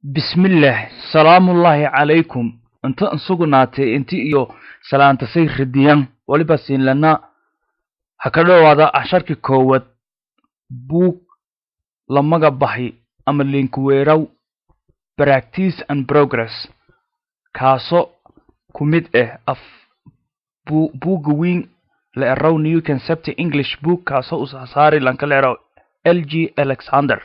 bismillaah salaamullaahi calaykum inta insugnaatay inti iyo salaantasay radiyan waliba siinlana ha ka dhowaada casharkii koowaad buug lamaga baxi ama linkweeraw practice and progress kaaso ku mid ah af buugga weyn la eraw new concept english book kaasoo usasaari lanka la eraw l g alexander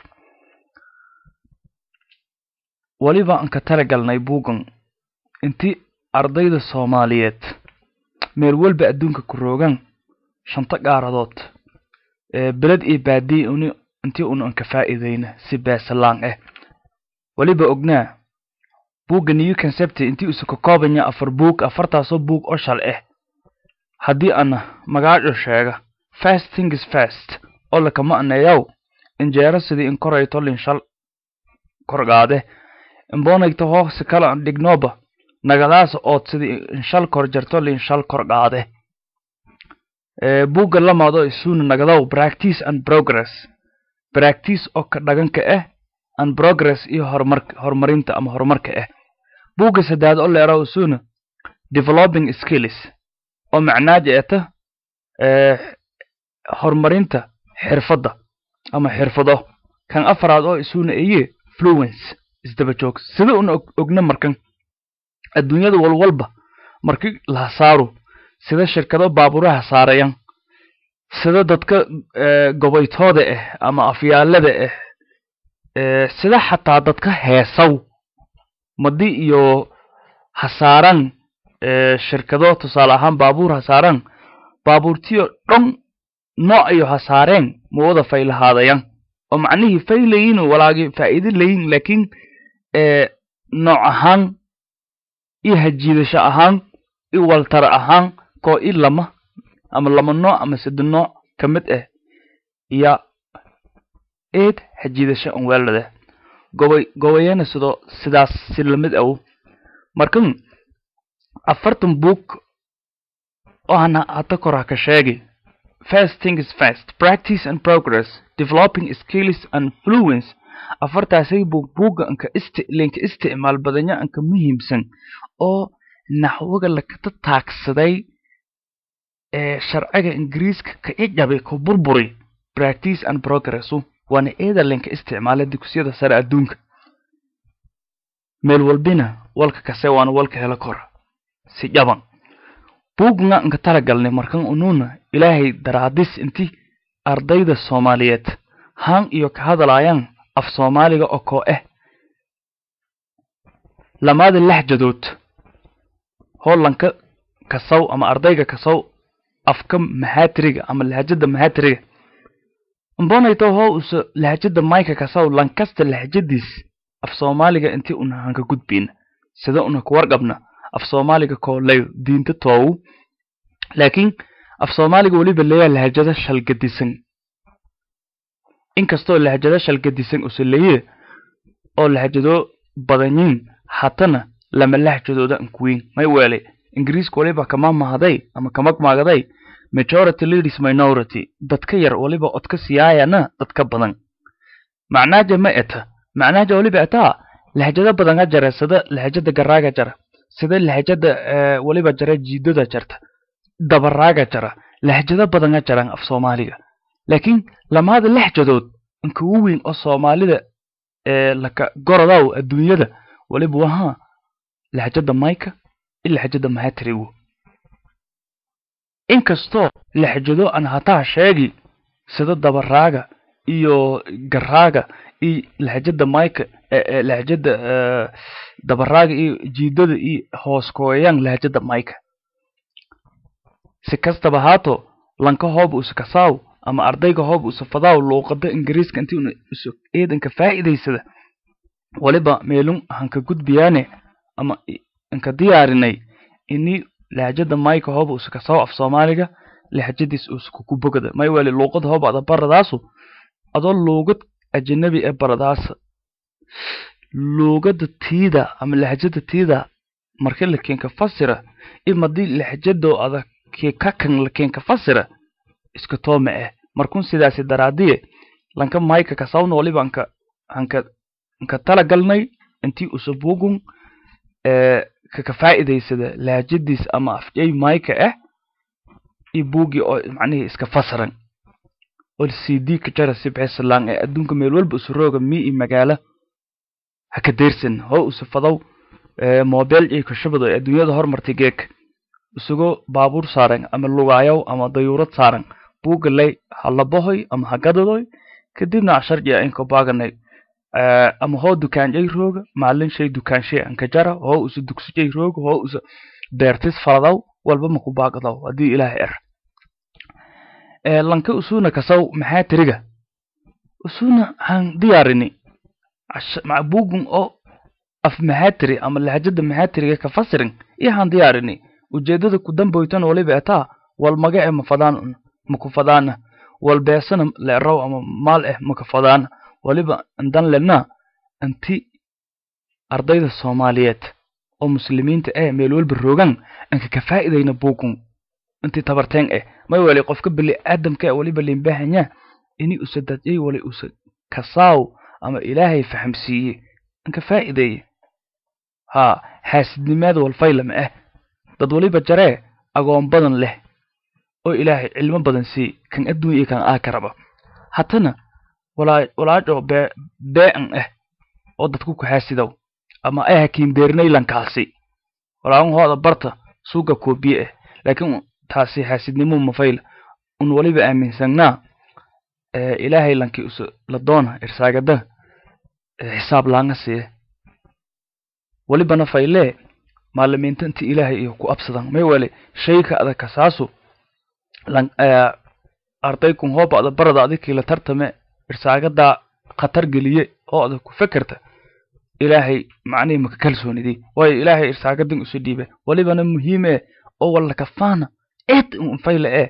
weliba aan ka talagalnay buuggan inti ardayda soomaaliyeed meel walba adduunka ku roogan shanta gaaradood beled iyo baadiye uni intii un an ka faa'iidayna si beesalaan ah weliba ognaa buugga new concept intii usa ka koobanya afar buug afartaasoo buug oo shal ah haddii ana magaaco sheega fast things fast oo lakama aneeyaw injeero sidii in korayto linshal korgaade imboonayto hoose kala dhignoba nagadaasa ood sidii inshal kor jarto linshal korgaade buugga lamaado isuuna nagadaw practice and progress practice oo ka dhaganka ah and progress iyo horumar horumarinta ama horumarka ah buugga saddaad oo leeraw isuuna developing skills oo macnaaja eta horumarinta xirfadda ama xirfado kan afaraad oo isuuna eye fluence isdaba joog sida una ogna markan adduunyada walwalba marki la hasaaro sida shirkado baaburaha saarayan sida dadka gobaytooda ah ama afyaalada ah sida xataa dadka heesaw madi iyo hasaaran shirkado tusaale ahaan baabuur hasaaran baabuurtiyo dhon nooc iyo hasaareen ma wada faylahaadayan oo macnihii faylayin walaagi faa'iido layin laakiin nooc ahaan iyo hajiidasho ahaan iyo waltara ahaan koo i lama ama lama nooc ama sade nooc ka mid ah iyo eed hajiidasho an weelada gobay gobayana sidoo sidaas si lamid aw markan afartan buug oo hana hata kor ha ka sheegi first thing is fast practice and progress developing skills and fluence afartaasay buug buugga anka isti linka isticmaal badanya anka muhiimsan oo naxwaga lakata taagsaday ee sharciga ingiriiska ka ijabay ku burburi practice and progressu waana eeda linka isticmaala dugsiyada sare adduunka meel walbina walka kase waana walka helo kora si jaban buugna anka talagalnay markan unuuna ilaahay daraadis inti ardayda soomaaliyeed haan iyo ka hadalaayaan af soomaaliga oo koo ah lamaada laxjadood hoolanka kasaw ama ardayga kasaw afka mahaatiriga ama lahjada mahaatiriga mbonayto hoo usa lahjada mayka kasaw lankasta lahjadiis af soomaaliga intii una hanka gudbayna sida una ku warqabna af soomaaliga koo lay diinta toowu laakiin af soomaaliga weliba leeyaa lahjado shalgadisan inkastoo lahjado shalgadisan use leeye oo lahjado badanyiin hatana lama lahjadooda ankuweyn may weelay ingiriiska waliba kama mahday ama kamagmaagaday majority leaders minority dadka yar waliba odka siyaayana dadka badan macnaaja ma eta macnaaja waliba etaa lahjado badanga jara sida lahjada garaaga jara sida lahjada waliba jara jiidada jarta dabaraaga jara lahjado badanga jaran af soomaaliga laakiin lamaada lahjadood inkugu weyn oo soomaalida laka gorodaw adduunyada waliba wahaa lahjada mayka i lahjada mahatrigu inkastoo lahjado aan hataa sheegi sida dabaraaga iyo garaaga iyo lahjada mayka lahjada dabaraaga iyo jiidada iyo hoos kooyayaan lahjada mayka si kastaba haato lanka hooba usa kasaaw ama ardayga hooba usa fadaaw luuqada ingiriiska intii una usa eedanka faa'iidaysada waliba meelun hanka gudbiyaane ama inka diyaarinay ini lahjada mayka hooba usa kasaaw af soomaaliga lahjadiis usa kuku bogada may weli luuqada hooba ada baradaasu adoo luugad ajanabi ee baradaasa luugada tiida ama lahjada tiida marka lakeenka fasira imadii lahjado ada kakan lakeenka fasira iska tooma ah markun sidaasi daraadiye lanka mayka kasawna waliba anka anka nka tala galnay intii usa bugun kaka faa'iidaysada laajadiis ama afjay mayka ah iyo buugii oo macnihii iska fasaran oo cd ka jara sibxesalaan ee adduunka meel walba usa rooga mi iyo magaalo ha ka deyrsan hoo usa fadow mobile iyo kashabado ee adduunyada hormartay geek isagoo baabuur saaran ama lugaayow ama dayuurad saaran buugga lay ha labahoy ama ha gadadoy kadibna casharjiya inka baaganay ama hoo dukaanjay rooga maalin shay dukaanshay anka jara hoo usa dugsijay rooga hoo usa beertis faladaw walba maku baagadaw haddii ilaahay er lanka usuna kasaw maxaa tiriga usuna han diyaarini bugun oo af maxaatiri ama lahjada maxaatiriga ka fasirin iyo han diyaarini ujeedada ku damboytan waliba etaa wal maga e mafadaan maku fadaana wal beesana leeraw ama maal eh maka fadaana waliba indan lena inti ardayda soomaaliyeed oo muslimiinta eh meel walba roogan anka ka faa'iidayna bugun inti tabarteen eh may wali qofka bili aadamka waliba limbahanya ini usa dadiyay wali usa kasaaw ama ilaahay fahamsiiye anka faa'iideeye ha xaasidnimaada walfaylama ah dad waliba jaree agoon badan leh oo ilaahay cilmo badan sii kan adduun iyo kan aakaraba hatana walaajo bee'an ah oo dadku ku xaasidow ama ay hakiin beernaylankaasi walaaun hooda barta suuga koobiye ah laakiin taasi xaasidnimo mafayla un waliba aaminsanaa ilaahay lankii us la doona irsaagada xisaab laanga siiye walibana faylee maalimiinta inti ilaahay iyo ku absadan may wale shayka adag kasaasu ardaykun hooba ada barada adikii la tartame irsaagadaa khatar geliye oo adag ku fekerta ilaahay macnihii maka kalsoonidii waayo ilaahay irsaagadan isu dhiibe walibana muhiime oo walla kafaana eed un fayle ee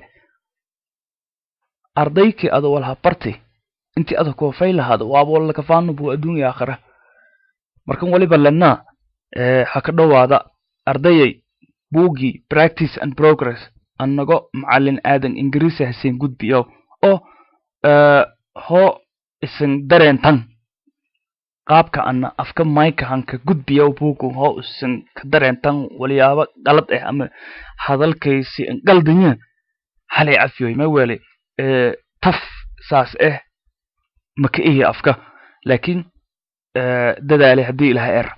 ardaykii ada walha barti intii ada kuwa faylahaada waaba walla kafaano buu adduunya aakhira markan waliba lenaa ha ka dhowaada ardayay buuggii practice and progress annago macallin aadan ingiriisi haseen gudbiyo oo hoo isan dareentan qaabka ana afka mayka hanka gudbiyo buugu hoo isan ka dareentan walyaabo qalad ah ama hadalkaysi qaldanya halay cafiyoy ma wele taf saas ah maka ihi afka laakiin dadaale haddii ilaha er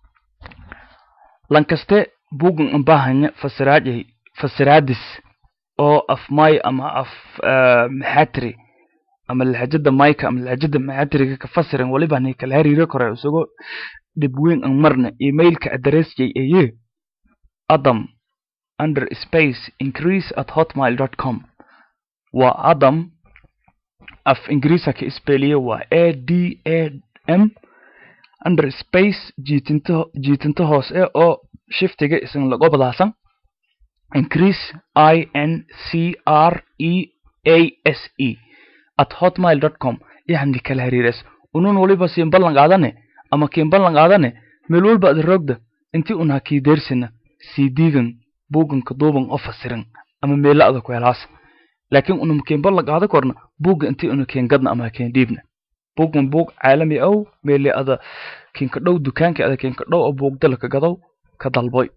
lankaste bugun ambahanya fasiraajay fasiraadis oo af may ama af maxatri ama lahjada mayka ama lahjada maxatriga ka fasiran waliba ni kala hariiro kore isagoo dhib weyn an marna emailka addressjay eye adam under space increase at hotmail dot com waa adam af ingiriisa ka isbeeliye waa a d a m under space jiitinto jiitinto hoose oo shiftiga isan lago badaasan increase i n c r e a s e at hotmail dot com yani kala hariires unun waliba siin ballan qaadane ama kiin ballan qaadane meel walba ada roogda intii un ha kii deersina sii diigan buuganka duuban oo fasiran ama meela ada ku helaas laakiin unum kiin ballan qaada korna buugga intii una kiin gadna ama kiin dhiibna buugman buug caalami ow meele ada kiinka dhow dukaanka ada kiinka dhow oo buugdala ka gadow ka dalboy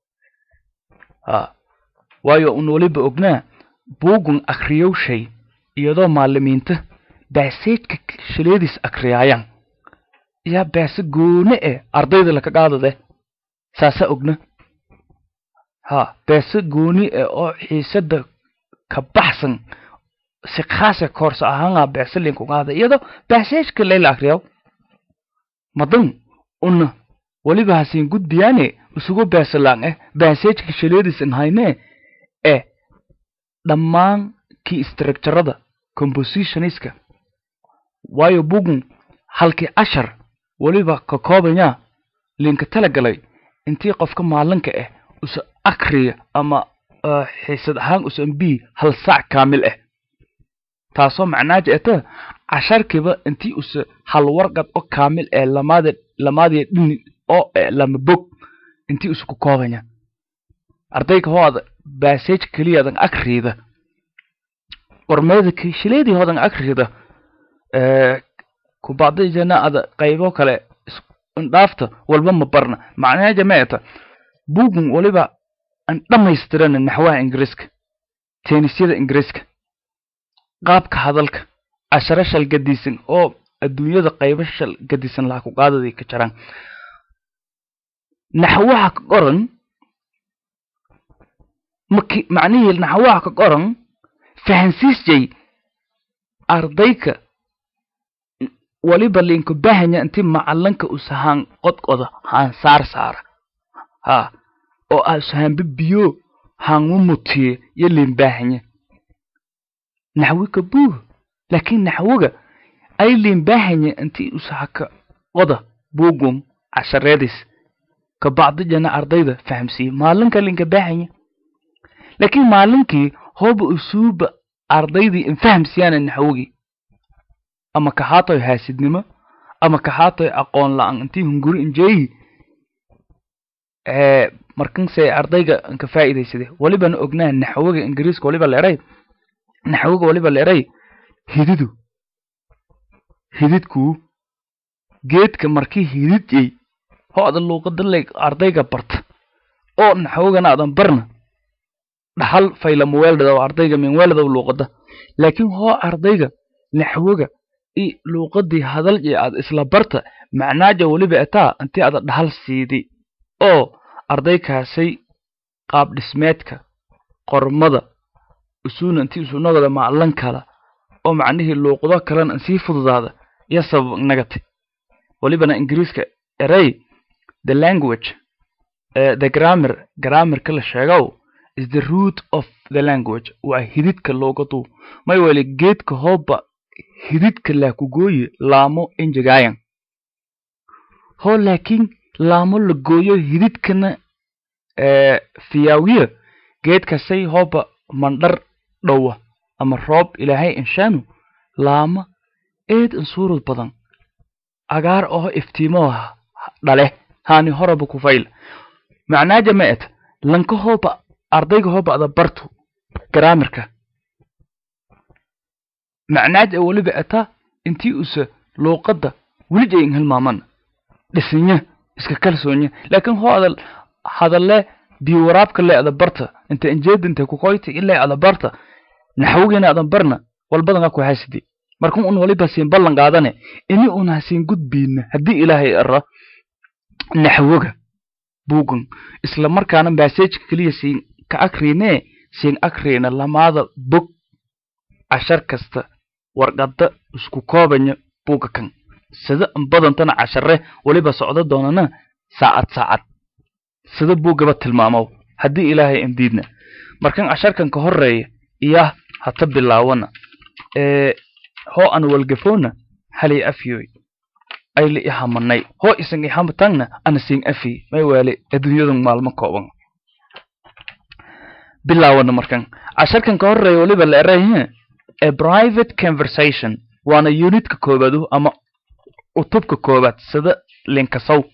ha waayo un waliba ognaa buugun akriyow shay iyadoo maalimiinta baaseedka shileediis akriyaayaan yaa baase goone eh ardayda laka qaadade saasa ogna ha baase gooni eh oo xiisada ka baxsan si khaasa koorsa ahaanga baase linku qaada iyadoo baaseedka layla akriyaw madan una waliba hasiin gudbiyaane isugu baasalaan eh baaseedka shileediis inhayne eh dhammaan kii structurada compositionska waayo bugun halkii cashar weliba ka koobanya linka talagalay intii qofka maalinka ah usa akriya ama xiisad ahaan usan b hal saac kaamil ah taasoo macnaaja eta casharkiiba intii usa hal warqad oo kaamil ee lamaada lamaadiya dhini oo lama bog intii usa ku koobanya ardayga hooda baasage keliyadan akriyda qormeeda shileedii hoodan akriyda kubacdijana ada qaybo kale dhaafta walba ma barna macnaheeja ma eta bugun waliba aan dhammaystirana naxwaha ingiriiska teenisyada ingiriiska qaabka hadalka casharo shal gadisan oo adduunyada qaybo shal gadisan laha ku qaadaday ka jaraan naxwaha ka qoran maki macnihii naxwaha ka qoran fahansiisjay ardayka waliba linka bahanya inti macalinka usahaan qodqoda haan saar saara ha oo asuhaanba biyo haanmu mutiye yo lin bahanya naxwika buuh laakiin naxwiga ay lin bahanya inti usahaka qoda buugum cashareedis kabacdijana ardayda fahamsiiye maalinka linka bahanya laakiin maalinkii hooba usuuba ardaydii infahamsiyaana naxwigii ama kahaatoy haasidnimo ama kahaatoy aqoon la-aan intii hunguri injeeyi markanse ardayga inka faa'iidaysade walibana ognaa naxwiga ingiriiska waliba leeray naxwiga waliba leeray hididu hididkuu geedka markii hididjay ho adan luuqada le ardayga barta oo naxwigana adan barna dhaxal faylamuweeldhada oo ardayga minweeldada luuqada laakiin hoo ardayga naxwiga i luuqadii hadal iyo aad isla barta macnaaja weliba etaa intii ada dhahal siidi oo ardaykaasay qaab dhismeedka qormada usuuna intii usunagooda maclan kala oo macnihii luuqado kalena sii fududaada iyo sabab nagatay welibana ingiriiska erey the language uh, the grammar grammarka la sheegow is the root of the language waa hididka luuqadu may weli geedka hooba hididka laakugooye laamo enjegaayan hoo laakiin laamo la gooyo hididkana fiyaawiya geedkasay hooba mandhar dhowa ama roob ilaahay inshaanu laama eed insuurud badan agaar oo iftiimo dhale haani horaba kufayl macnaaja ma et lanka hooba ardayga hooba ada bartu garaamirka macnaaja weliba eta intii usa luuqadda welig ay hilmaaman dhisinya iska kalsoonya laakiin hoo ada hadalle biwaraabka le ada barta inta injeeda inta kukoyti ilaa ada barta naxwigiina adan barna walbadan ku hasidi markan un waliba siin ballan qaadane ini un hasiin gudbiina haddii ilaahay ara naxwiga buugan isla markaana baseejka keliya siin ka akriine siin akriina lamaada bog cashar kasta warqada isku koobanya buuga kan sida badantana cashare weliba socdo doonana saacad saacad sida buugaba tilmaamow haddii ilaahay indiidna markan casharkan ka horeeya iya hata bilaawana hoo an walgafoona halay afyoy ayla ihamanay hoo isan ihamatangna ana siin afi may waale adduunyadan maalmo kooban bilaawana markan casharkan ka horeeya weliba la erahe a private conversation waana unitka koobaadu ama utubka koobaad sida linkasow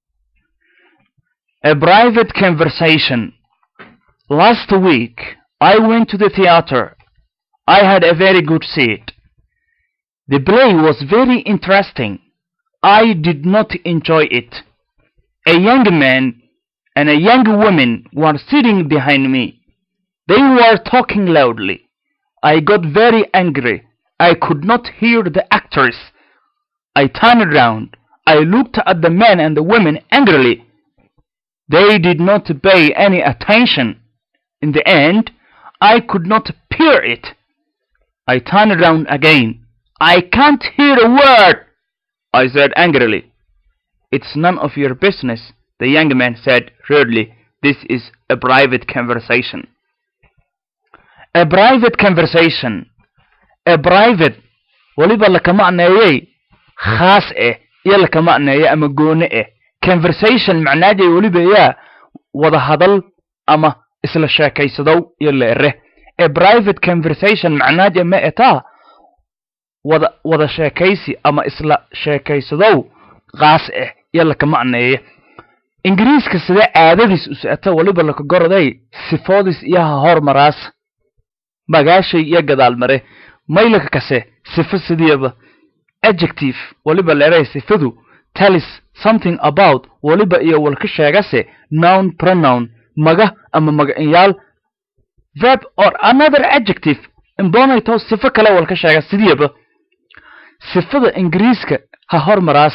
a private conversation last week i went to the theater i had a very good seat the play was very interesting i did not enjoy it a young man and a young woman were sitting behind me they were talking loudly I got very angry. I could not hear the actors. I turned around. I looked at the men and the women angrily. They did not pay any attention. In the end, I could not bear it. I turned around again. I can't hear a word, I said angrily. It's none of your business, the young man said rudely. This is a private conversation. a private conversation a private weliba laka macneeyey khaas eh iyo laka macneeye ama goone eh conversation macnaajay weliba yaa wada hadal ama isla sheekaysadow iyo leere a private conversation macnaaja ma etaa wada wada sheekaysi ama isla sheekaysadow khaas eh iyo laka macneeye ingiriiska sidee caadadiis usata weliba laka goroday sifoodis iyo ha hormaraas magaashay iyo gadaal mare maylaka kase sifo sidiiba adjective waliba leeray sifadu talis something about waliba iyo walka sheegase noun pronoun maga ama magacinyaal verb or another adjective imbonayto sifo kale walka sheega sidiiba sifada ingiriiska ha hormaraas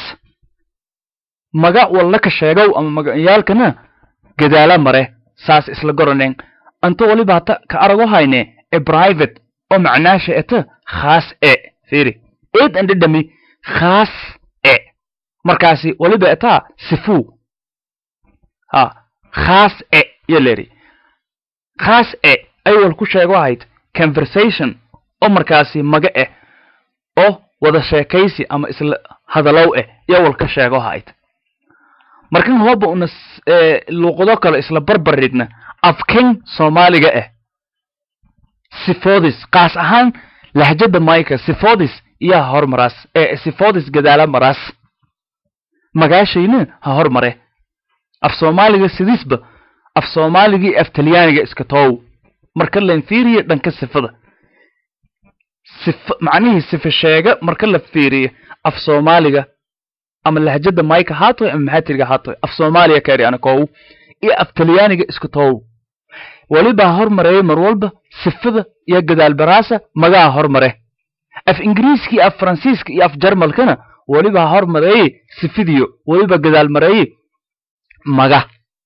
maga walla ka sheegow ama magacinyaalkana gadaala mare saas isla goraneen anta waliba hata ka arago hayne e private oo macnaasha eta khaas e fiiri eed andhidhami khaas e markaasi waliba etaa sifuu ha khaas e yo leri khaas e ay wal ku sheego ahayd conversation oo markaasi maga eh oo wada sheekaysi ama isla hadalow eh yo wal ka sheego ahayd markan hooba una luuqado kale isla barbaridna afkan soomaaliga ah sifodis kaas ahaan lahjada mayka sifodis iyo ha hormaraas ee sifodis gadaala maraas magaashayna ha hormare af soomaaliga sidiisba af soomaaligii af talyaaniga iska toow marka len fiiriyo dhanka sifada sif macnihii sifa sheega marka la fiiriyo af soomaaliga ama lahjada mayka haatoy ama maxaatiriga haatoy af soomaaliya kaeri anakow iyo af talyaaniga iska toow weliba hormareeya mar walba sifada iyo gadaal baraasa magaha hormare af ingiriiska iyo af faransiiska iyo af jarmalkana weliba hormareeye sifidiyo weliba gadaal mareeye maga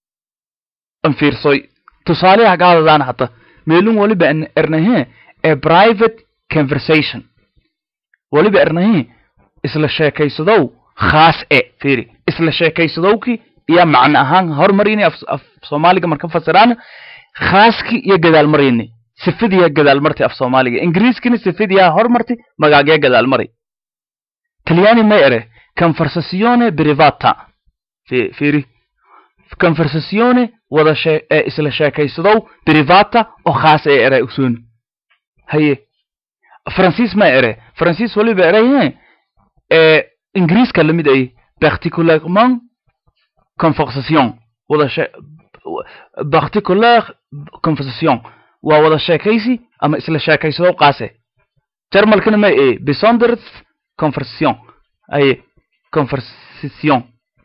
an fiirsoy tusaaleha gaadadaan hata meelun weliba ernahe ee private conversation weliba ernahe isla sheekaysadow khaas e fiiri isla sheekaysadowki iyo macno ahaan hormarini af soomaaliga marka fasiraan khaaski iyo gadaal marini sifadiya gadaal marti af soomaaliga ingiriiskina sifadiya hormarti magaagee gadaal mari talyaani may ere conversazione privata fiiri conversazione wada shee ee isla sheekaysadow privata oo khaas ee ere usun haye faransiis may ere faransiis waliba ereye ee ingiriiska lamid ay particulièrement conversation wada shee particular conversation waa wada sheekaysi ama isla sheekaysadow qaase jarmalkana ma e besonders conversation ay conversation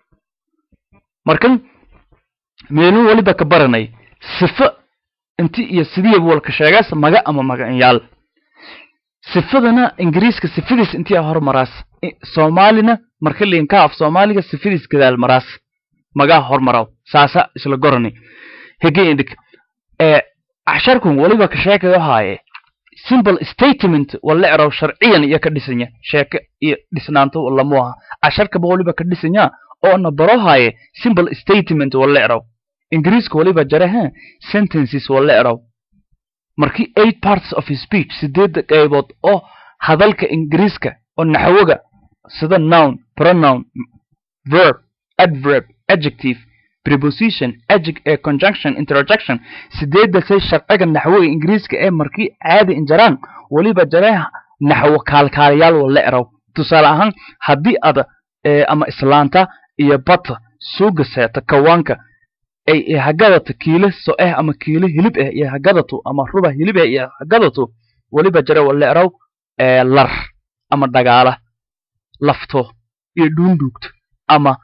markan meelun waliba ka baranay sifo inti iyo sidiiba walka sheegaas maga ama magacinyaal sifadana ingiriiska sifadiis intii hormaraas soomaalina marka liinka af soomaaliga sifadiis gadaal maraas magaa hormaraw saasa isla gorani hege indik ee casharkun waliba ka sheekayo haaye simple statement wala eraw sharciyan iyo ka dhisanya sheeke iyo dhisnaanto lamu aha casharkaba waliba ka dhisanya oo na baro haaye simple statement wala eraw ingiriiska waliba jaraha sentences wala eraw markii eight parts of speech sideedda qaybood oo hadalka ingiriiska oo naxwoga sida noun pronoun verb adverb adjective preposition adject ee conjunction interjection sideedda say sharciga naxwoga ingiriiska ee markii caadi injaraan weliba jaree naxwo kaalkaalayaal wala eraw tusaale ahaan haddii ada ama islaanta iyo bata suuga seeta kawaanka ay hagadato kiilo so eh ama kiilo hilib eh iyo hagadato ama ruba hilib eh iyo hagadato weliba jare wala eraw lar ama dhagaala lafto iyo dhuundhuugto ama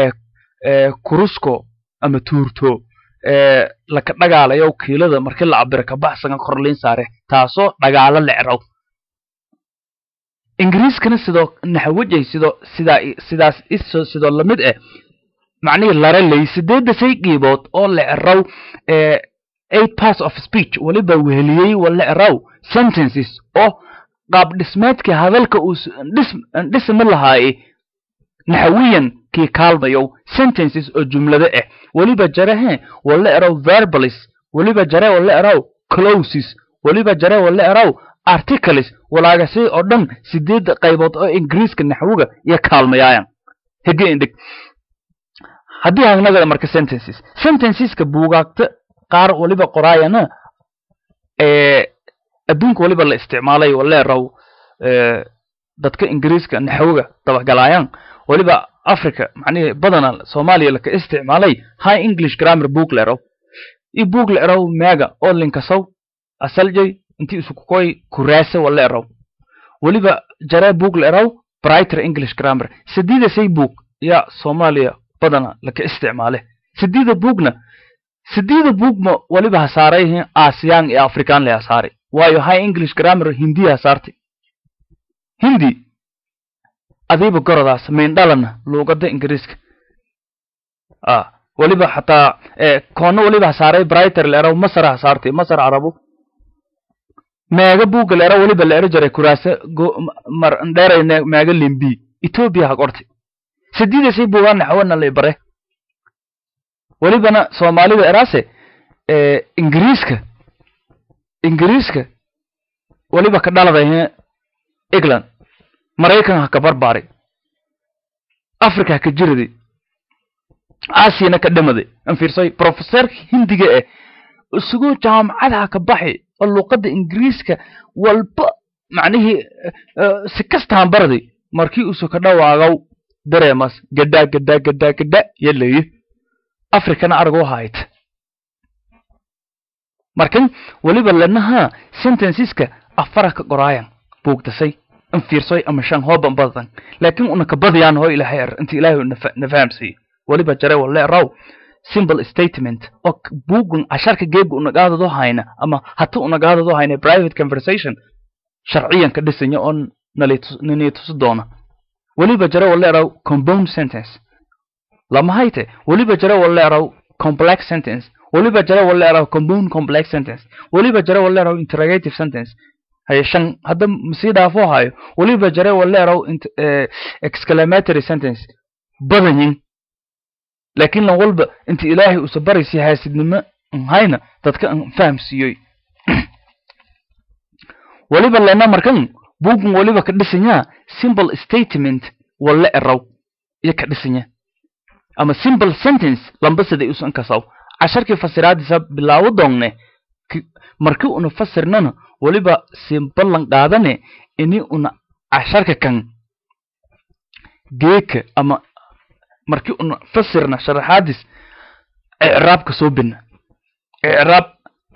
kurusko ama tuurto laka dhagaalayo kiilada markii la cabiro kabaxsaga korliin saare taasoo dhagaalo la eraw ingiriiskana sidoo naxwajay sidoo sidaa sidaas iso sidoo lamid eh macnihii lare ley sideedda say qiibood oo la eraw eight parts of speech weliba weheliyey wala eraw sentences oo qaab dhismeedkii hadalka uu dhismi lahaaye naxwiyan kii kaalmayow sentences oo jumlado ah weliba jarehe wala eraw verbalis weliba jare wala eraw closes weliba jare wala eraw articles walaagasi oo dhan sideedda qaybood oo ingiriiska naxwiga iyo kaalmayaayan hege indhig haddii hagnagada marka sentences sentenceska buugaagta qaar waliba qoraayana adduunka waliba la isticmaalay wala eraw dadka ingiriiska naxwiga dabagalaayaan waliba africa macnihi badana soomaaliya laka isticmaalay high english grammar book la eraw i book la eraw meega oo linkasow asaljay intii isukukoy kuraasa wala eraw weliba jaree book la eraw brighter english grammar sadiida say book yaa soomaaliya badana laka isticmaale sideeda buugna sideeda buugma waliba ha saarayhin aasiyaan iyo afrikaan le ha saaray waayo high english grammar hindiya ha saartay hindi adiiba gorodaas maindhalana luuqada ingiriiska a waliba xataa koona waliba ha saaray brighter leeraw masar ha saartay masar carabu meega buugga leera waliba la ero jaray kuraase mar dheeray meega limbi ethiopia ha qortay sideedasay buugaan naxwana la bare walibana soomaalida eraase ingiriiska ingiriiska waliba ka dhaladahe england maraykan ha ka barbaaray africa ha ka jiraday aasiyana ka dhamaday an fiirsay professorka hindiga eh isagoo jaamacadaha ka baxi oo luuqadda ingiriiska walba macnihii si kastahan baraday markii usu ka dhawaagaw dareemas gadhaa gadhaa gadhaa gadha yalaye africana aragoo hayt markan weliba lanaha sentenceska afara ka qoraayan buugdasay in fiirsoy ama shan hooban badan laakiin una ka badiyaan hoo ilaahay er inta ilaahay na fahamsiiyo weliba jare walle raw simple statement oo buugun casharka geega unagaadado hayna ama hata unagaadado hayna private conversation sharciyan ka dhisanya oo nanii tusi doona weliba jare walle raw compound sentence lama hayte weliba jare walle raw complex sentence weliba jare walle raw compound complex sentence weliba jare walle raw interrogative sentence haye shan hadda masii dhaafo hayo weliba jare walle raw exclamatory sentence badanyin laakiin lan walba inta ilaahay usa baraysi haasidnimo hayna dadka an fahamsiiyoy weliba lena markan buugun weliba ka dhisanyaa simple statement walle eraw iyo ka dhisanya ama simple sentence lamba siday usan kasaw casharkii fasiraadiisa bilaawo doongne markii una fasirnana weliba simbalan qaadane ini una casharka kan geeka ama markii una fasirna sharaxaadis icraabka soo bina icraab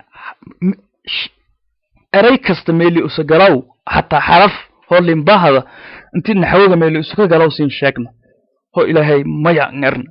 eray kasta meeli usa galaw xataa xaraf hoo limbahada intii naxwoga meeli usuka galaw siin sheegna hoo ilaahay maya ngerna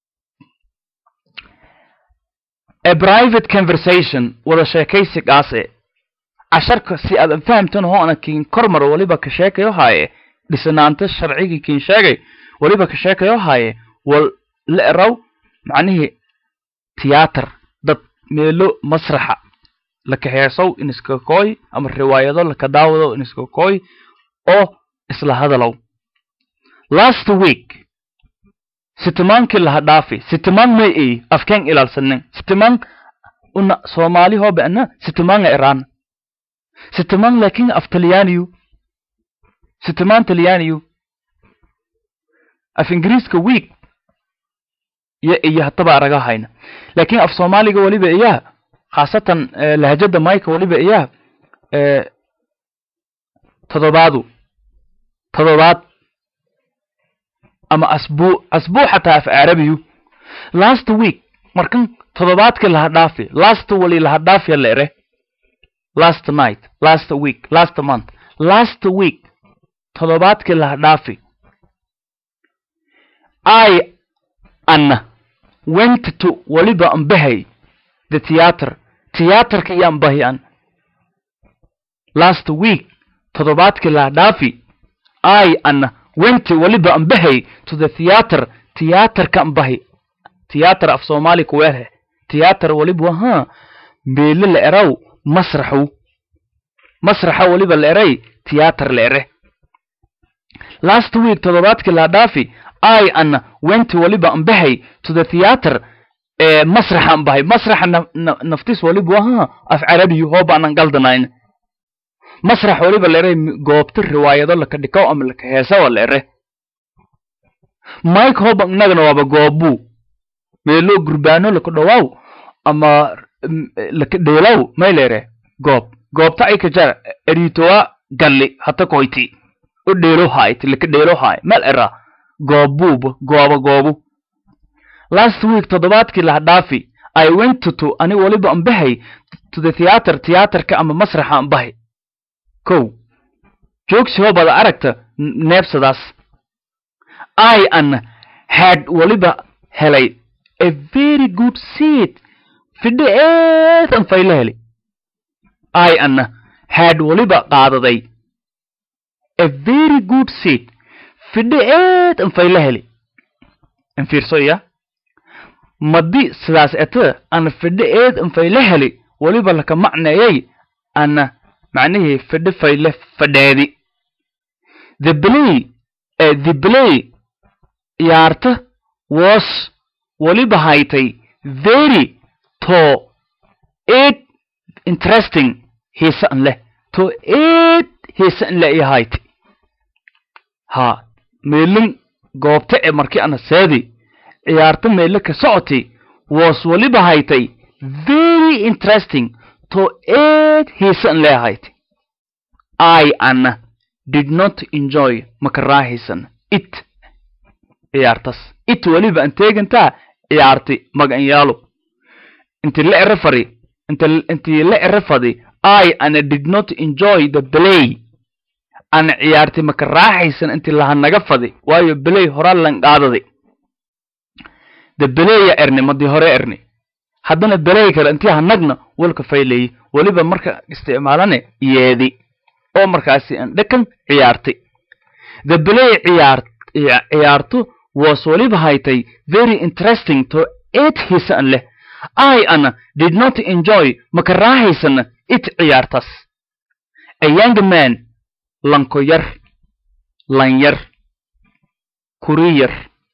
a private conversation wada sheekaysi qaase casharka si aadan fahamtan hoo ana kiin kormar waliba ka sheekayo haaye dhisanaanta sharcigii kiin sheegay waliba ka sheekayo haaye wal la eraw macnihii tiyaatar dad meelo masraxa laka heesow in iska kooy ama riwaayado laka daawado in iska kooy oo isla hadalow last week sitimaankii laha dhaafi sitimaan may ay afkeen ilaalsanin sitimaan una soomaali hoo ba'na sitimaanga iraan sitimaan laakiin af talyaaniyu sitimaan talyaaniyu af ingiriiska week iyo iyo hataba araga hayna laakiin af soomaaliga weliba iyaa khaasatan lahjada mayka weliba iyaa todobaadu todobaad ama asbuu asbuu xataa af carabiyu last week markan todobaadkii laha dhaafi last wali laha dhaafiya la ere last night last week last month last week todobaadkii laha dhaafi i anna went to waliba ambahay the theater theaterka iyo ambahi an last week todobaadkii laha dhaafi i anna went waliba ambahay to the theater theaterka ambahi theater af soomaali kuweelhe theater waliba ha meele la eraw masraxu masraxa waliba la eray theater la ere last week todobaadkii laha dhaafi i anna went waliba ambahay to the theater ee masraxa ambahay masraxa naftis waliba ha af carabiyu hooba anan galdanayn masrax waliba la eray goobta riwaayado laka dhikaw ama laka heesawa la ere mike hoba inagana waaba goobu meelo gurbaano laka dhawaaw ama laka dheelaw may la ere goob goobta ay ka jar eritowa galli hata koyti u dheelo haayt laka dheelo haay mal era goobuuba gooba goobu last week toddobaadkii laha dhaafi i went to to ani waliba ambahay to the theater theaterka ama masraxa ambahay kow joogsi hoobada aragta neebsadaas i an had waliba helay a very good seat fidho eedan fayla helay i anna had waliba qaadaday a very good seat fidho eedan fayla helay in fiirso iya madi sidaas eta ana fidho eedan fayla helay waliba laka macneeyay ana macnihii fidho fayle fadheedi the play uh, the play ciyaarta was waliba haytay very to it interesting hiisan leh to it hiisan leh iyo haytay ha meelin goobta ee markii ana seedi ciyaarta meele ka socotay was waliba haytay very interesting to it hiisan leh haytay i ana did not enjoy makaraahisan it ciyaartas it weliba an teegantaa ciyaarti magan yaalo inti la ere fari inta intii la ere fadi i ana did not enjoy the play ana ciyaarti makaraaxaysan inti lahanaga fadi waayo play horaa lan qaadadi the playa erni madii hore erni haddana play kale intii hanagna walka faylayi weliba marka isticmaalane yeedi oo markaasi an dhakan ciyaartay the play ciyaar ciyaartu was waliba haytay very interesting to it hiisan leh i ana did not enjoy makaraahaysana it ciyaartas a young man lanko yar lan yar kuri yar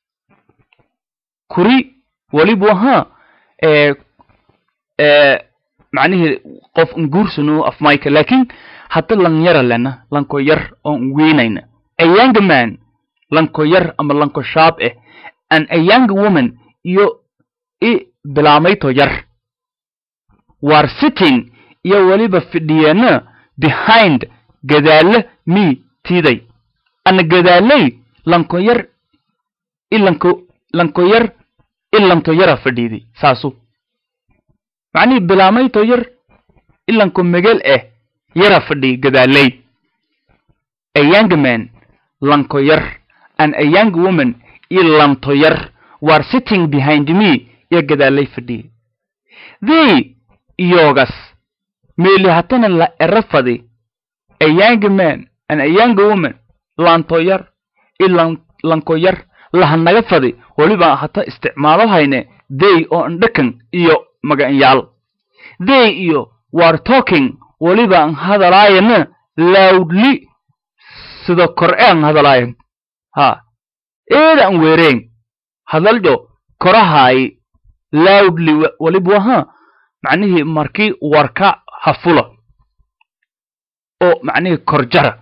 kuri walibu ahaa ee ee macnihii qof nguursanu af mayka laakiin hadda lan yara lena lanko yar oon weynayna a young man lanko yar ama lanko shaab eh an a young woman iyo i bilaamayto yar war sitting iyo weliba fidhiyeena behind gadaale me tiiday ana gadaaley lanko yar i lanko lanko yar i lanto yara fadhiiday saasu macnihii bilaamayto yar i lanko megel eh yara fadhi gadaaley a young man lanko yar and a young woman i lanto yar were sitting behind me iyo gadaalay fadhiyey they iyogas meeli hatana la ero fadi a young man and a young woman lanto yar i lan lanko yar lahanaga fadi weliba hata isticmaalo hayne they oo andhakan iyo maganyaal they iyo were talking weliba an hadalaayana loudly sida kor e an hadalaayan ha eeda an weereen hadaljo korahaay loudly weliba waha macnihii markii warka hafula oo macnihii korjara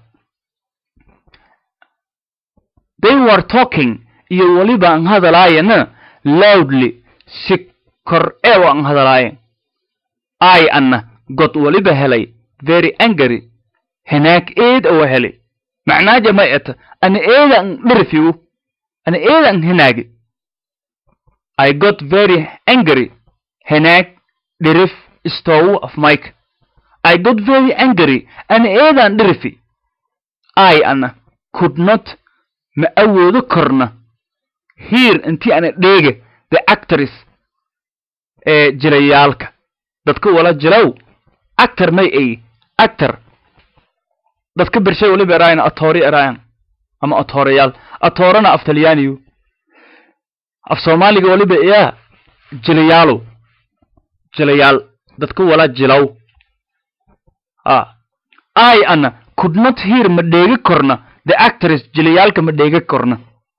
they were talking iyo weliba an hadalaayana loudly si kor ee an hadalaayan i anna god weliba helay very angry hanaag eed awa helay macnaaja may eta ana eeda an dhirfiu ana eeda an hanaagi i got very angry hanaag dhirif stow of mike i got very angry ana eedaan dhirifi i ana could not ma awoodo korna here intii ana dheega the actors ee jilayaalka dadka wala jilow actor may ay actor dadka bershay waliba eraayan atoori eraayan ama atoorayaal atoorana af talyaaniyu af soomaaliga waliba iyaa jilayaalow jilayaal dadka wala jilow a i ana could not hear ma dheegi korna the actress jilayaalka ma dheegi korna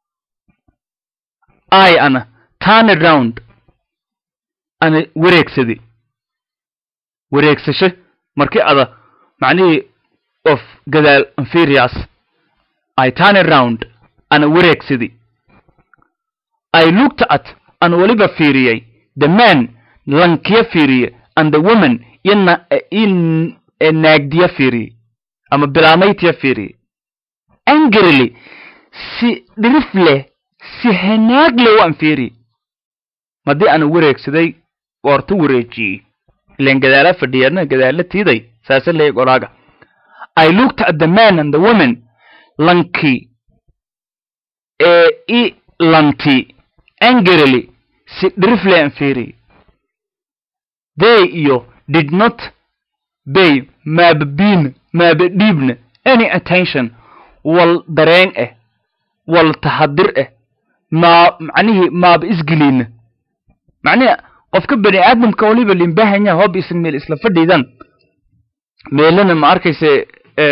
i ana turn around ana wareegsadi wareegsasho markii ada macnihii of gadaal inferiors i turn around ana wareegsadi i looked at an waliba fiiriyey the man lankiya fiiriye and the woman ina in naagdiya fiiriye ama bilaamaytiya fiiriye angrily si dhirif leh si hanaag leh waan fiiriye madii ana wareegsaday goorta wareejiyey ilan gadaala fadhiyana gadaala tiiday saase leey golaaga i looked at the man and the woman lankii ee i lanti angrily si dhirifle an fiiri they iyo did not bay maaba biina maaba dhiibna any attention wal dareen eh wal tahadir eh maa macnihii maaba isgeliina macnihi qofka bani aadamka waliba limbahanya hoob isan meel isla fadhiidan meelana ma arkayse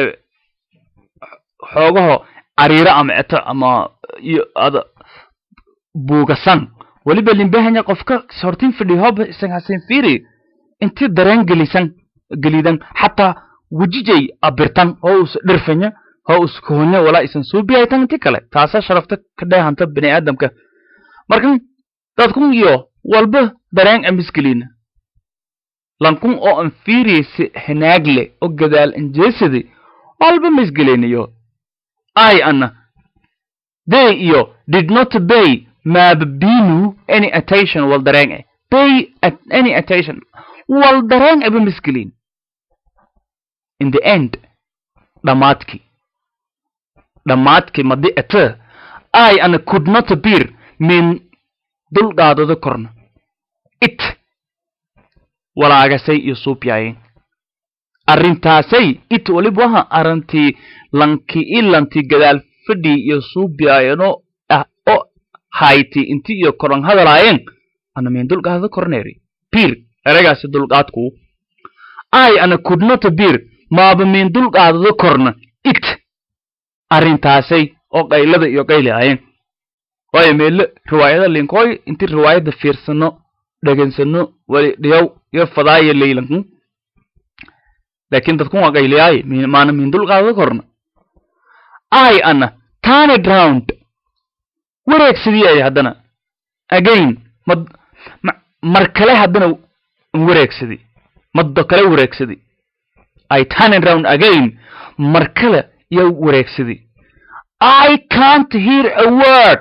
xoogaho cariiro ama eto ama iyo ada buugasan waliba limbahanya qofka hortin fadhi hoob isan hasen fiiri inti dareen gelisan gelidan xataa wejijay abirtan oo us dhirfanya oo us kohonya walaa isan suubiyaytan inti kale taasa sharafta ka dheehanta bani aadamka markan dadkun iyo walba dareen amisgelina lankun oo an fiiriyaysi hinaagle oo gadaal anjeesadi walba misgelinayo ay ana they iyo did not bay maaba binu any attention wal dareen eh bay at any attention wal dareen aba misgelin in the end dhammaadkii dhammaadkii madi ete ay ana could not appear min dulqaadada korna it walaagasay iyo suubyaayeen arrintaasay it waliba waha arrintii lanki ilanti gadaal fadhii iyo suubyaayeenoo ah oo hayti inti iyo koran hadalaayeen ana min dulqaadada korneeri biir eragaasi dulqaadku ay ana could not appear maaba min dulqaadada korna it arrintaasay oo qaylada iyo qayli aayeen waayo meelle riwaayada linkooy inti riwaayadda fiirsano dhegansano wali dhiyaw iyo fadaaya leylanku laakiin dadkun waa qayliyaaye maana min dulqaadada korna ay ana turned round wareegsadii ay haddana again mad mar kale haddana wareegsadi maddo kale wareegsadi ay turned round again mar kale iyo wareegsadi I can't hear a word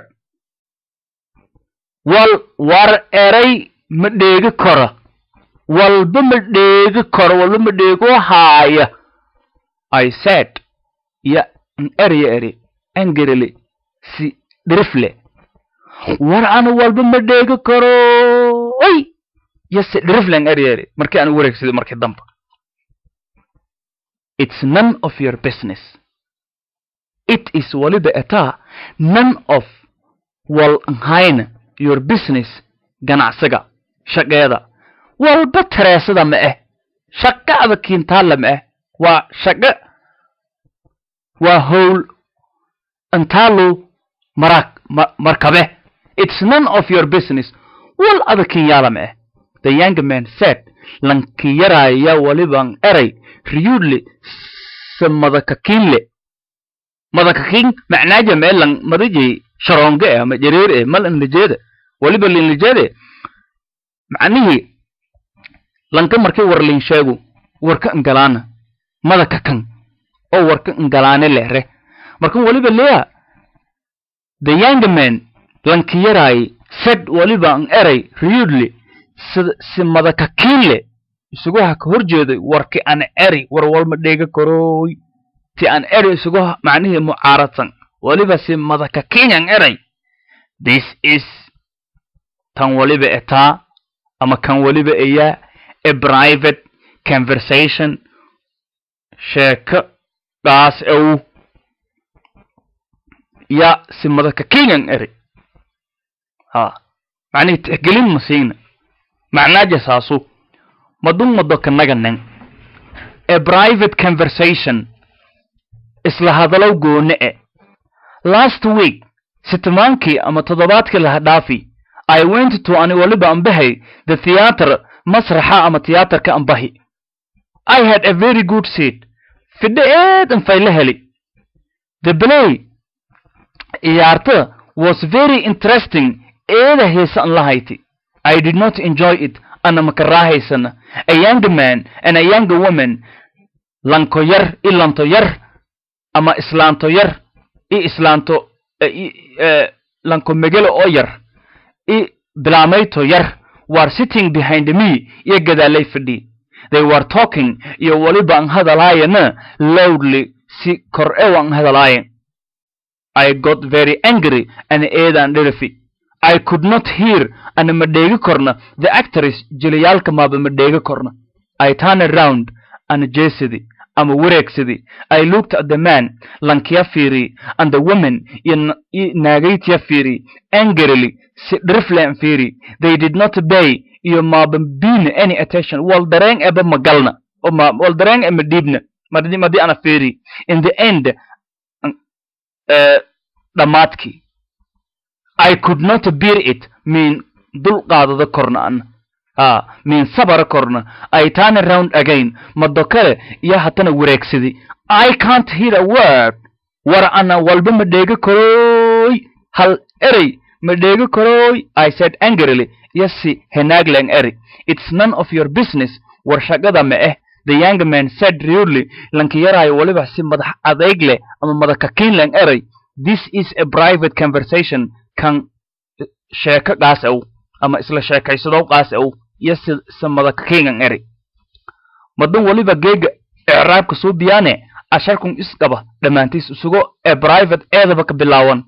wal war eray ma dheegi karo walba ma dheegi karo walba ma dheego haaya I said ya erya eri angrily si dhirifle war ana walba ma dheegi karo oy ya si dhiriflen erya eri markii aan wareegsaday markii damba it's none of your business it is waliba etaa none of wal nhayna your business ganacsiga shaqeeda walba tareesada ma ah shaqada kiintaalla ma ah waa shaqo waa howl intaalu maraag markabe it's none of your business wal ada kinyaala ma ah the young man said lankiyaraaya waliban eray riyuudle se madakakiinle madakakiin macnaaja meelan madajay sharoonge eh ama jareer eh mal inlijeeda waliba linlijeede macnihii lanka markii war lin sheegu warka ingalaana madaka kan oo warka ingalaane lehre markan waliba leya the young man lankiyaraay said waliba an eray riyuudle si madakakiinle isugu ha ka hor jeeday warki an eri war walma dheega karooy ti an eri isugu macnihii mucaaradsan waliba si madakakiin an eray this is tan waliba etaa ama kan waliba eyaa a private conversation sheeko dhaas ew ya si madakakiin an eri ha macnihii tixgelin ma siina macnaaja saasu madun mado kanaganen a private conversation isla hadalow goone e last week sitimaankii ama toddobaadkii laha dhaafi i went to ani waliba ambahay the theatre masraxa ama tiyaatarka ambahi i had a very good seat fidho eedan fayla heli the play ciyaarta was very interesting eeda heesa an lahayti i did not enjoy it ana makaraahaysana a young man and a young woman lanko yar i lanto yar ama islaanto yar i islaanto lanko megelo oo yar i bilaamayto yar were sitting behind me iyo gadaalay fadhi they were talking iyo waliba an hadalaayana loudly si kor ew an hadalaayen I got very angry and eedaan dherafi I could not hear ana ma dheegi korna the actress jilayaalka maaba ma dheegi korna I turned around ana jeesidi ama wareegsidi I looked at the man lankiya fiiri and the woman iyo naagaytiya fiiri angrily si driflen fiiri they did not pay iyo maaba biina any attention wal dareen eba magalna o ma wal dareen ema dhiibna madi madi ana fiiri in the end uh, dhammaadkii I could not bear it mean dul qaadada korna an ah mean sabara korna I turn around again mado kale iyo hatana wareegsidi I can't hear a word war ana walba ma dheegi karooy hal erey ma dheegi karooy I said angrily yasi henaglang eri it's none of your business war shaqada ma eh the young man said rudely lankiyarayo waliba si madax adeyg leh ama madakakiinlang eray this is a private conversation kan sheeko qaas ow ama isla sheekaysadow qaas ow iyo si si madakakiingan eri madan waliba geega icraabka suu biyaane asharkun isqaba dhammaantiis isugo ee private eedaba ka bilaawan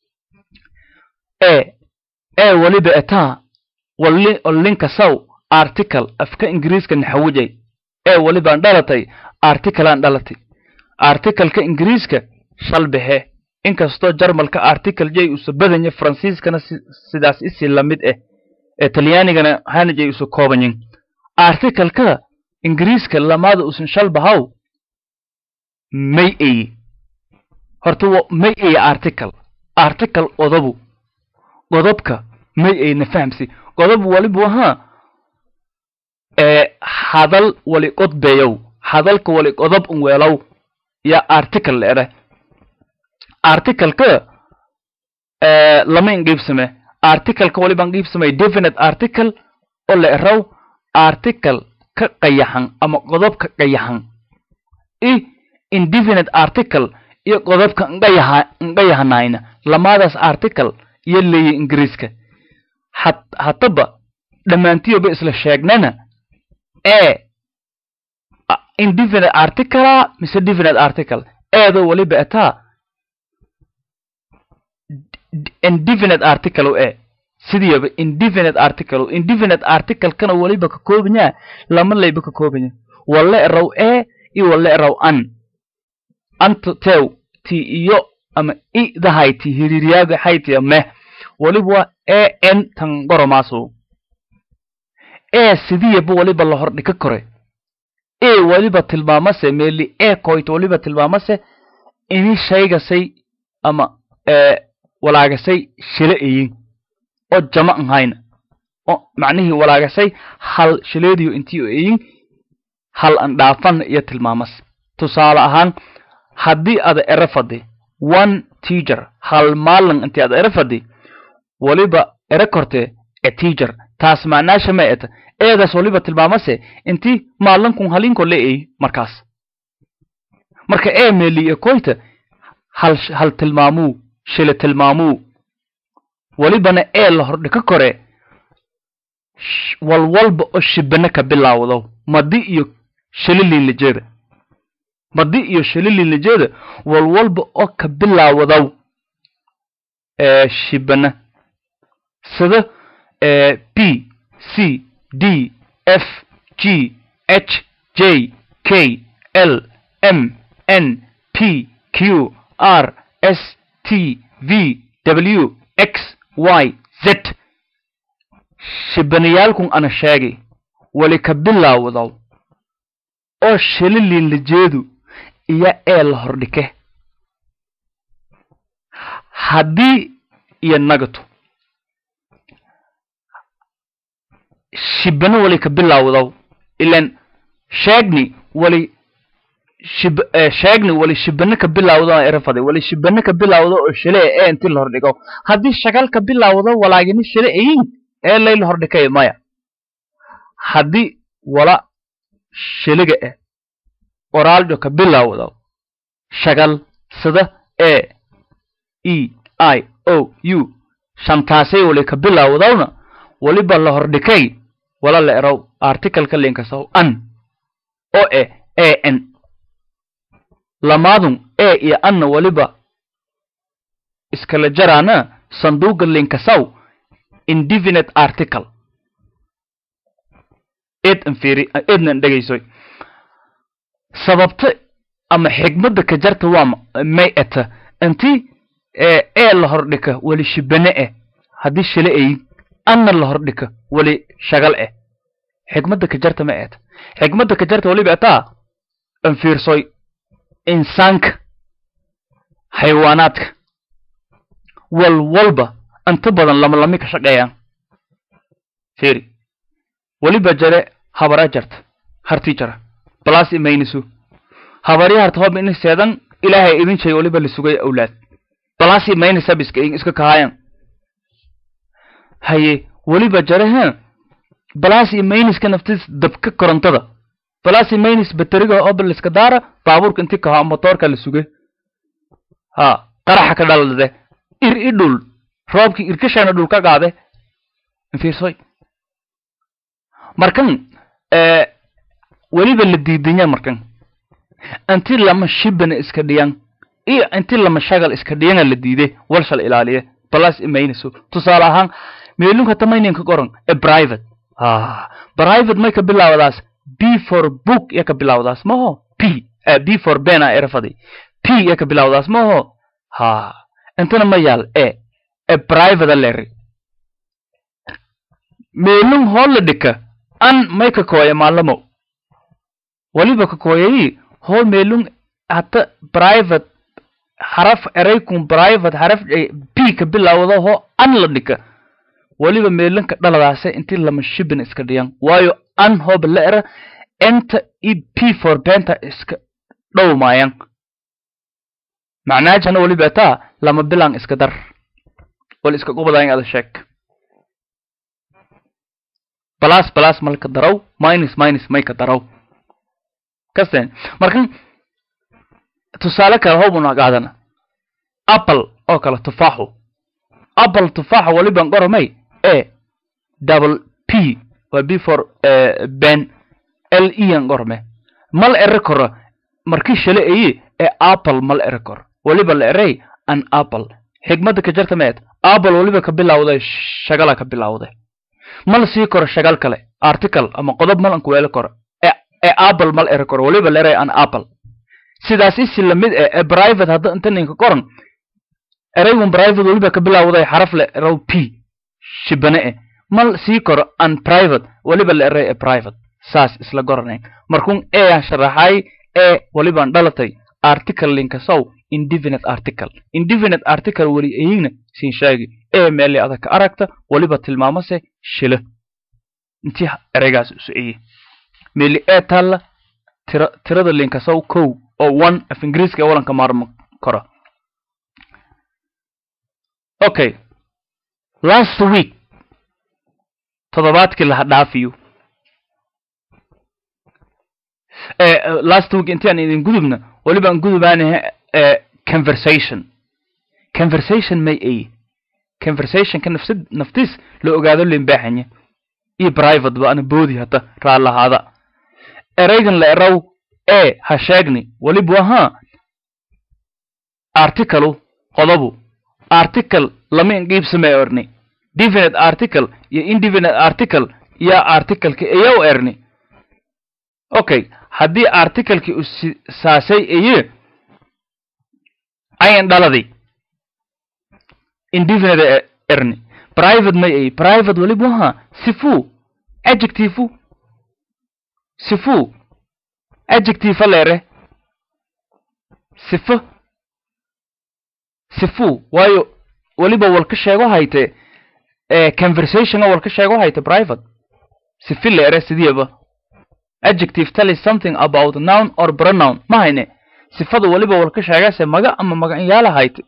e ee waliba etaa wali linka saw article afka ingiriiska naxawujay ee walibaan dhalatay articleaan dhalatay articleka ingiriiska shalbaxe inkastoo jarmalka article jay usa badanya faransiiskana sidaas isii lamid ah ee talyaanigana hana jay usa koobanyin articleka ingiriiska lamaada usan shalbahaw may eye horta may eye article article odabu godobka may eye na fahamsi godob walibu ahaa ee hadal wali qodbeyow hadalka wali qodob un weelow ya article leere articleka lama inqiibsame articleka waliba inqiibsamay definite article oo la eraw article ka qayaxan ama qodob ka qayaxan i indefinite article iyo qodobka nqayaha nqayahanayna lamaadaas article iyo leeya ingiriiska hat hataba dhammaantiyoba isla sheegnana e indefinite articlea mise definite article eedo waliba etaa indefinite article e sidiyaba indefinite article indefinite articlekana waliba ka koobanyaa lama layba ka koobanya walla eraw e iyo walla eraw an anta tew ti iyo ama i dahayti hiriiriyaaga haytiya meh waliba waa e n tan qoromaaso ee sidiyaba waliba la hordhika kore e waliba tilmaamase meeli e koyt waliba tilmaamase ini shaygasay ama walaagasay shile eyin oo jama an hayna oo macnihii walaagasay hal shileediyo intii o eyin hal an dhaafana iyo tilmaamas tusaale ahaan haddii ada ero fadi one teacher hal maalin intii ada ero fadi waliba ero korte a teacher taas macnaasha ma eta eedaas waliba tilmaamase intii maalinkun halinko le ey markaas marka ee meeliye koyta hal hal tilmaamuu shile tilmaamuu walibana ee la hordhika kore walwalba oo shibana ka bilaawdo madi iyo shililiinlajeeda madi iyo shililiinlajeeda walwalba oo ka bilaawdow ee shibana sida b c d f g h j k l m n p q r s t v w x y z shibanayaalkun ana sheegay wali ka bilaawdow oo shililiinlajeedu iyo ee la hordhike haddii iyo nagato shibano wali ka bilaawdow ilan sheegni wali shib sheegni wali shibano ka bilaawdo erafaday wali shibano ka bilaawdo oo shile ee inti la hordhigo haddii shagal ka bilaawdo walaagini shile eyin ee layla hordhikay maya haddii wala shiliga eh qoraaljo ka bilaawdo shagal sida e e i o u shantaasay wali ka bilaawdowna waliba la hordhikay wala la erow articleka linkasow an oo eh a n lamaadun e iyo anna waliba iskala jaraana sanduuqa linkasaw indefinite article eed anfiri eednan dhegaysoy sababta ama xigmadda ka jarta waa may eta inti ee la hordhika weli shibane eh haddii shile ay anna la hordhika weli shagal eh xigmadda ka jarta ma eeta xigmadda ka jarta weliba etaa anfiirsoy insaanka xayawaanaadka wal walba inta badan lama lami ka shaqeeyaan firi weliba jare habara jarta hartii jara balaas imaynisu habari harta hob ini seedan ilaahay idin shay weliba la sugay awlaad balaas imaynisa biska iska kahaayan haye weliba jare he balaas imayniska naftis dabka korontada balaas imaynis bateriga oba liska daara baabuurka inti kahaa motoorka la suge ha qaraxa ka dhalade ir i dhul roobkii irkashana dhul ka qaade fiirsoy markan weliba la diidanya markan inti lama shibana iska dhiyan iyo inti lama shagal iska dhiyana la diide walshal ilaaliye balaas imayniso tusaale ahaan meelunka tamayninka qoran e private private may ka bilaawdaas b for book ya ka bilaawdaas maho p b for bena erafadi p ya ka bilaawdaas maho ha intana ma yaal e e private leri meelun hoola dhika an may ka kooya maalamo waliba ka kooyayi hoo meelun hata private haraf eraykun private haraf p ka bilaawda hoo an la dhika weliba meelanka dhaladaase intii lama shibin iska dhiyan waayo an hooba la era enta i p for benta iska dhow maayan macnaajana weliba taa lama bilan iska dar wal iska qubadayn ada sheeg balas balas malka daraw minus minus mayka daraw kasten markan tusaale kale hoobuna qaadana apple oo kale tufaaxu apple tufaaxa waliban qoromay a double p waa b for ben l e an qorme mal ere koro markii shale aye ee apple mal ere kor waliba la erey an apple xigmadda ka jarta meed apple waliba ka bilawday shagala ka bilawday mal sii koro shagal kale article ama qodob mal an kuweeli koro ee apple mal ere koro waliba la erey an apple sidaas isi lamid eh ee private hadda inta ninka qoran eraygun private weliba ka bilaawday xaraf le erow p shibane eh mal sii koro an private weliba la eray e private saas isla goranayn markuun ean sharaxay e welibaan dhalatay article linkasow indefinite article indefinite article weli ayigna siin sheegi e meeli adag ka aragta weliba tilmaamase shila intii eraygaas isu eye meeli e taalla tira tirada linkasow kow oo one af ingiriiska walanka maarmo karo okay last week toddobaadkii laha dhaafiyo last week intii aan idin gudubna weliba aan gudubaanaha conversation conversation may ay conversationka nafsi naftiis la ogaado limbaaxanya iyo private ba ana boodi hata raallahaada eraygan la eraw e ha sheegni weliba wahaa articalu qodobu article lama inqiibsamee erni definite article iyo indefinite article yaa articleka iyow erni okay haddii articlekii u saasay eye ayan dhaladay indefinite erni private may ay private weliba wahaa sifu adjective sifu adjective leere sifo sifu waayo weliba walka sheego hayte conversationa walka sheego hayte private sifi leere sidiiba adjective tell something about noun or pronoun ma hayne sifada weliba walka sheegase maga ama magacinyaala hayte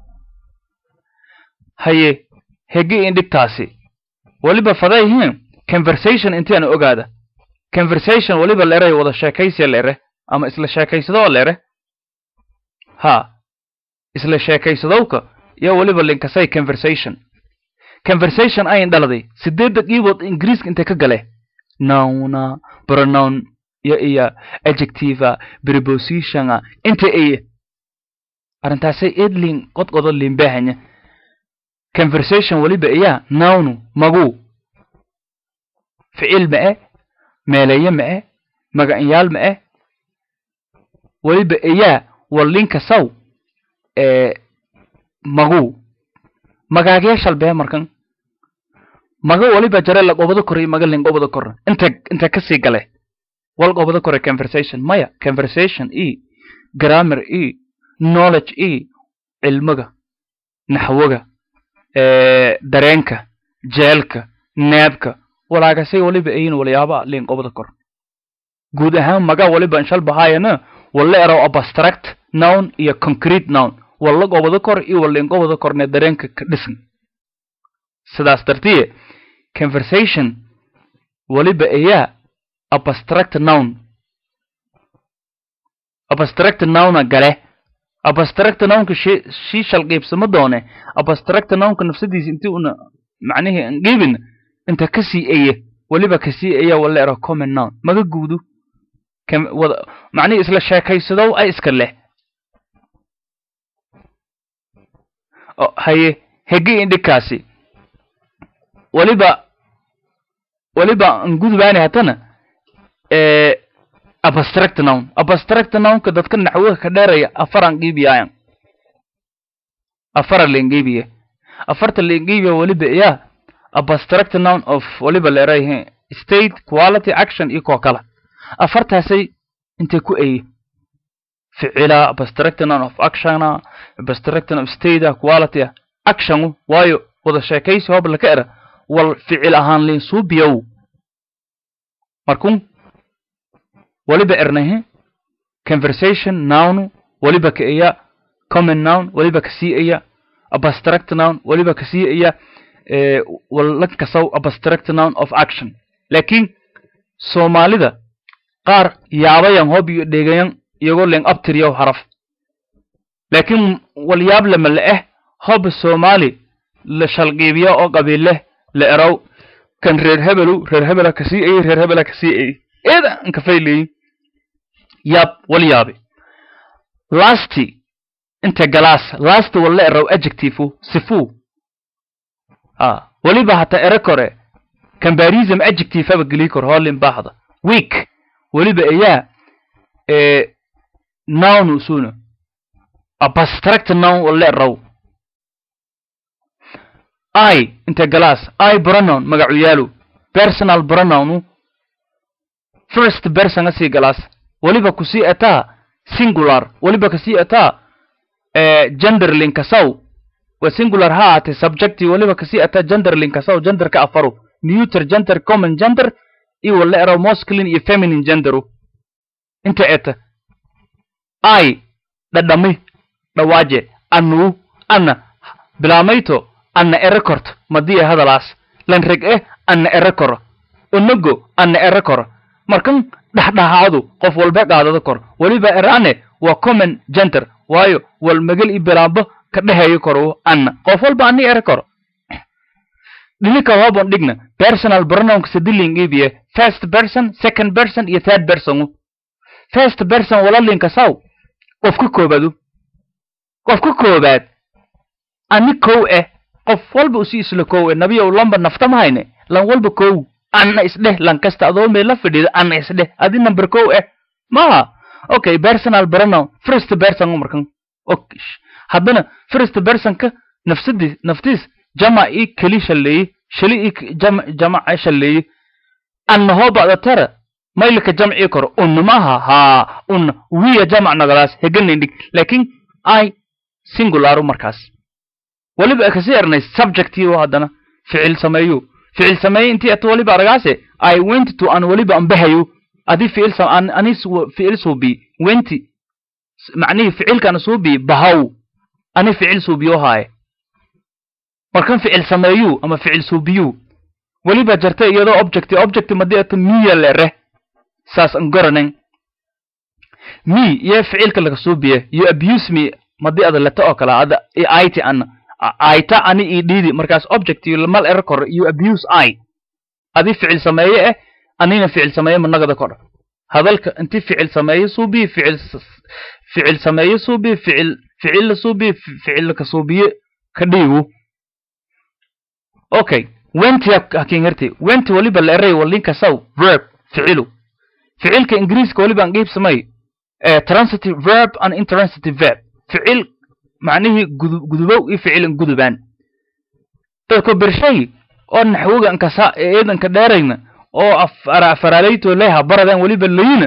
haye hegi indhigtaasi weliba fadayhin conversation intiana ogaada conversation weliba leeray wada sheekaysiya leere ama isla sheekaysadoo leere ha isla sheekaysadowka iyo weliba linkasay conversation conversation ayn dhaladay sideedda qiibood ingiriiska intay ka gale nowna pronoun iyo iyo adjectiva prepositiona inta eye arrintaasay edlin qodqodo liinbaahanya conversation weliba iyaa nawnu maguu ficil ma'e meeleeye ma'e magacinyaal ma'e weliba iyaa wallinka saw ee maguu magaagee shalbee markan maga waliba jare la gobado kore maga lin gobado kore inta inta kasii gale wal gobado kore conversation maya conversation e grammar e knowledge e cilmiga naxwaga dareenka jeelka neebka walaagasay waliba ayin walyaaba lin gobado kor guud ahaan maga waliba inshal bahaayana walla erow abstract noun iyo concrete noun walla gobado kor iyo wallin gobado korne dareenka ka dhisan sidaas dartiye conversation waliba ayaa abstract noun abstract nouna gale abstract nounka shii shalqiibsama doone abstract nounka nafsadiisa intii una macnihii angiibin inta kasii eye waliba kasii eya wala ero common noun maga guudu macnihii isla sheekaysadow ay iska leh haye hegi indhikaasi waliba waliba ngudubaani hatana abstract noun abstract nounka dadka naxwaha ka dheeraya afaran qiibiyaayan afara lengiibiye afarta lengiibiya waliba iyaa abstract noun of waliba leerayahe state quality action iyo koo kala afartaasay intay ku eye ficila abstract noun of actiona abstract noun of state quality actionu waayo wada sheekaysi hoob laka era wal ficil ahaan lin suubiyow markun waliba ernahe conversation nounu waliba ka iya common noun waliba kasii iya abstract noun waliba kasii iya wala kasaw abstract noun of action laakiin soomaalida qaar yaabayan hoob iyo dheegayan iyagoo len abtiriyow haraf laakiin walyaab lama la eh hoob soomaali la shalqiibiya oo qabiilleh la erow kan reer hebelu reer hebela kasii ayey reer hebela kasii ayey eeda anka fayleyin yaab wal yaabe lasti inta galaas last walla erow adjectiveu sifu a weliba hata ere kore combarism adjective aba geli kor hoolin baahda week weliba ayaa noun usuna abstract noun walla erow i inta galaas i pronoun magacu yaalu personal pronounu first person asii galaas weliba kusii ataa singular weliba kasii ataa genderlin kasaw wa singular ha ahaatee subjecti weliba kasii ataa genderlin kasaw genderka afaru neuter gender common gender iyo wala ero masculine iyo feminine genderu inta eta i dhadhami dhawaaje anuu ana bilaamayto anna ere korto madiya hadalaas lan reg eh anna ere koro onogo anna ere koro markan dhexdhexaadu qof walba qaadado kor weliba eraane waa common gender waayo wal magal i bilaabo ka dhexeeyo koro anna qof walba ani ere koro dhinika hoobon dhigna personal pronounka sadiling ibiye first person second person iyo third person first person walalinka saw qof ka koobaadu qof ka koobaad ani kow eh qof walba usi isla kow eh nabiyow lamba nafta ma hayne lan walba kow anna isdheh lan kasta adoo meel la fadhiida anna isdheh adi number kow eh maha okay personal pronoun first person markan okay haddana first personka nafsadi naftiis jama i keli shalleeye shali i jama jamaca shalleeye anna hoo ba'da tara maylka jamci koro unna maha haa unna wiya jamac nagalaas heganindhig laakiin i singularu markaas weliba kasi ernay subjectiyo haddana ficil sameeyo ficil sameeye intii ata waliba aragaase i went to an waliba ambahayo adi ficil an ani ficil suubi wenti macnihii ficilkan suubi bahaw ani ficil suubiyo haaye markan ficil sameeyu ama ficil suubiyu weliba jarta iyadoo object object madi ata miya lere saas an garanan mi iyo ficilka laga suubiye you abuse me madi ada leta oo kale ada aiti an aita ani i dhiidi markaas object mal ere kor you abuse i adi ficil sameeye eh anina ficil sameeye managada kor hadalka inti ficil sameeye suubi ficil ficil sameeye suubi ficil ficil la suubiye ficil ka suubiye ka dhiigu okay wenti hakin herti wenti waliba la eray walinka saw verb ficilu ficilka ingiriiska waliba aan qiibsamay transitive verb and intransitive verb ficil macnihii gudubow iyo ficil in gudubaan dadko bershay oo naxwoga ankasa eedanka dheerayna oo afaraaleyto leha baradaan waliba layina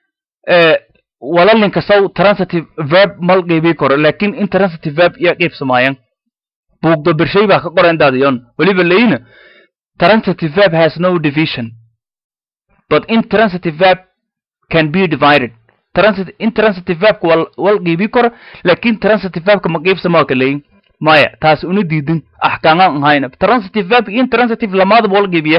walalinka saw transitive verb mal qiibii karo lakin intransitive verb iya qiibsamaayan buugdo bershay baa ka qoran daadiyon waliba layina transitive verb has no division but intransitive verb can be divided transit intransitive verbka wal wal qiibii karo lakin transitive verbka ma qiibsamaa ka leeyin maya taas una diidin axkaamaan ahayna transitive verb iyo intransitive lamaadaba wal qiibiye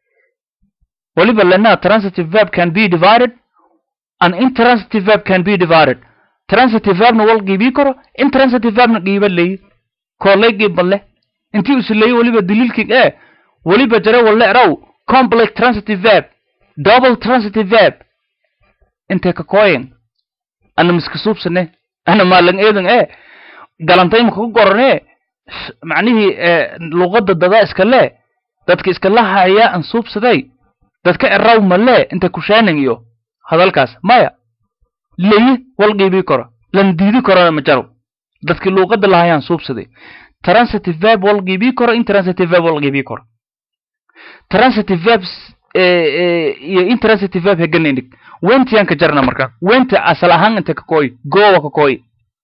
waliba lana transitive verb can be divided and intransitive verb can be divided transitive verbna wal qiibii karo intransitive verbna qiiba leeyi koolay qiiba leh intii usu leeyi waliba daliilkii ee waliba jare wale eraw complex transitive verb double transitive verb intee ka kooyen ana miska suubsane ana maalan eedan ee galantayma kaga gorane macnihii luqadda dadaa iska lee dadka iska lahaya an suubsaday dadka eraw malee inta kushaanan iyo hadalkaas maya leyi wal qiibii karo lan diidi karona ma jaro dadki luuqadda lahayaan suubsaday transitive verb wal qiibii karo intransitive verb wal qiibii karo transitive verbs iyo intransitive verb heganaynig wentiyan ka jarna marka wenta asal ahaan inte ka kooy gowa ka kooy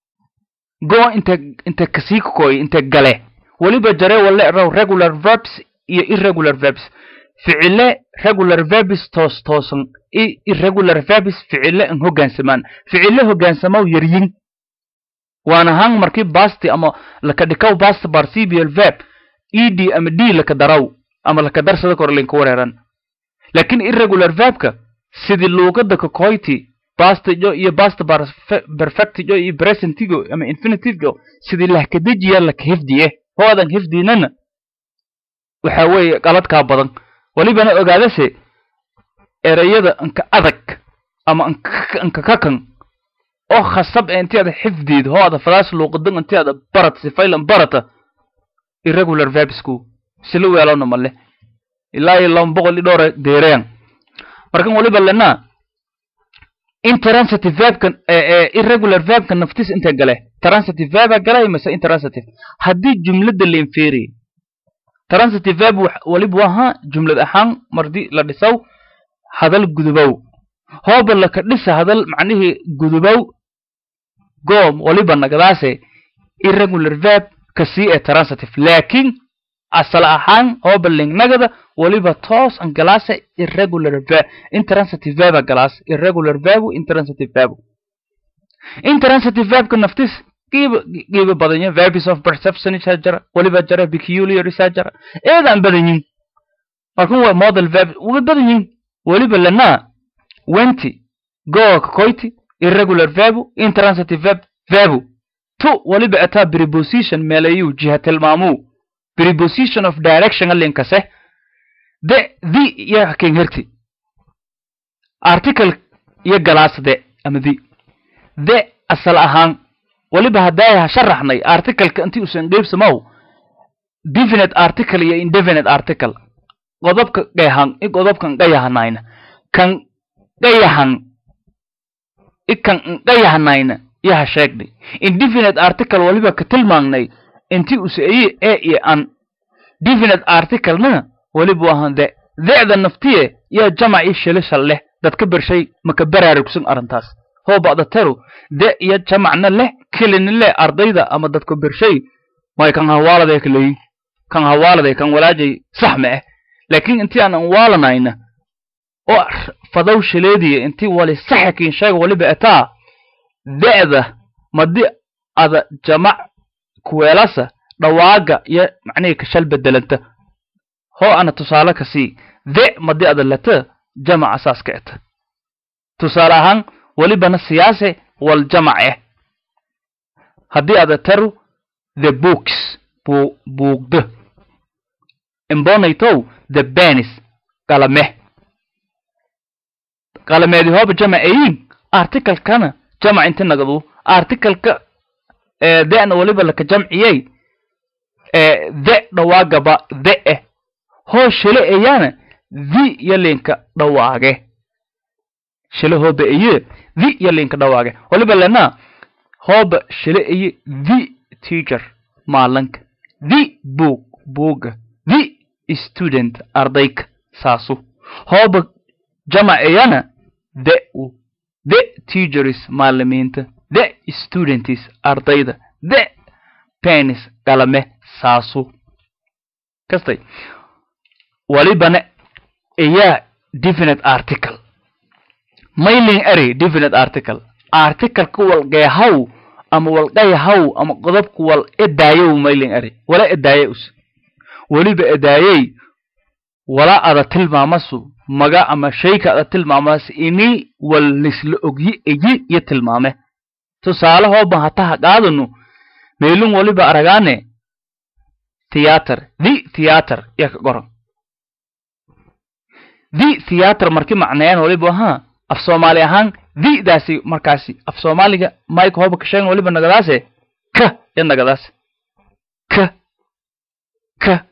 go inte inte kasii ka kooy inte gale waliba jare wale raw regular verbs iyo irregular verbs ficile regular verbs toos toosan i irregular verbs ficile an hoggaansamaan ficile hogaansamaw yaryin waan ahaan markii basti ama laka dhikaw bast participial verb ed ama d laka daraw ama laka darsada kor linka wareeran lakin irregular verbka sidii luuqada kakoyti bastigo iyo bast perfectigo iyo presentigo ama infinitivo sidii lahkadejiya laka hifdiye hoodan hifdinana waxa weeye qaladkaa badan walibana ogaadase ereyada anka adag ama anka kakan oo khasab ee inti ada xifdiid hoo ada fadaas luuqadan inti ada barat sifaylan barata irregular verbsku sila weelona male ilaa iyo laba boqol iyo dhowra deereyan markan waliba lena intransitive verbkan irregular verbka naftis intee gale transitive verba galay mise intransitive haddii jumlada la inferiy transitive verb waliba waha jumlad ahaan mardi la dhisaw hadal gudubow hooba laka dhisa hadal macnihii gudubow goom waliba nagadaase irregular verb kasii ee transitive laakin asal ahaan hooba lingnagada waliba toos an galaase irregular verb intransitive verba galaas irregular verbu intransitive verbu intransitive verbka naftis qiiba qiiba badanya verbs of perception isaa jira waliba jira peculiar isaa jira eedaan badanyin markan waa model verb way badanyin waliba lana wenti goa kakoyti irregular verbu intransitive verb verbu tu waliba ataa preposition meelayu jiha tilmaamuu preposition of direction alinkase de the iyo haken herti article iyo galaas de ama the de asal ahaan waliba haddaay ha sharaxnay articleka intii usan qeybsamaw definite article iyo indefinite article qodobka qeehan i qodobkan qayahanayna kan qayahan i kan qayahanayna iyo ha sheegnay indefinite article waliba ka tilmaangnay intii usaeye e iyo an definite articlena waliba wahan de de'da naftiye iyo jamac iyo shilishal leh dadka bershay maka baraarugsan arrintaas hoo ba'da teru de iyo jamacna leh kelina leh ardayda ama dadka bershay may kan hawaaladay kaleeyin kan hawaaladay kan walaajay sax ma ah laakiin intii aan anwaalanayna oo fadow shileediya intii wali saxakiin sheega waliba ataa de'da madi ada jamac kuweelasa dhawaaga iyo macnihii kashal bedelanta hoo ana tusaale ka sii de madi ada lata jamaca saas ka eta tusaale ahaan welibana siyaase wal jamac eh haddii ada taru the books bu buugda imbonaytow the benis qalame qalameedi hooba jamac ayin articlekana jamac inti nagadu articleka dena waliba laka jamciyey the dhawaagaba the eh hoo shile eyaana the yalinka dhawaage shile hooba eye the yalinka dhawaage waliba lena hooba shile eye the teacher maalanka the book buuga the student ardayka saasu hooba jamac eyana the the teachers maalimiinta the students ardayda the penis galame saasu kastay walibana ayaa definite article mailing ary definite article articleka walgeehaw ama walgayahaw ama qodobka wal edaayow mailing ary wala edaaye us weliba edaayey wala ada tilmaamasu maga ama shayka ada tilmaamaas ini wal lisla ogyi eyi iyo tilmaame tusaale hooban hataha qaadanu meelun waliba aragaane theater the theater iya ka qoran the theater marki macneeyaan waliba ahaa af soomaali ahaan the daasi markaasi af soomaaliga mike hooba ka sheegan waliba nagadaase ka ya nagadaas ka ka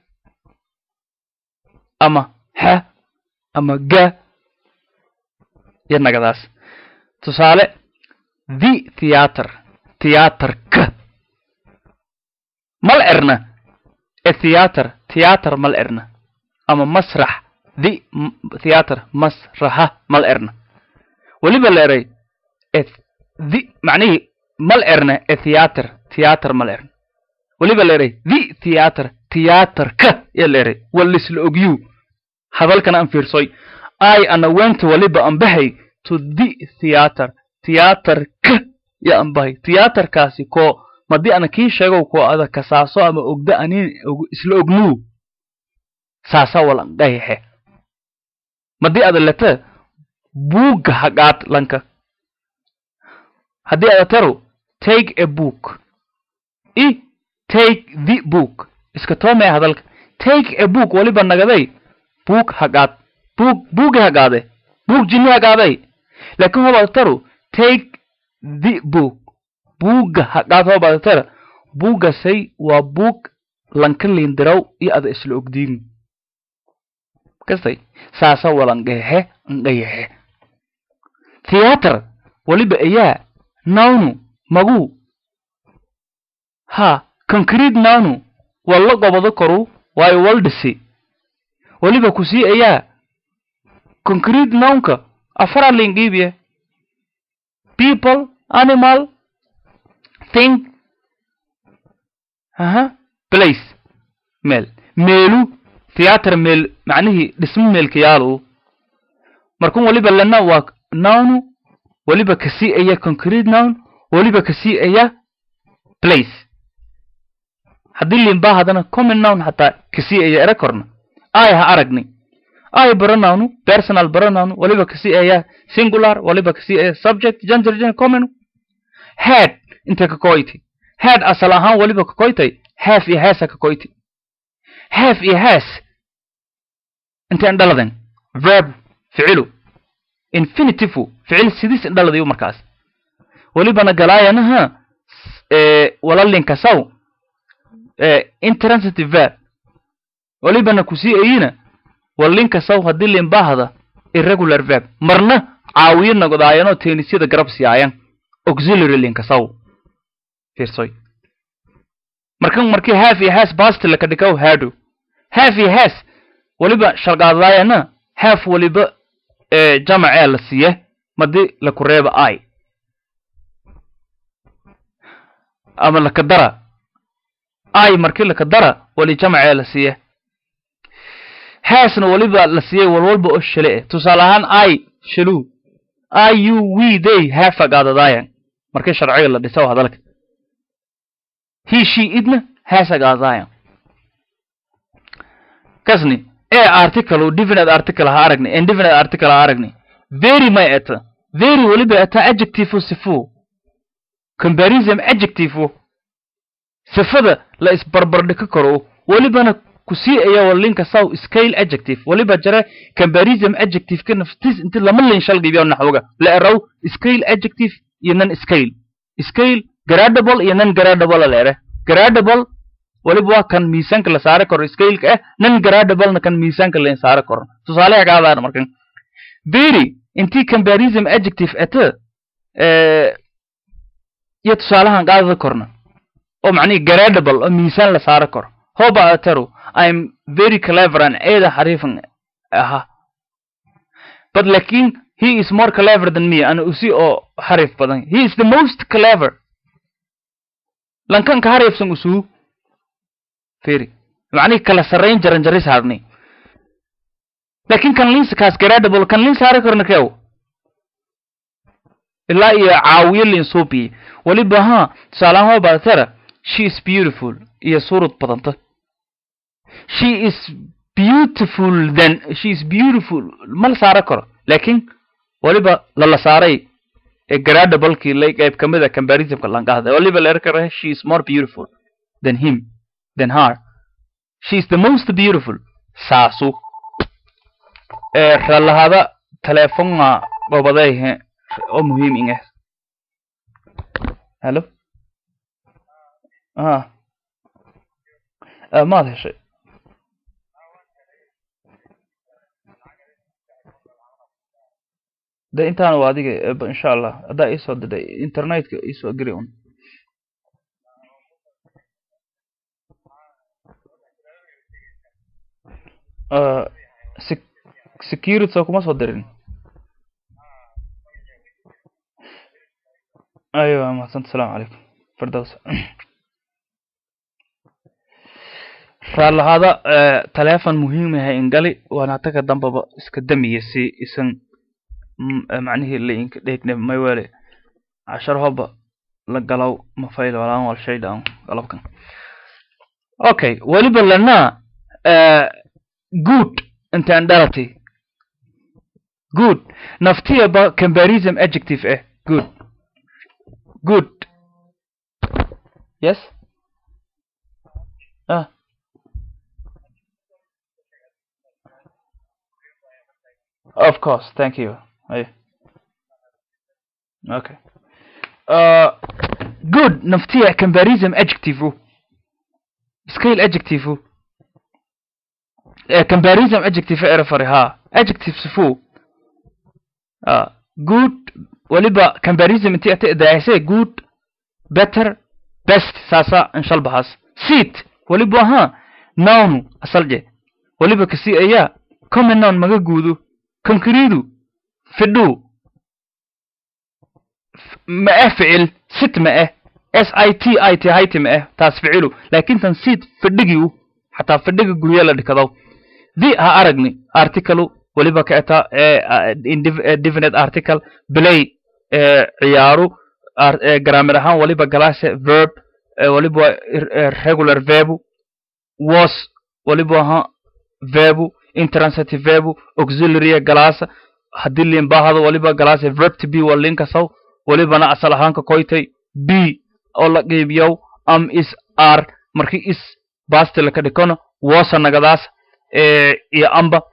ama ha ama ga ya nagadaas tusaale the theater theaterka mal erna e theater theater mal erna ama masrax the theater masraxa mal erna weliba la eray e the macnihii mal erna e theater theater mal erna weliba la eray the theater theaterka ya la eray walisla ogyu hadalkana aan fiirsoy i ana went waliba ambahay to the theater theaterka ya ambahay theaterkaasi ko madii ana kii sheegow ko ada kasaaso ama ogda anin isla ognuu saasa walangayaxe madii ada lete buugga haqaad lanka haddii ada taro take a book i take the book iska toomaya hadalka take a book waliba nagaday buug haqaad buug buugi haqaade buug jini haqaaday laakiin hobaada taro take the book buugga haqaad hobaada tara buuggasay waa buug lanka liindiraw iyo ada isla ogdiin kastay saasa walangayaxe ngayaxe theater waliba ayaa nawnu maguu ha concrete nawnu walla gobado koru waayo wal dhisi waliba kusii ayaa concrete nownka afara lingiibiye people animal thing aha place meel meelu theater meel macnihii dhismo meelkayaalo markun waliba lena waa nownu waliba kasii aya concrete nown waliba kasii aya place haddii limbaa haddana common nown hataa kasii aya era korna ay ha aragni ay baranawnu personal baranawnu waliba kasii aya singular waliba kasii aya subject gender gender common head inta ka koyti head asal ahaan waliba ka koytay half iyo heesa ka koyti half iyo hees intaan dhaladan verb ficilu infinitive ficil sidis indhaladayu markaas walibana galaayanaha walalinkasaw intransitive verb walibana kusii ayina walinkasaw haddii limbahda irregular verb marna caawiyo nagodaayanoo teenisyada garab siyaayan auxiliary linkasaw fiirsoy markan markii half iyo hees basti laka dhikaw hado half iyo hees waliba shargaadaayana half waliba jamacee la siiye madi laku reeba i ama lakadara i markii lakadara wali jamacee la siiye heesna waliba la siiyey walwalba oo shale eh tusaale ahaan i shalu i u we they heefagaadadaayan markii sharciga la dhisaw hadalka he she idna heesagaadaayan kasni ee article definite article ha aragni indefinite article ha aragni very may eta very waliba eta adjective sifu comparison adjective sifada la isbarbardhigi karo walibana kusii aya walinka saw scale adjective waliba jare comparison adjective ka naftis inti lama lin shal gibiyo naxwoga la eraw scale adjective iyo non scale scale gradable iyo non gradable leere gradable waliba waa kan miisaanka la saari karo scaleka ah non gradablena kan miisaanka la saari karo tusaaleha kaadaan markan very intii comparison adjective ate iyo tusaalahan qaadada korna oo macnihi gradable oo miisaan la saari karo hoba atero i'm very clever and eeda xariifan aha but lakin he is more clever than me ana usi oo xariif badan he is the most clever lankan ka xariifsan usuu feri macnihi kala sarrayn jaran jari saarnay lakin kan linsa kaas gradable kan lin saari karna kew ilaa iyo caawiyo lin suubiye waliba ha tusaalahan hoba atera she is beautiful iyo suurad badanta she is beautiful then she is beautiful ma la saara karo laakiin waliba lala saaray ee gradablekii lay qayb ka mid a comparisonka lanqahda waliba la erkara she is more beautiful than him than her she is the most beautiful saasu ee ralahada telefonga gobadayhe oo muhiim inga hello ah maad heshay de intaan waa adiga insha allah haddaa iisoo diday internetka iisoo geli un security soo kuma soo dirin aywa mahadsanti asalaamu calaykum firdaws raalahaada telefon muhiim yahay ingali waana taga dambaba iska damiya si isan macnihii lainka dheegne maywele cashar hoba la galow mafayl walaan wal shay dhaan galabkan okay weliba lana good intaan dhalatay good naftiyaba comparison adjective eh good good yes ah of course thank you Hey. Okay. Uh, good naftiya comparison adjective scale adjective uh, comparison adjective erafari ha adjective sifu uh, good waliba comparison inti ate daayse good better best sasa inshal bahas seat waliba ha noun asalje waliba kasi aya common noun maga guudu concrete fidhu ma ah ficil sit ma ah s i t i t hayti ma ah taas ficilu laakin tan sit fidhigiu xataa fidhiga gurya la dhikado the ha aragni article waliba ka eta definite article play ciyaaru grammar ahaan waliba galaase verb waliba regular verbu was waliba ahaa verbu intransitive verbu auxiliary galaasa haddii liin baahado waliba galaase verb to be waa liin kasaw walibana asal ahaanka koytay b oo la qiibiyow am is r markii is basti laka dhikono wosa nagadaas iyo amba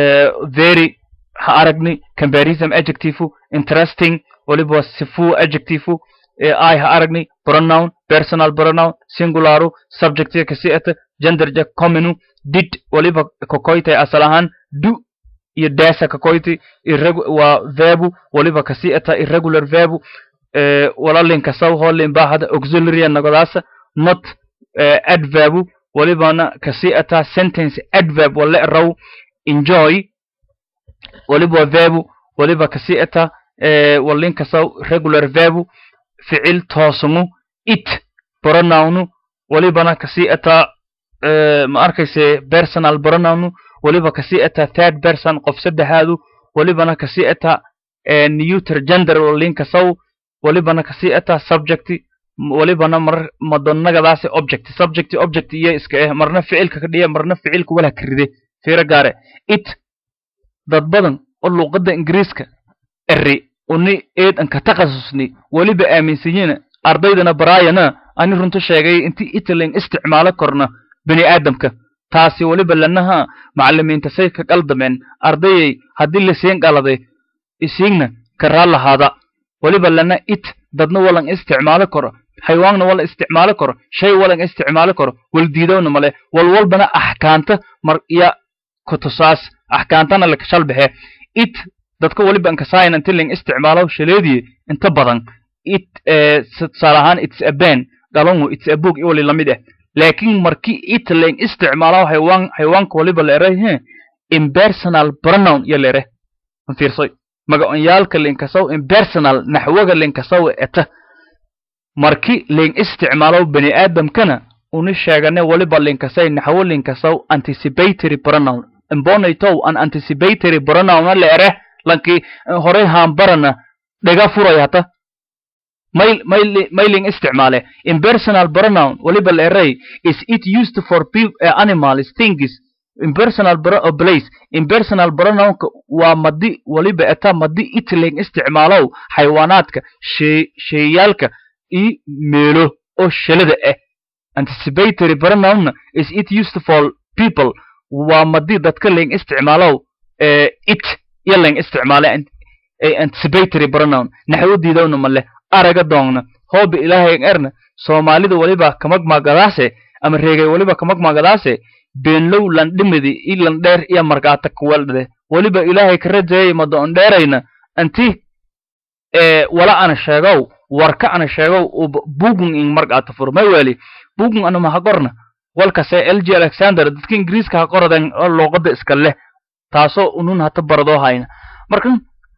very ha aragni comparison adjective interesting waliba sifu adjective i ha aragni pronoun personal pronoun singularu subject kasi ata gender ja commonu did waliba kokoytay asal ahaan do iyo dasa kakoyti waa verbu waliba kasi ata irregular verbu walalin kasaw holin bahada auxiliary nagadaasa not adverbu walibana kasi ata sentence adverb wala raw enjoy waliba verbu waliba kasi ata walin kasaw regular verbu ficil toosumu it pronounu walibana kasi ata ma arkayse personal pronounu waliba kasi ata third person qof saddexaadu walibana kasi ata neuter gender walin kasaw walibana kasi ata subject walibana mar madonagadaasi object subject object iyo iska eh marna ficilka ka dhiya marna ficilka wala karide fiiro gaare it dad badan oo luuqadda ingiriiska eri uni eed an ka takhasusni weliba aaminsanyiina ardaydana baraayana ani runta sheegay intii italin isticmaalo korna bini aadamka taasi weliba lanaha macalimiinta say ka qaldameen ardayay haddii lasiin qaladay isiigna karaa lahaada weliba lana it dadna walan isticmaalo karo xayawaanna wala isticmaali karo shay walan isticmaali karo waldiidowna male walwalbana axkaanta mar iya kutusaas axkaantana lakashal baxe it dadka waliba ankasayan inti ling isticmaalo shaleediye inta badan it tusaale ahaan it's a ben dhalongu it's a book iyo wali lamid ah laakiin markii it ling isticmaalo xayawaan xayawaanka waliba la eray impersonal pronoun iyo la ere fiirsoy magaconyaalka linkasow impersonal naxwaga linkasow eta marki ling isticmaalo bani aadamkana uni sheegane waliba linkasay naxwo linkasow anticipatory pronoun imbonaytow an anticipatory pronoun la ere lankii horey haambarana dhaga furay hata may may mailing isticmaale impersonal pronoun waliba la eray is it used for people, uh, animals things impersonal uh, place impersonal pronounka waa madi waliba eta madi itling isticmaalow xayawaanaadka shey sheeyaalka iyo meelo oo shalada ah anticipatory pronoun is it used for people waa madi dadka ling isticmaalow uh, it iyo ling isticmaale anticipatory pronoun naxwadiidowna male araga doongna hooba ilaahay erna soomaalida waliba kamagmagadaase ama reegay waliba kamagmagadaase beenlow landhimidi i landheer iyo markaata kuwaldhade waliba ilaahay ka rajeeyay madoon dheerayna anti wala ana sheegow warka ana sheegow bugun in markaata fur may weli bugun anama ha qorna walkase l g alexander dadka ingiriiska ha qoraden oo luuqada iska leh taasoo unun hata baradoo hayna marka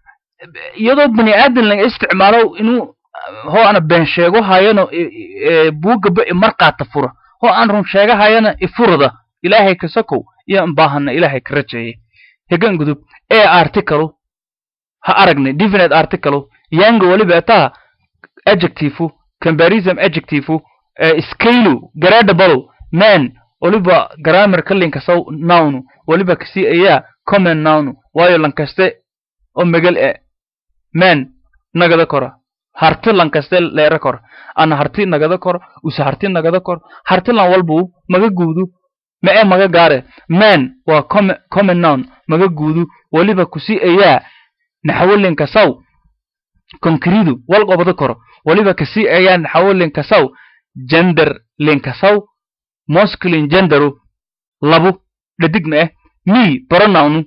iyadoo bani aadan laga isticmaalo inuu hoo ana been sheego hayano buugaba imarkaata fura hoo aan run sheega hayana ifurada ilaahay ka sokow iyo anbaahana ilaahay ka rajeeye hegan gudub ee article ha aragnay definite article yanga waliba etaa adjective comparison adjective scale gradable man waliba grammar ka linkasow noun waliba kasi ayaa common noun waayo lankaste oo megal e man nagada kora harti lankaste leera kor ana harti nagada kor usa harti nagada kor harti lan walbu maga guudu ma ee maga gaare man waa common noun maga guudu waliba kusi ayaa naxawolinkasaw konkridu wal qobada koro waliba kasi ayaa naxawolinkasaw gender linkasaw masculine genderu labu dhadig ma eh mi pronoun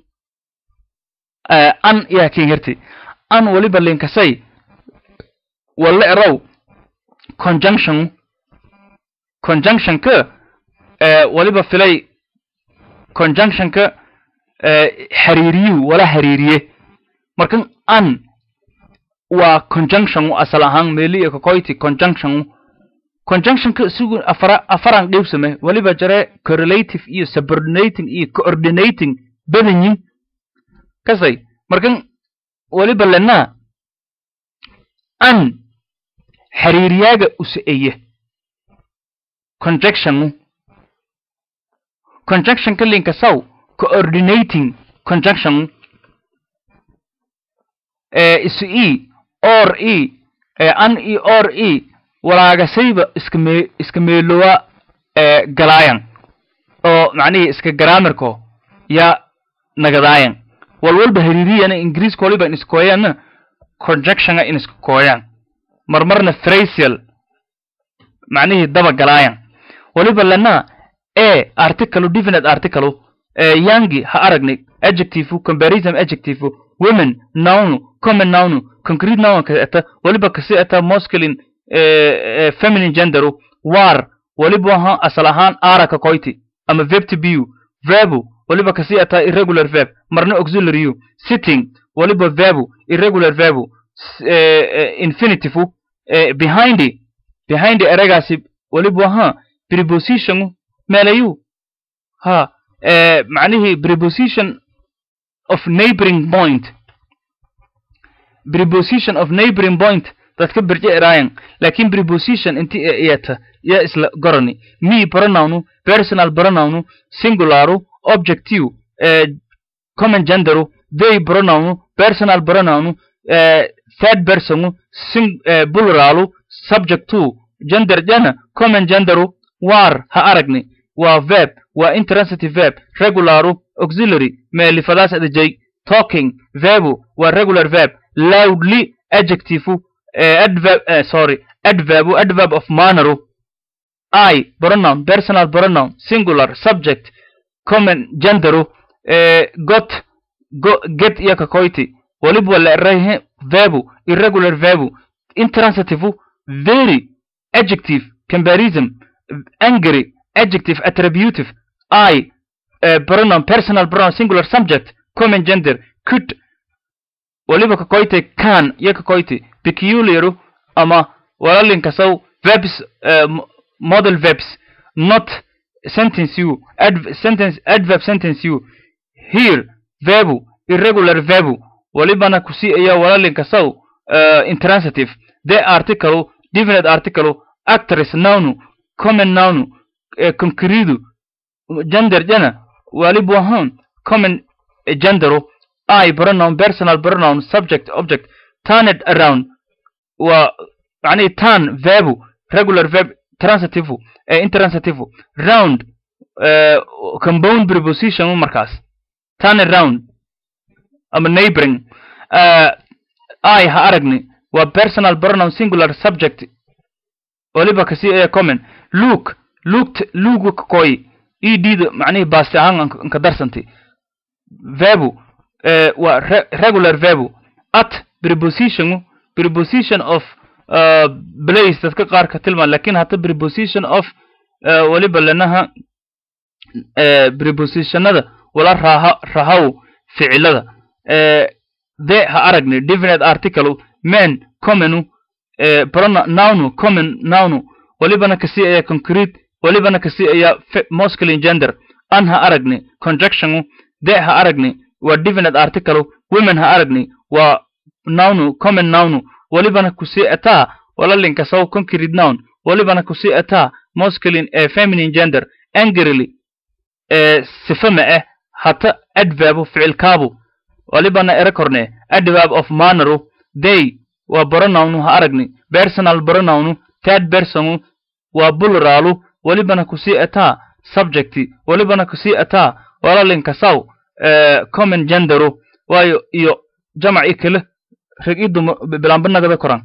an yaa kin herti an waliba linkasay walla erow conjunction conjunctionka waliba filay conjunctionka xiriiriyuhu wala xiriiriye markan an waa conjunction asal ahaan meeli iyo kakoyti conjunction conjunctionka isigu afara afaran qeybsame waliba jare correlative iyo subordinating iyo coordinating badanyin kasay markan waliba lena an xiriiriyaaga usaeye conjunction conjunctionka linkasaw coordinating conjunction isu e or e an e or e walaagasayba iskame iska meelowa galaayan oo macnihii iska garaamirko ya nagadaayan walwalba hariiriyana ingiriiska waliba in iskooyaanna conjunctiona in iska kooyaan marmarna frasial macnihii daba galaayan waliba lana e article definite article yangi ha aragnay adjective comparison adjective women noun common noun concrete noun ka eta waliba kasi eta masculine feminine genderu war waliba ha asal ahaan ara ka koyti ama verb to be verbu waliba kasi eta irregular verb marna auxiliary sitting waliba verbu irregular verbu infinitive behind behind eragaasi waliba ha preposition meelayu ha macnihii preposition of neighboring point preposition of neighboring point dadka birje eraayan laakiin preposition inti iyata ya isla gorani me pronounu personal pronounu singularu objective common genderu they pronounu personal pronounu third personu sing pluralu subject to gender jana common genderu war ha aragni waa verb waa intransitive verb regularu auxiliary meelifadaas adajay talking verbu waa regular verb loudly adjective uh, adverb uh, sorry adverb adverb of manner i pronoun personal pronoun singular subject common gender eh, got go, get iyo kakoyti waliba wala erahe verbu irregular verbu intransitive very adjective comparison angry adjective attributive i uh, pronoun personal pronoun singular subject common gender could waliba kakoyte can iyo kakoyte peculiar ama walalinkasaw verbs uh, model verbs not sentence you adv sentence adverb sentence you here verbu irregular verbu walibana kusi aya walalinkasaw uh, intransitive the article definite article actress noun common noun uh, concreto gender jana walibu ahaan common gendero i pronoun personal pronoun subject object turned around waa معنيه turn verb regular verb transitive uh, intransitive round uh, compound preposition markaas turn around ama neighboring uh, i ha aragni waa personal pronoun singular subject waliba kasi ee common look looked lugu kakoy ed macnihii baasti ahaan anka darsantay verbu uh, waa re regular verbu at preposition preposition of uh, place dadka qaar ka tilmaan lakin hata preposition of uh, waliba lenaha uh, prepositionada wala raha rahaw ficilada uh, de ha aragni definite article men commonu uh, pronoun nounu common nounu walibana kasi aya concrete walibana kasi aya masculine gender an ha aragni conjunction de ha aragni waa definite article women ha aragni waa nounu common nounu walibana kusi ataa walalinka saw concrete noun walibana kusi ataa masculine ee feminine gender angrily ee sifama ah hata adverb ficilkaabu walibana ere korne adverb of manner they waa pronoun ha aragni personal pronoun third person waa pluralu walibana kusi ataa subject walibana kusi ataa walalinka saw ee common gender waayo iyo jamac ikale reg idum bilaanbanagada koran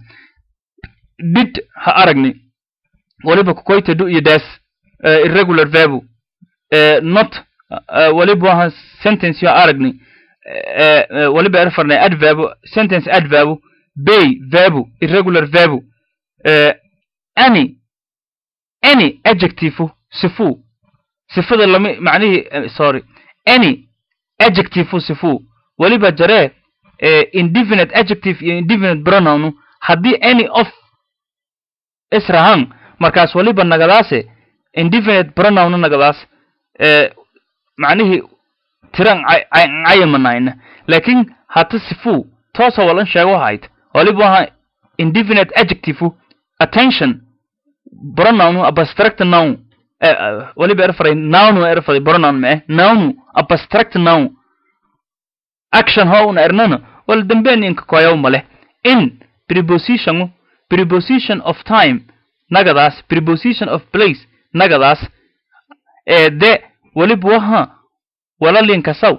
did ha aragni waliba kukoyta du iyo das uh, irregular verbu uh, not uh, waliba waha sentence yo aragni uh, uh, waliba erfarnay adverbu sentence adverbu bay verbu irregular verbu uh, any any adjective sifu sifada lama macnihii uh, sorry any adjective sifu waliba jaree uh, indefinite adjective iyo indefinite pronoun haddii any of israhan markaas waliba nagadaase indefinite pronoun nagadaas uh, macnihii tiran cayamanayna lakin hata sifu toosa walan sheego hayd waliba waha indefinite adjective attention pronoun abstract noun uh, waliba erfaray noun erfaray pronoun mae noun abstract noun action ho una ernana wal damben inka koyaw male in preposition preposition of time nagadaas preposition of place nagadaas ee de waliba waha walalinka saw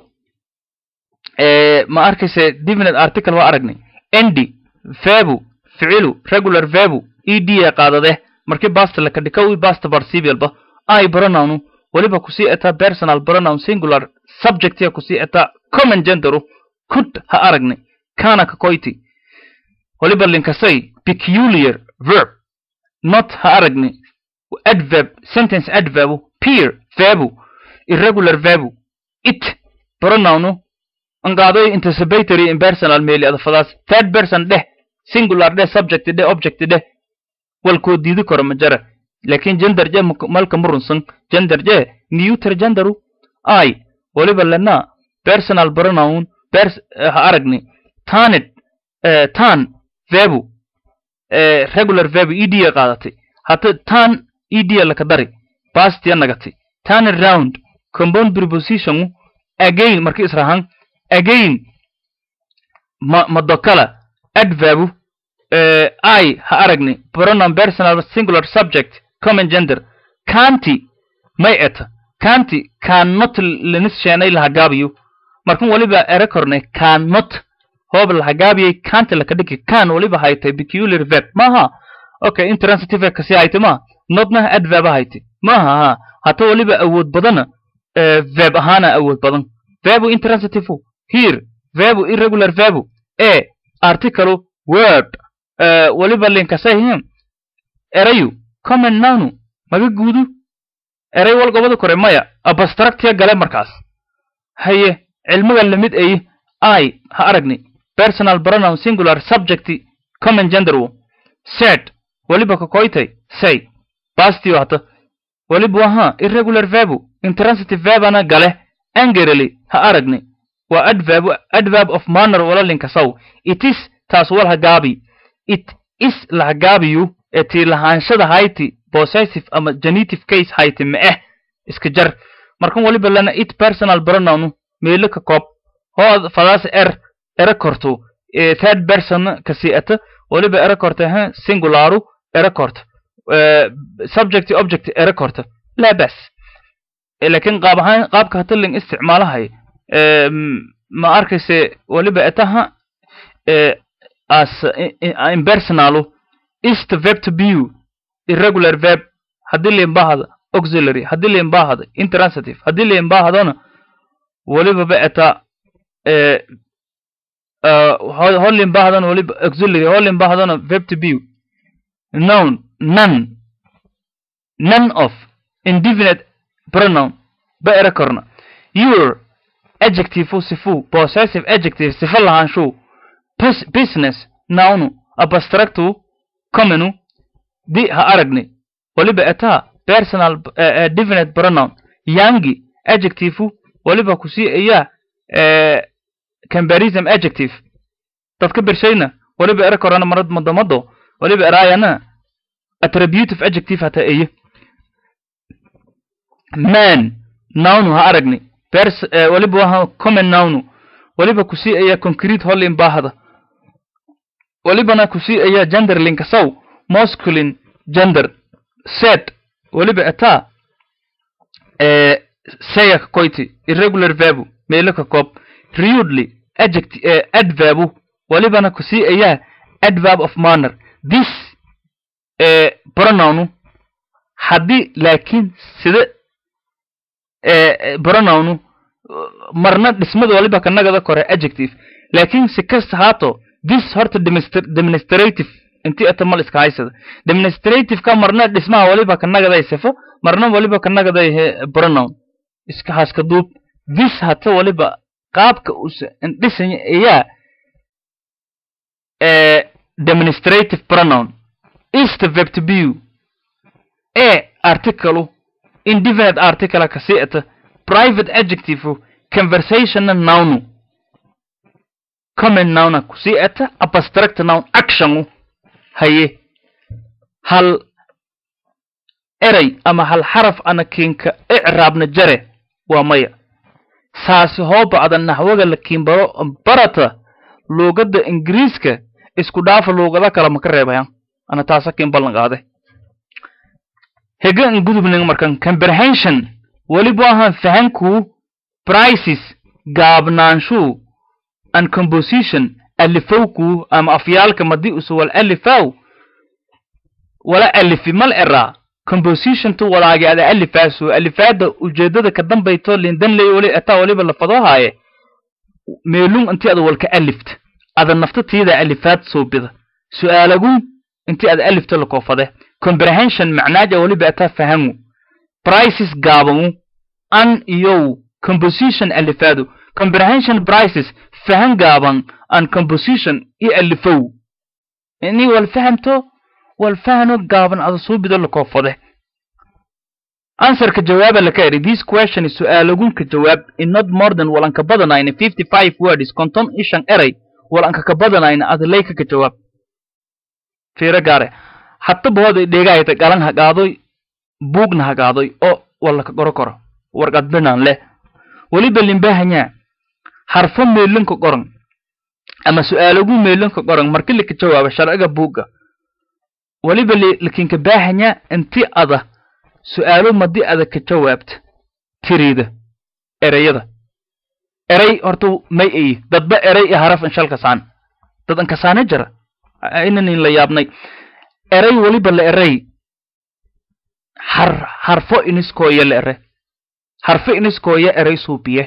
ee ma arkayse definite article waa aragnay endi verbu ficilu regular verbu ed ee qaadade markii basta laka dhikawi basta participialba i pronoun waliba kusii etaa personal pronoun singular subject ya kusii etaa common genderu could ha aragnay kana kakoyti waliba linkasay peculiar verb not ha aragnay adverb sentence adverb peer verbu irregular verbu it pronoun angaadoy anticipatory impersonal meli adafadaas third person dheh singular dheh subject dheh object dheh walkoo diidi karo ma jara lakin gender je malka murunsan gender je neuter genderu i waliba lena personal pronoun pers ha aragni tanid tan verbu regular verbu ed ya qaadatay hata tan ed laka dari pastiya nagatay turn around compound preposition again markii israhan again ma madokala adverbu uh, i ha aragni pronoun personal singular subject common gender canti may eta canti cannot lanis sheenay lahagaabiyo markan waliba ere kornay cannot hoob lahagaabiyay canti laka dhigi can waliba haytay peculiar verb maaha okay intransitive kasi hayti ma nodna adverb hayti maaha ha hata waliba awood badana verb ahaana awood badan verbu intransitive here verbu irregular verbu a article word waliba linkasayhin erayu common nounu maga guudu eray wal gobada kore maya abstractia gale markaas haye cilmiga lamid ay i ha aragni personal pronoun singular subject common gender wo said waliba kakoytay say basti wata waliba waha irregular verbu intransitive verbana gale angerly ha aragni waa adverb adverb of manner wala linkasaw it is taas wal hagaabi it is lahagaabiyu ee tii lahaanshada hayti possessive ama genitive case hayti ma eh iska jar markan waliba lana it personal pronoun meelo ka koob hoo fadaas er era korto third person kasiata waliba era korta ha singularu era korta subject object era korta la bas laakiin qaab ahaan qaabka hataling isticmaalahay ma arkayse waliba etaha as impersonalu is the verb to be irregular verb haddii limbahada auxiliary haddii limbahada intransitive haddii limbahadona waliba ba eta ho limbahadona waliba auxiliary ho limbahadona verb to be noun none none of indefinite pronoun ba era korna your adjective sifu possessive adjective sifa lahaanshu business nounu abstractu commonu di ha aragni waliba etaa personal uh, definite pronoun yangi adjective waliba kusii ayaa uh, comparison adjective dadka bershayna waliba era korana marad madamado waliba eraayana attributive adjective hata eye man nounu ha aragni pers uh, waliba waha common nounu waliba kusii ayaa concrete hollin baahada walibana kusii ayaa gender linkasaw masculine gender set waliba etaa saya kakoyti irregular verbu meelo ka koob rudely adject adverbu walibana kusii ayaa adverb of manner this pronounu haddii laakiin sida pronounu marna dhismada waliba kanagada kore adjective laakiin si kasta haato this horta demonstrative intii atamal iska haysada demonstrative ka marna dhismaha waliba kanagaday sifo marna waliba kanagaday pronoun iska haska duub this hata waliba qaabka usa indhisanya ayaa demonstrative pronoun is the verb to be a article indefinite article kasiita private adjective conversationa nounu common nouna kusii eta abstract noun actionu haye hal erey ama hal xaraf ana kiinka icraabna jare waa maya saasi hoo bacda naxwaga la kiinbaro barata luugadda ingiriiska isku dhaafa luugada kale maka reebayan ana taasa kiin ballan qaade hega in gudubning markan comprehension weliba ahaan fahanku prices gaabnaanshu and composition alifowku ama afyaalka madii usu wal alifaw wala alifi mal eraa compositiontu walaagi ada alifaasu alifaada ujeedada ka dambayto lindan ley wali ataa waliba lafadoo haaye meelung intii ada walka alift ada nafta tiida alifaad soobida su'aalagun intii ada alifta lakoofade comprehension macnaaja waliba ataa fahamu prices gaabamu an iyow composition alifaadu comprehension prices fahan gaaban an composition iyo alifow ini wal fahamto wal fahano gaaban ada suubido lakoofade answerka jawaaba laka eri this question is su'aalagunka jawaab in not more than walanka badanayna fifty five words konton ishan eray walanka ka badanayna ada layka ka jawaab fiiro gaare hataba hooday dheegahayta galan hagaadoy buugna hagaadoy oo walaka qoro koro warqad binan leh weliba limbahanyaa harfo meelinka qoran ama su'aalagu meelinka qoran marki lika jawaaba sharciga buugga weliba lakinka baahanyaa inti ada su'aalo madii ada ka jawaabta tiriida ereyada erey horta may ayi dadba erey iyo haraf inshalkasaan dad ankasaane jira inanin la yaabnay eray weliba la eray har harfo iniskooya la ere harfo iniskooya eray suubiye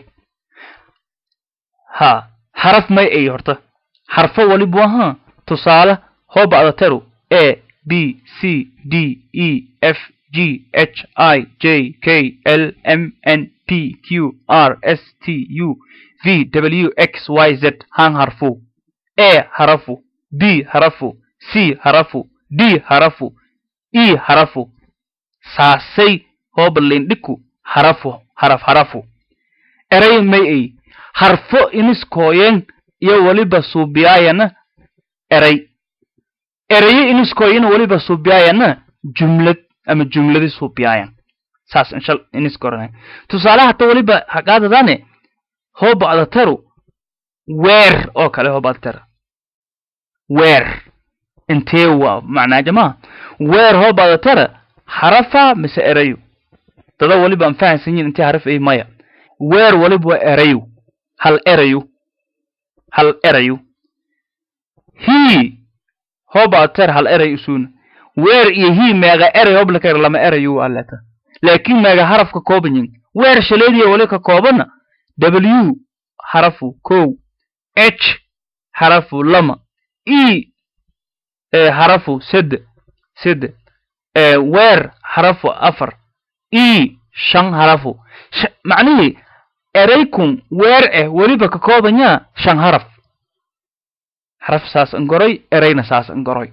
ha haraf may ay horta harfo waliba waha tusaale hooba adateru a b c d e f g h i j k l m n p q r s t u v w x y z han harfu a harafu b harafu c harafu d harafu e harafu saasay hooba lindhiku harafu haraf harafu eray may ay harfo iniskooyen iyo weliba suubiyaayana eray erayo iniskooyana weliba suubiyaayana jumlad ama jumladi suubiyaayan saas inshal iniskoran tusaale hata weliba haqaadadane hooba adataru weer oo kale hooba adatara weer intee waa macnaa jamaa weer hooba adatara harafa mise erayo dada waliba aan fahansan yihin intee haraf ay maya weer waliba waa erayo hal erayo hal erayo hii hooba ater hal eray isuuna weer iyo hii meega eray hoob lakar lama erayo aleta laakiin meega harafka koobanyin weer shaleediya wali ka koobana w harafu kow h harafu lama e harafu sede sede weer harafu afar e shan harafu macnihii eraykun weer eh weliba ka koobanyaa shan haraf haraf saas angoroy erayna saas angoroy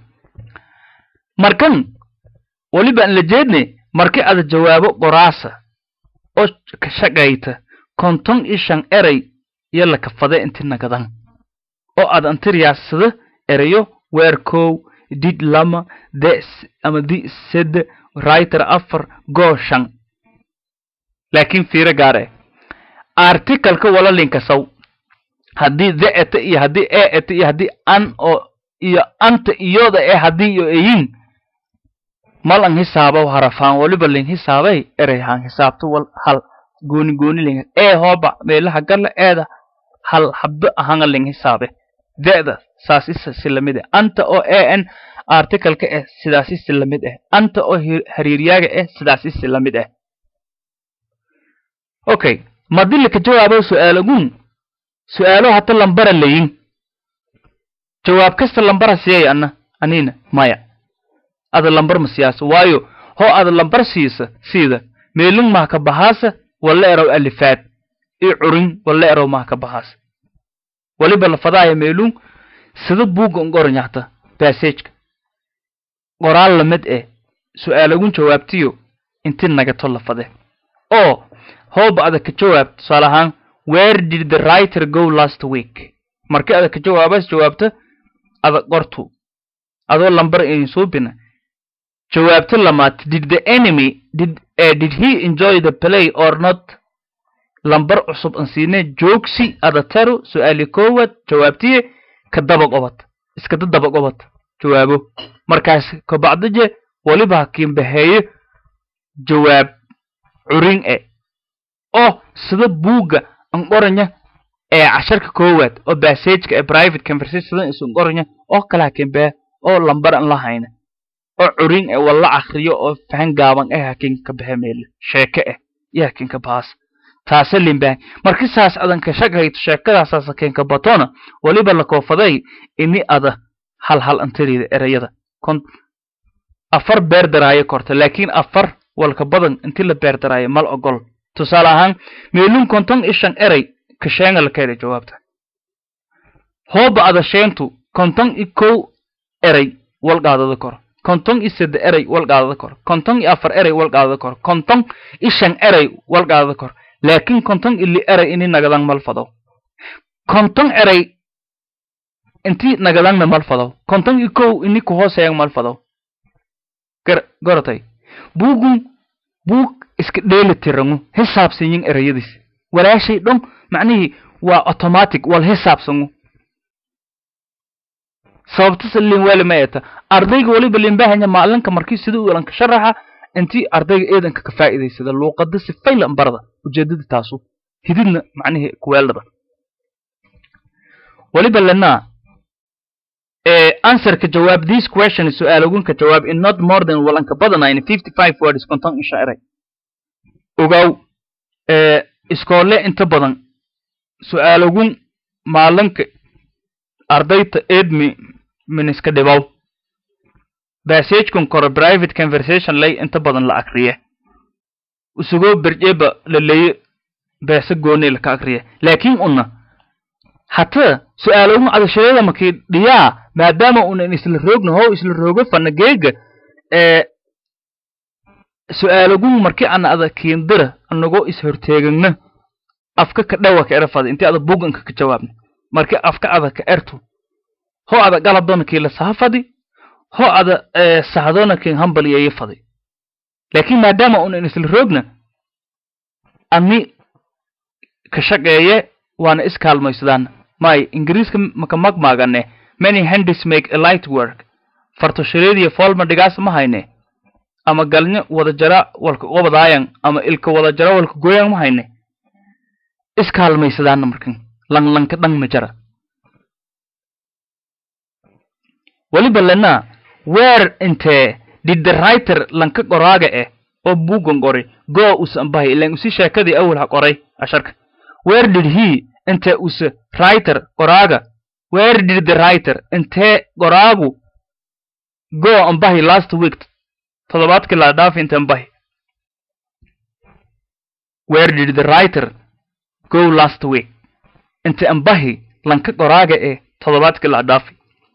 markan weliba an la jeedne marki ada jawaabo qoraasa oo ka shaqayta konton iyo shan eray iyo lakafade inti nagadan oo aad antiriyaasada erayo weer kow did lama de ama di sede writer afar goo shan laakiin fiiro gaar eh articalka wala linkasaw haddii the eta iyo haddii e eta iyo haddii an oo iyo anta iyoda ee haddii iyo eyin mal an hisaabaw harafaan waliba lin hisaabay erey haan hisaabto wal hal gooni gooni lin ee hooba meelaha galla eeda hal habbe ahanga lin hisaabe de'da saas isa si lamid eh anta oo e n articalka eh sidaas isi lamid eh anta oo hariiryaaga eh sidaas isi lamid eh okay madili ka jawaabo su'aalagun su'aalo hata lambara layin jawaab kasta lambara siyay anna anina maya ada lambar ma siyaasa waayo hoo ada lambar siisa siida meelung maha ka bahaasa walla erow alifaad i curin walla erow maha ka bahaasa waliba lafadaaya meelung sida buugga ngoronyahta bassageka qoraal lamid eh su'aalagun jawaabtiyo inti nagato lafade oo hooba ada ka jawaab tusaale ahaan where did the writer go last week markii ada ka jawaabaas jawaabta ada qortu adoo lambar in suubina jawaabta lamaad did the enemy did uh, did he enjoy the play or not lambar cusub an siine joogsi ada taru su'aali koowaad jawaabtiye ka daba qobad iskada daba qobad jawaabo markaas kabacdije waliba hakiin baheeyo jawaab curin e oo sida buugga an qoranya ee casharka koowaad oo bassageka ee private conversation isun qoranya oo kala hakiin bee oo lambar an la hayna oo curin ee walla akriyo oo fahan gaaban eh hakiin ka bahe meele sheeke eh iyo hakiin ka baas taase limbaan marki saas adan ka shaqayto sheekadaasaas hakiin ka batona waliba la koofaday ini ada hal hal antarida erayada kon afar beer daraayo korta laakiin afar walka badan inti la beer daraayo mal ogol tusaale ahaan meelun konton iyo shan eray ka sheenga la keeda jawaabta hooba ada sheentu konton iyo kow eray wal qaadada kor konton iyo sede eray wal qaadada kor konton iyo afar eray wal qaadada kor konton iyo shan eray wal qaadada kor laakiin konton iyo li eray ini nagadan mal fado konton eray inti nagadanna mal fado konton iyo kow ini ku hooseeyan mal fado garatay buugun buug iska dheeli tirangu hisaabsanyin erayadiis walaashay dhon macnihii waa automatic wal hisaabsangu sababtasa lin weli ma eta ardayga waliba limbahanya maalinka markii sida u elanka sharaxa intii ardayga eedanka ka faa'iidaysada luuqada si faylan barda ujeedada taasu hididna macnihii kuweeldhada waliba lenaa eh, answer ka jawaab this question su'aalogun ka jawaab in not more than walanka badanayn fifty five words konton insha eray ogow eh, iskoole inta badan su'aalogun maalinka ardayta eedmi miniska dhibow basagekun kore private conversation lay inta badan la akriye usugoo berjeba laleeye beesa gooni laka akriye laakiin una hata su'aalogun adashayada makii dhiyaa maadaama unan isla roogna how isla roogo fana geega ee su'aalogun markii ana ada kiindira anagoo ishorteegagna afka ka dhawa ka erafada intii ada buganka ka jawaabna markii afka ada ka ertu ho ada galadona kii la sahafadi ho ada eh, sahdona kii hambalyeeye fadi laakiin maadaama unan isla roogna ani ka shaqeeye waana iskaalmaysadaan may ingiriiska maka magmaagane many handis make a light work fartoshareediya foolma dhigaas ma hayne ama galnyo wada jara walka qobadaayan ama ilka wada jara walka gooyan ma hayne iskaalmaysadaana markan langlanka dhan ma jara weliba lena where intee did the writer lanka qoraaga eh oo buugan qori go usan bahay ilan usi sheekadii awal ha qoray asharka where did he inte use writer qoraaga where did the writer intee qoraagu go ambahi last week toddobaadkii la dhaaf inte ambahi where did the writer go last week inte ambahi lanka qoraaga ee toddobaadkii la dhaafi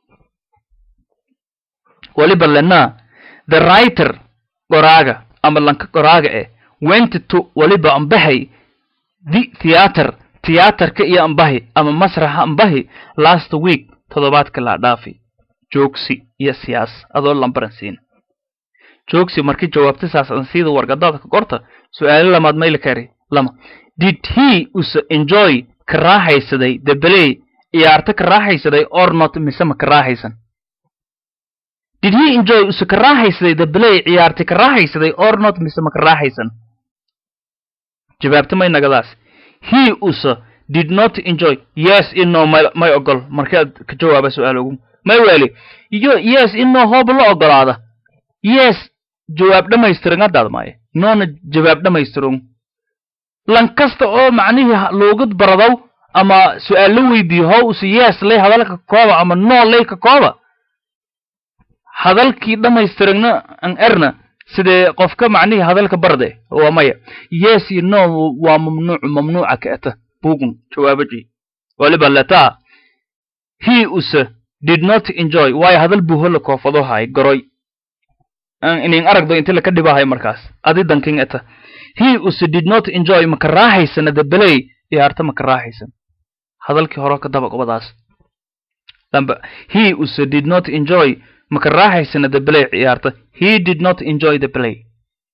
weliba lenaa the writer qoraaga ama lanka qoraaga eh went to weliba ambahay the theater tiyaatarka iyo ambahi ama masraxa ambahi last week toddobaadka la dhaafi joogsi iyo siyaas adoo lambaran siin joogsi markii jawaabta saas aan siida wargadaada ka qorta su-aalo lamaad mayla kari lama did he use enjoy ka raaxaysaday the play ciyaarta ka raaxaysaday or not mise ma ka raaxaysan did he enjoy use ka raaxaysaday the play ciyaarta ka raaxaysaday or not mise ma ka raaxaysan jawaabta may nagadaas he use did not enjoy yes ino may, may ogol markaad ka jawaaba su-aal ogu may weli iyo yes ino hooba la ogolaada yes jawaab dhammaystiran haddaad maaye noona jawaab dhammaystiran lan kasta oo macnihii loogad baradow ama su-aal la weydiiyo how use yes lay hadalka kooba ama no lay ka kooba hadalkii dhammaystiragna an erna sidee qofka macnihii hadalka barde waa maya yes iyo no waa mamnuucu mamnuuca ka eta bugun jawaabaji waliba letaa he use did not enjoy waayo hadal buu hola koofado hay goroy inin aragdo inti laka dhibahay markaas adi dankin eta he use did not enjoy maka raaxaysana the play ciyaarta maka raaxaysan hadalkii hore ka daba qobadaas damba he use did not enjoy maka raaxaysana the play ciyaarta he did not enjoy the play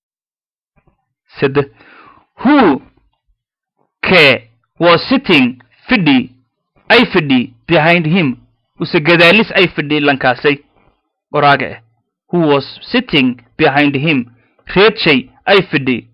sede who ke was sitting fidhi ay fidhi behind him use gadaalis ay fidhi lankaasay qoraaga ah who was sitting behind him reedshay ay fidhi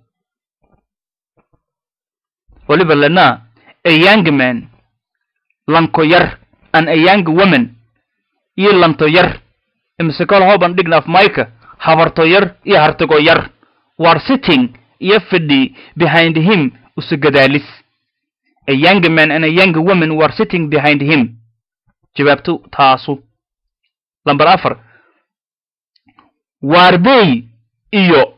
waliba lana a young man lanko yar and a young woman iyo lanto yar imise kol hoban dhignaaf mayka habarto yar iyo hartigo yar war sitting iyo fidhi behind him use gadaalis a young man and a young woman were sitting behind him jawaabtu taasu lamber afar warbey iyo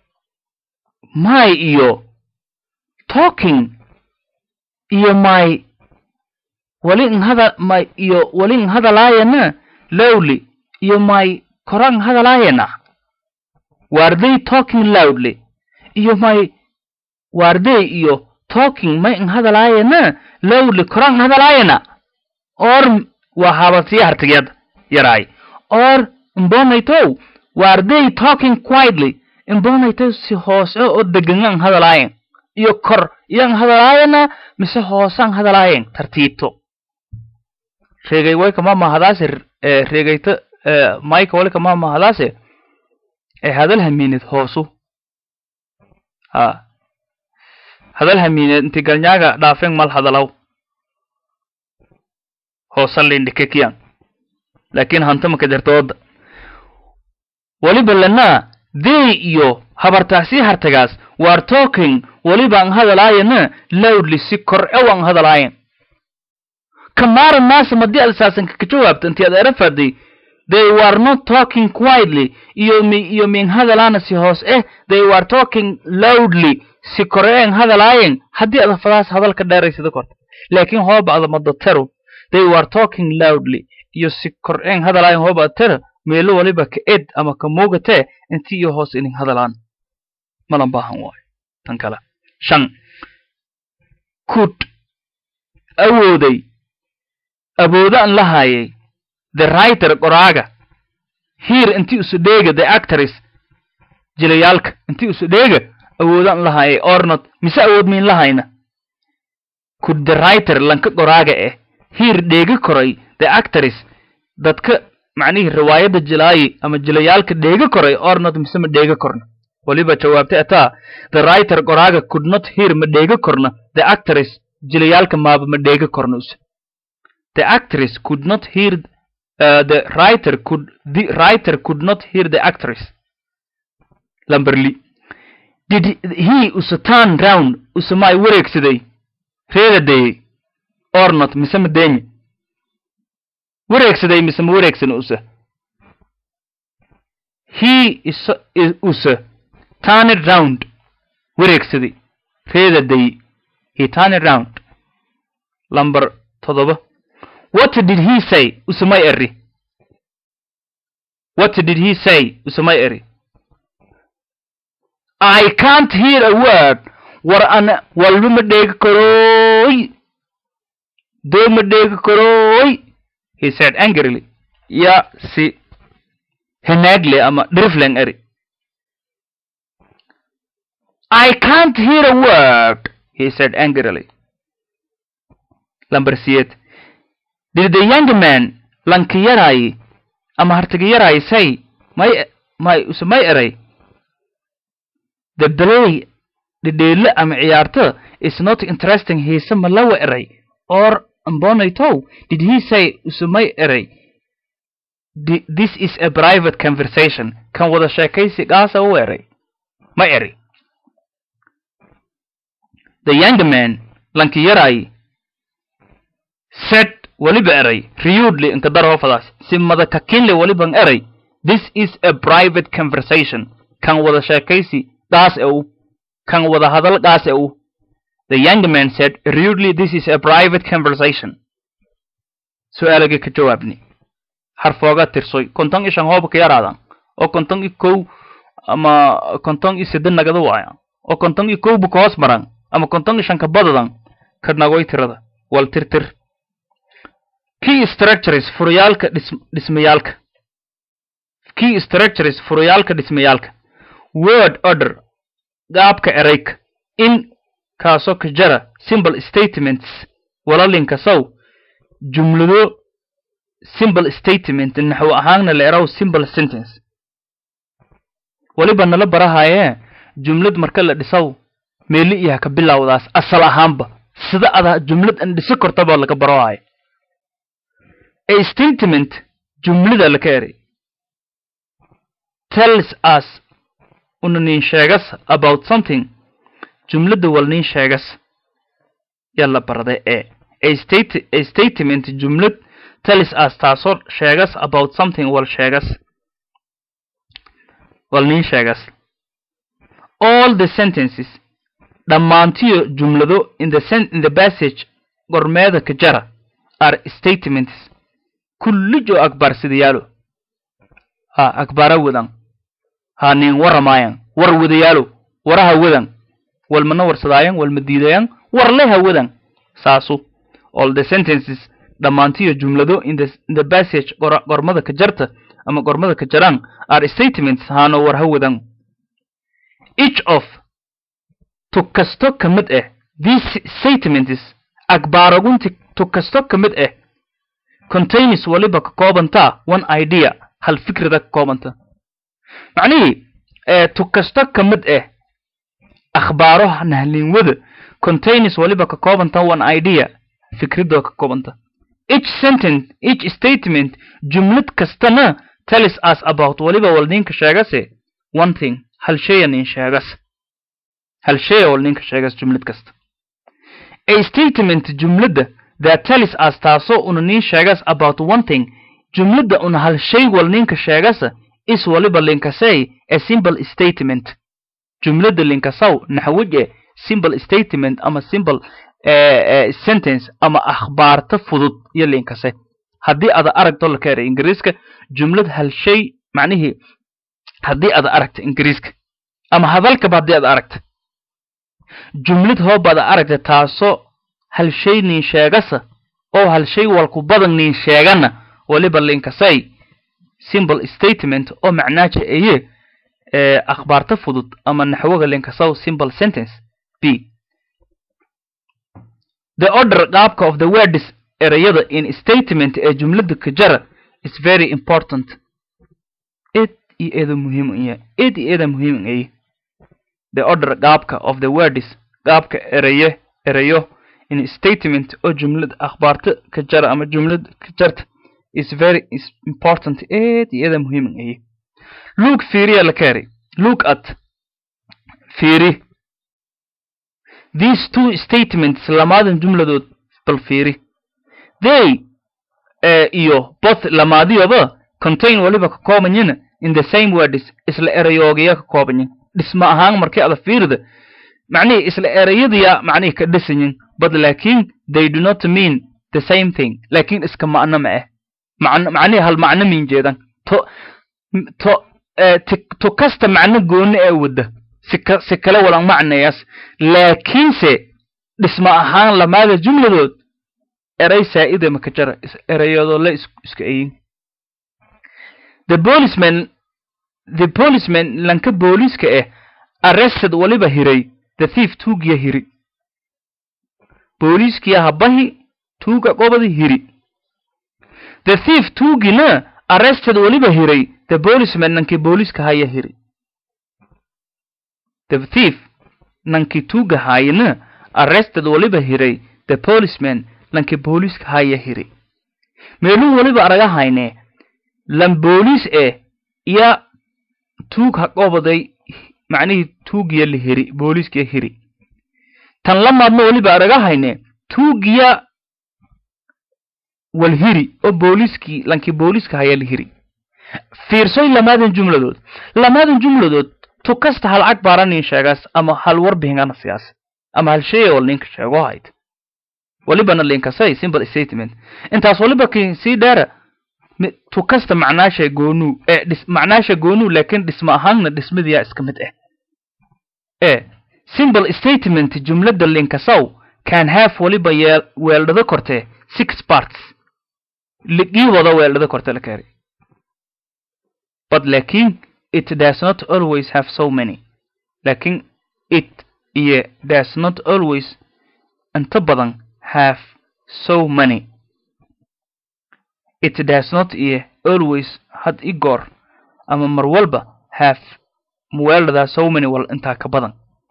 my iyo talking iyo my wali n hada my iyo wali n hadalaayana lowly iyo my koran hadalaayana were they talking loudly iyo my were they iyo talking may n hadalaayana lowly koran hadalaayana or waa haabatiya hartigeed yaraay or mbonaytow were they talking quietly imbonaytow si hoose oo degangan hadalaayen iyo kor iyan hadalaayana mise hoosaan hadalaayeen tartiibto reegay way kama mahadaase reegayta mayka wali kama mahadaase ee hadal hamiined hoosu ha hadal hamiineed inti galnyaaga dhaafeen mal hadalaw hoosa lindhikekiyan laakiin hanta maka jarta wadda waliba lanaa they iyo habartaasii hartagaas war talking walibaan hadalaayana loudly si kor e waan hadalaayan kamaaran maasa madii ad saasanka ka jawaabta intii ad era faday they were not talking quietly iyo mi iyo min hadalaana si hoos eh they were talking loudly si koreen hadalaayen haddii ada fadaas hadalka dheeraysada korta laakiin hooba ada madatero they were talking loudly iyo si koreen hadalaayen hooba adtero meelo waliba ka ed ama ka muugatee inti iyo hoos inin hadalaan malan baahan waayo tan kale shan could awooday awoodaan la haayay the writer qoraaga here intii usu dheega the actors jilayaalka intii usu dheega awoodaan la haayay ornot mise awood miin la hayna could the writer lanka qoraaga eh here dheega koray the actors dadka macnihii riwaayadda jilaayi ama jilayaalka dheega koray ornot mise ma dheega korna waliba jawaabtay ataa the writer qoraaga could not hear ma dheega korna the actors jilayaalka maaba ma dheega korna use the actress could not hear uh, the writer could the writer could not hear the actress lamberly did he use turn round use may wareegsaday reedadayey or not mise ma deemi wareegsaday mise ma wareegsan use he is use turned round wareegsaday reedadayey he turned round lamber todoba what did he say usumay eri what did he say usumay eri i can't hear a word war ana walba ma dheegi karooy doo ma dheegi karooy he said angrily ya si henaagle ama drifling eri i can't hear a word he said angrily lamber siyeed did the young man lanki yaraayi ama hartigi yaraayi say may may use may eray the play dhidheele ama ciyaarto is not interesting hiise ma lawa eray or ambonaytow did he say use may eray this is a private conversation kan wada sheekaysi gaasa u eray ma eri the young man lanki yaraayi said waliba eray riyudly inka dar hoofadaas si madakakinle waliban eray this is a private conversation kan wada sheekaysi gaas e u kan wada hadal gaas e u the young man said rudely this is a private conversation su-aalagii ka jawaabni harfooga tirsoy konton i shan hooba ka yaraadan oo konton i kow ama konton i sida nagada waaya oo konton i kowba ka hoos maran ama konton i shan ka badadan ka nagoy tirada wal tirtir key structures furayaalka dhismayaalka key structures furayaalka dhismayaalka word order gaabka erayka in kaasoo ka jara simple statements walalinka sow jumlado simple statement naxwo ahaanna la eraw simple sentence waliba nala barahayee jumlad marka la dhisaw meeli iyaha ka bilowdaas asal ahaanba sida ada jumlad an dhisi kortaba laga barohaya a statement jumlada laka eray tells us una nin sheegas about something jumlada wal nin sheegas yalla barday e a state a statement jumlad tells us taasoo sheegas about something wal sheegas wal nin sheegas all the sentences dhammaantiyo jumlado in the sen in the passage gormeeda ka jara are statements kullijo akbar sidayaalo ha akbara wadan ha nin waramayan war wadayaalo waraha wadan walmana warsadaayan walma diidayan warleha wadan saasu all the sentences dhammaantiyo jumlado in the, in the passage gormada ka jarta ama gormada ka jaraan are statements haano warha wadan each of to kasto ka mid ah these statements akbaaragunti to kasto ka mid ah contains waliba ka koobantaa one idea hal fikrida ka koobanta macnihii to kasto ka mid ah akhbaaro nahlinwada contains waliba ka koobanta one idea fikridoo ka koobanta each sentence each statement jumlad kastana tells us about waliba wal ninka sheegase one thing hal shaya nin sheegas hal shaya wal ninka sheegas jumlad kasta a statement jumladda that tells us taasoo una nin sheegas about one thing jumladda una hal shay wal ninka sheegasa is waliba linkasay a simple statement jumladda linkasaw naxwaje simple statement ama simple uh, uh, sentence ama akhbaarta fudud iyo linkase haddii ada aragto la keera ingiriiska jumlad hal shay macnihii haddii ada aragta ingiriiska ama hadalkaba haddii ada aragta jumlad hoobada aragta taasoo hal shay nin sheegasa oo hal shay walku badan nin sheegana waliba linkasay simple statement oo macnaaja eye ee akhbaarta fudud ama naxwaga linkasaw simple sentence b the order qaabka of the words ereyada in statement ee jumlada ka jara is very important ed iyo eeda muhiim iya ed iyo eeda muhiim ay the order qaabka of the words qaabka ereye ereyo in statement oo jumlad akhbaarta ka jara ama jumlad ka jarta is very is important ed iyo eeda muhiim ay look fiiriya la kari look at fiiri these two statements lamaadan jumladood bal fiiri they uh, iyo both lamaadiyoba contain waliba ka koobanyin in the same words isla erayoogiya ka koobanyin dhisma ahaan markii ada fiirida macnihii isla erayadiya macnihii ka dhisanyin but laakin they do not mean the same thing laakin iska macno ma ah macno macnihii hal macno min jeedan to to uh, to kasta macno gooni ee wada si ka si kale walan macnayaas laakiinse dhisma ahaan lamaada jumladood eray saa'ida maka jara erayadoo la iska eyin the policeman the policeman lanka booliiska eh arrested waliba hiray the thief tuugiya hiri booliiskiya habahi tuuga qobadi hiri the thief tuugina arrested waliba hiray the policeman nankii booliiska haya hiri the thief nankii tuuga haayina arrested waliba hiray the policeman lankii booliiska haya hiri meeluu waliba araga hayne lan booliis eh iya tuug ha qobaday macnihii tuugiya la hiri booliiskiya hiri tan lamaadna waliba araga hayne tuugiya wal hiri oo booliiskii lankii booliiska haya la hiri fiirsoy lamaadan jumladood lamaadan jumladood tu kasta hal cag baaranin sheegaas ama hal warbihingana siyaas ama hal shey wal ninka sheego hayd walibana linkasay simple statement intaas waliba kin sii dheera tu kasta macnaasha goonuu ee dhis macnaasha goonuu laakiin dhisma ahaanna dhismadiyaa iska mid ah ee simple statement jumlada linkasaw can have waliba yeel weeldhado kortee six parts ligii wada weeldhado korte la keenay but laakiin it does not always have so many laakiin it iyo does not always inta badan have so many it does not iyo always had i goor ama mar walba have muweeladaa so many wal intaa ka badan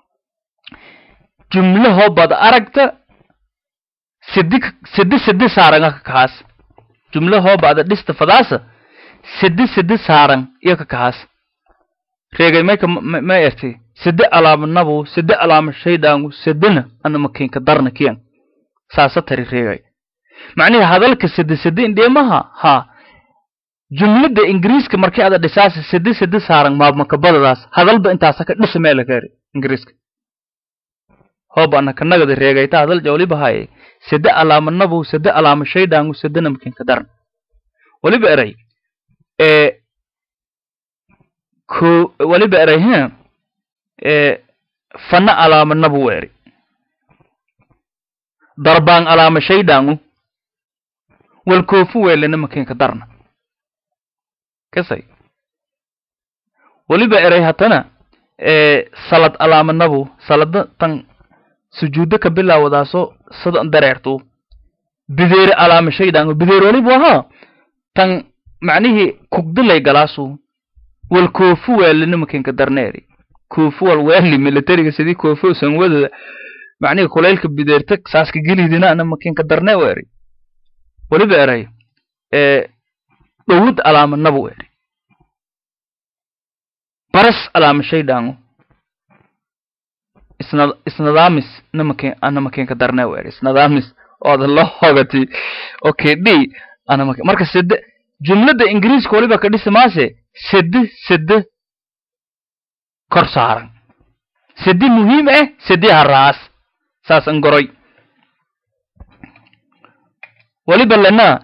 jumlahoo bad aragta sidi sidi sidi saaranga ka kahaas jumlahoo bada dhista fadaasa sidi sidi saaran iyo ka kahaas reegay mayka ma erti sidi alaamanabu sidi alaama shaydaangu sidina ana makinka darna kiyan saasa tari reegay macnihi hadalka sidi sidi indheemaha ha jumlada ingiriiska markii ada dhisaasa sidi sidi saaran maabmakabadadaas hadalba intaasa ka dhisa meela kaari ingiriiska hooba ana kanagada reegayta hadal jawliba haye sidi alaamanabu sidi alaama shaydaangu sidina makinka darna waliba eray ee ko waliba eray he ee fana alaamanabu eri darbaan alaama shaydaangu wal koofu weelena makinka darna kasay waliba eray hatana ee salad alaamanabu salada tan sujuudo ka bilaawadaaso sadan dareertu bideere alaama shaydaangu bideer walibu ahaa tan macnihii kugdilay galaasu wal koofu weelena makinka darneeri koofu wal weeli militariga sidii koofu usan wadada macnihii kulaylka bideerta saaska gelidina ana makinka darne weeri weliba eray ee dhowud alaama nabu eri baras alaama shaydhaango isna isnadaamis namaken anamakenka darnaa eri isnadaamis ooda la hogati okay d anamake marka sede jumladda ingiriiska waliba ka dhisi maase sede sede kor saaran sedi muhiim ah sedi haraas saas an goroy waliba lana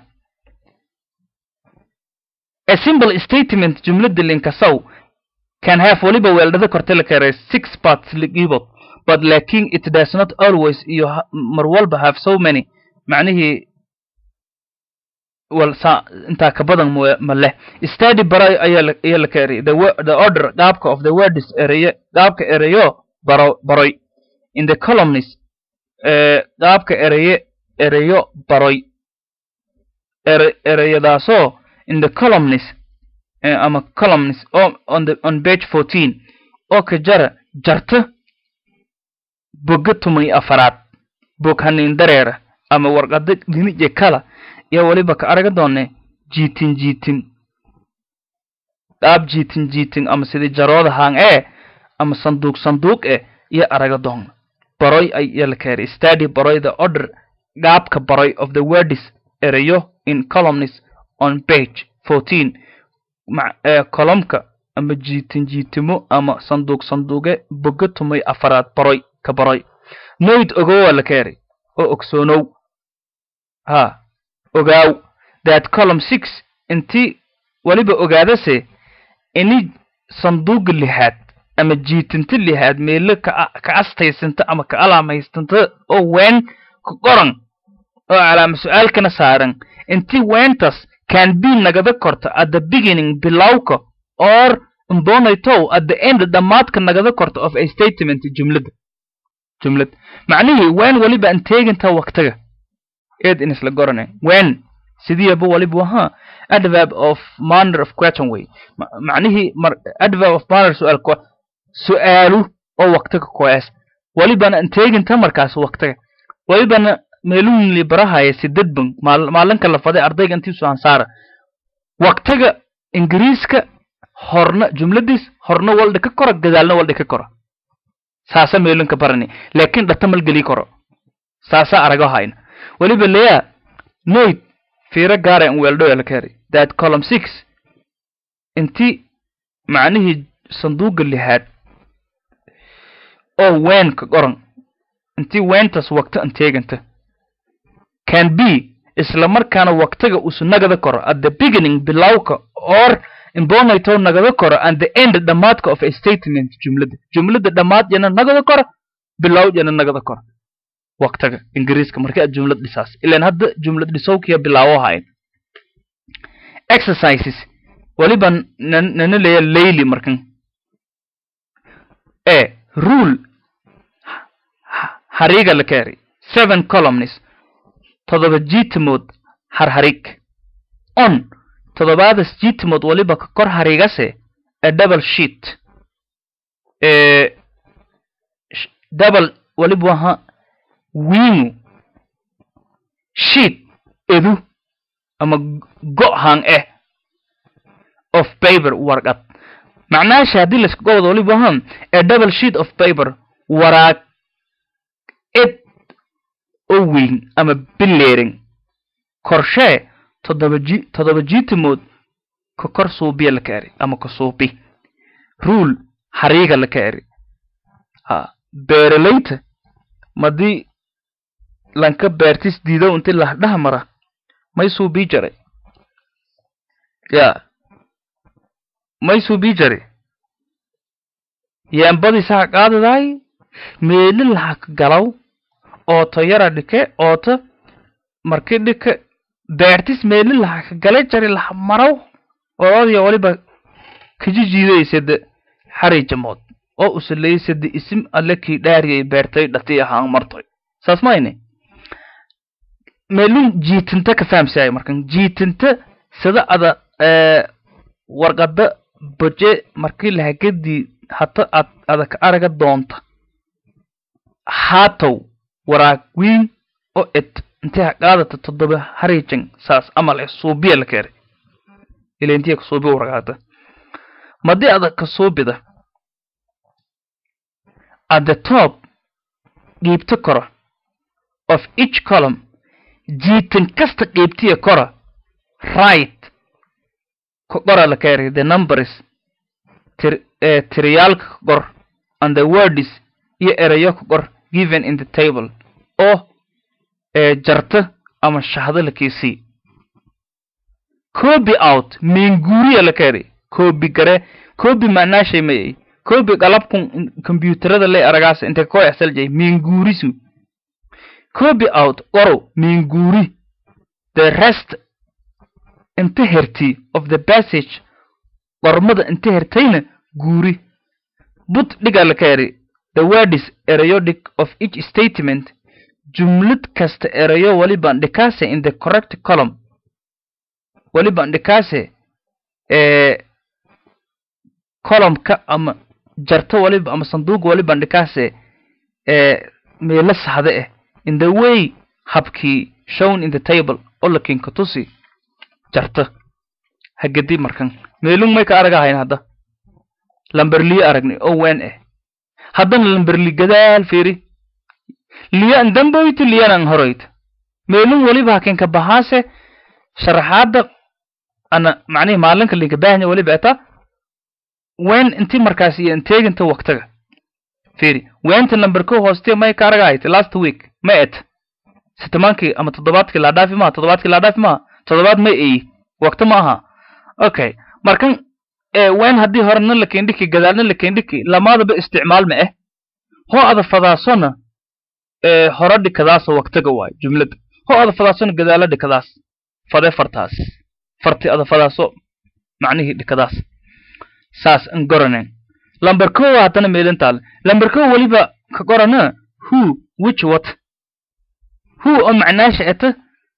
a simple statement jumladda linkasow can have waliba weeldhada korte la kare six parts ligibod but lakin it does not always iyo ha- mar walba have so many macnihii wal sa intaa ka badan mo- ma leh study baray ayaa la ayaa la ka eriyay the, wo- the order qaabka of the words ereye qaabka ereyo baro baroy in the columnist eh, qaabka ereye ereyo baroy ere ereyadaasoo in the columnist eh, ama columnist o on the on page 14 oo ka jara jarta boga tumay afaraad bog hanin dareera ama warqada dhinije kala iyo weliba ka araga doone jiitin jiitin qaab jiitin jiitin ama sidii jarooda haang ee ama sanduuq sanduuq eh iyo araga doon baroy ay iyo la keenay study baroy the order qaabka baroy of the words erayo in columns on page 14 ma ee kolomka ama jiitin jiitimo ama sanduuq sanduuqe boga tumay afaraad baroy ka baroy noyd ogowa la keenay oo ogsoonow ha ogaaw that column six intii weliba ogaadase ini sanduuqa lixaad ama jiitinta lixaad meelo ka ka astaysanta ama ka alaamaystanta oo ween ka qoran oo calaama su-aalkana saaran intii weentas can be nagada korta at the beginning bilowka or mbonaytow at the end dhammaadka nagada korta of a statement jumlada jumlad macnihii ween weliba aan teeginta waktiga eed in isla gorane when sidiiba waliba wahaa adverb of manner of question way Ma- macnihii mar adverb of manner su'aal ko su'aalu oo waktiga koes walibana inteeginta markaas waktiga walibana meeluhin li barahaya sidedban maal- maalinka la faday ardayga intiisu ansaara waktiga ingiriiska horna jumladiis horna waldhi ka kora gadaalna waldhi ka kora saasa meelinka barani laakiin dhata malgeli karo saasa arago hayna weliba leya noyd fiiro gaara in weeldhoya la keenay that column six intii macnihii sanduuqa lixaad oo weenka qoran intii weentas wakta anteeganta can be isla markaana waktiga usu nagada koro at the beginning bilowka or imbonayto nagada koro and the end dhammaadka of a statement jumlada jumlada dhammaad yana nagada koro bilow yana nagada koro waktiga ingiriiska markii aad jumlad dhisaas ilaan hadda jumlad dhisowkiya bilaawo hayn exercises waliba nan- nana leeya layli markan e rule ha- hariga la keeri seven columns todoba jiitimood harharig on todobaadas jiitimood waliba ka kor harigase a double sheet e sh- double waliba waha wiingu sheet edu ama go' hang eh of paper warqad macnaasha haddii layska gobod waliba wahan a double sheet of paper waraag ed oo weyn ama bileering korshee toddoba ji toddoba jiitimood ka kor suubiya la ka eri ama ka suubi rule hariiga la ka eri ha beeralayta madii lanka beertis diidow inti lahdhaha mara may suubii jaray ya may suubii jare yaambadii saha qaadadaay meeli laha ka galaw ooto yara dhike ooto marki dhike beertis meeli laha ka gala jare laha maraw oodaya waliba kajijiidaysade xari jamood oo usalaysade isim alle kii dhaariyay beertay dhati ahaan martoy saas mayne meelun jiitinta ka fahamsaay markan jiitinta sida ada ee, warqada boje markii lahagadii hata ad adag araga doonta haatow waraag wiin oo ed intay ha qaadata toddoba harijan saas amal eh suubiya la keeray ila intiya ka suubi waragaata madii adag ka suubida at the top qiibto kora of each column jiitan kasta qiibtiya kora right ka qora la keeray the numbers tir eh, tiriyaalka ka qor and the words iyo erayo ka qor given in the table oo ee jarta ama shahdo la keesii copy out minguuriya la keeray copy gare copy macnaa shay mayay copy qalabkun computerada le aragaas intay koo exceljay minguurisu copy out qorow minguuri the rest inta herti of the passage qormada inta hertayna guuri but dhiga la keeri the words periodic of each statement jumlad kasta erayo walibaan dhikaase in the correct column walibaan dhikaase ee columnka ama jarto waliba ama sanduuq walibaan dhikaase ee meelo saxde ah in the way habkii shown in the table oo la kinka tusi jarta hagadi markan meelung may ka aragahayn hadda lamberliyo aragnay oo ween ah haddana lamberli gadaal fiiri liyan damboyta liyanan horoyta meelun waliba hakenka bahaase sharaxaada ana macnihi maalinka linka baahnya waliba eta wen inti markaas iyo inteeginta waktaga fiiri wenta number ko hooste may ka aragahayta last week ma et sitamaankii ama toddobaadkii laa dhaafi maha toddobaadkii laa dhaafi maha toddobaad ma eyi wakta ma aha okay markan wen haddii horena la kendhiki gadaalna la kendhiki lamaadaba isticmaal ma ah hoo ada fadaasona hore dhikadaasa waktaga waayo jumlada hoo ada fadaasona gadaala dhikadaas fade fartaas farti ada fadaaso macnihii dhikadaas saas an goranen lamber ko haddana meelintaale lamber ko weliba ka qorana who which what who oo macnaasha eta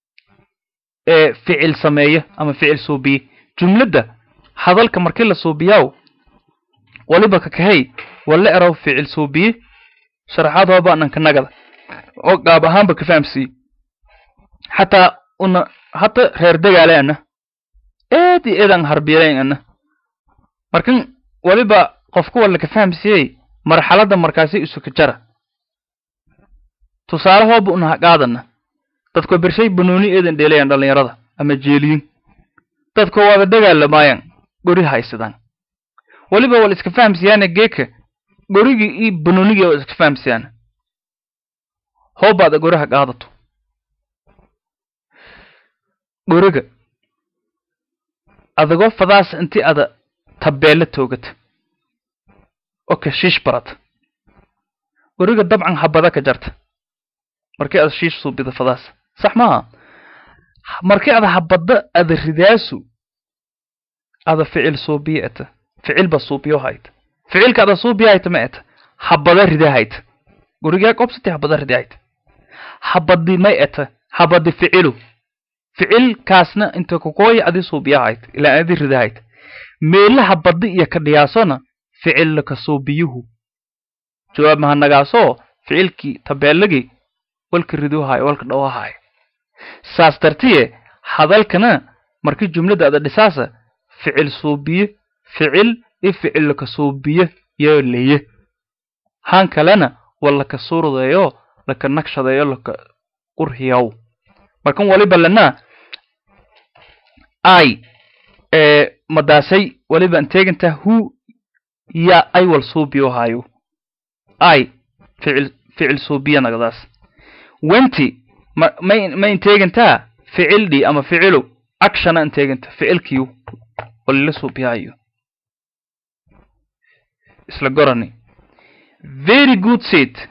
ficil sameeya ama ficil suubiye jumladda hadalka markii la suubiyaw waliba ka kahay walla erow ficil suubiye sharaxaad hoobaanan nagada oo qaab ahaanba ka fahamsiiye xataa una hata reer degaale ana eed iyo eedan harbiyalayn ana markan waliba qofku walla ka fahamsiiyey marxaladda markaasi isuka jara tusaale hooba una haqaadana dadko bershay banooni eedan dheelayan dhallinyarada ama jeeliyin dadko waaba dagaalamaayaan gori haysadaan waliba wal iska fahamsiyaane geeka gorigii iyo banoonigii waa iska fahamsiyaan hoobaada goraha qaadato goriga adagoo fadaas inti ada tabeelle toogata oo ka shiish barata goriga dabcan habada ka jarta markii ada shiish suubida fadaas sax maaha markii ada habada ada ridaasu ada ficil suubiya eta ficilba suubiyo hayta ficilka ada suubiya hayta ma eta habada rida hayta gurigaa qobsati habada rida hayta habadi may eta habadi ficilu ficilkaasna inta kokooya adi suubiya hayta ilaa adi rida hayta meela habadi iyo ka dhiyaasona ficilla ka suubiyuhu jawaab mahanagaasoo ficilkii tabeelagii walka riduhayo walka dhawahayo saas dartiye hadalkana markii jumladda ada dhisaasa ficil suubiye ficil i ficil ka suubiye yoo leye han kalena waa laka suurdeeyo laka nagshadeeyo laka qurhiyaw markan waliba lana ay madaasay waliba anteeginta hu ya ay wal suubiyo hayo ay ficil ficil suubiya nagadaas wenti ma may ma inteegintaa ficil dhi ama ficilu actiona inteeginta ficilkiyu walila suubiyahayo isla gorani very good seat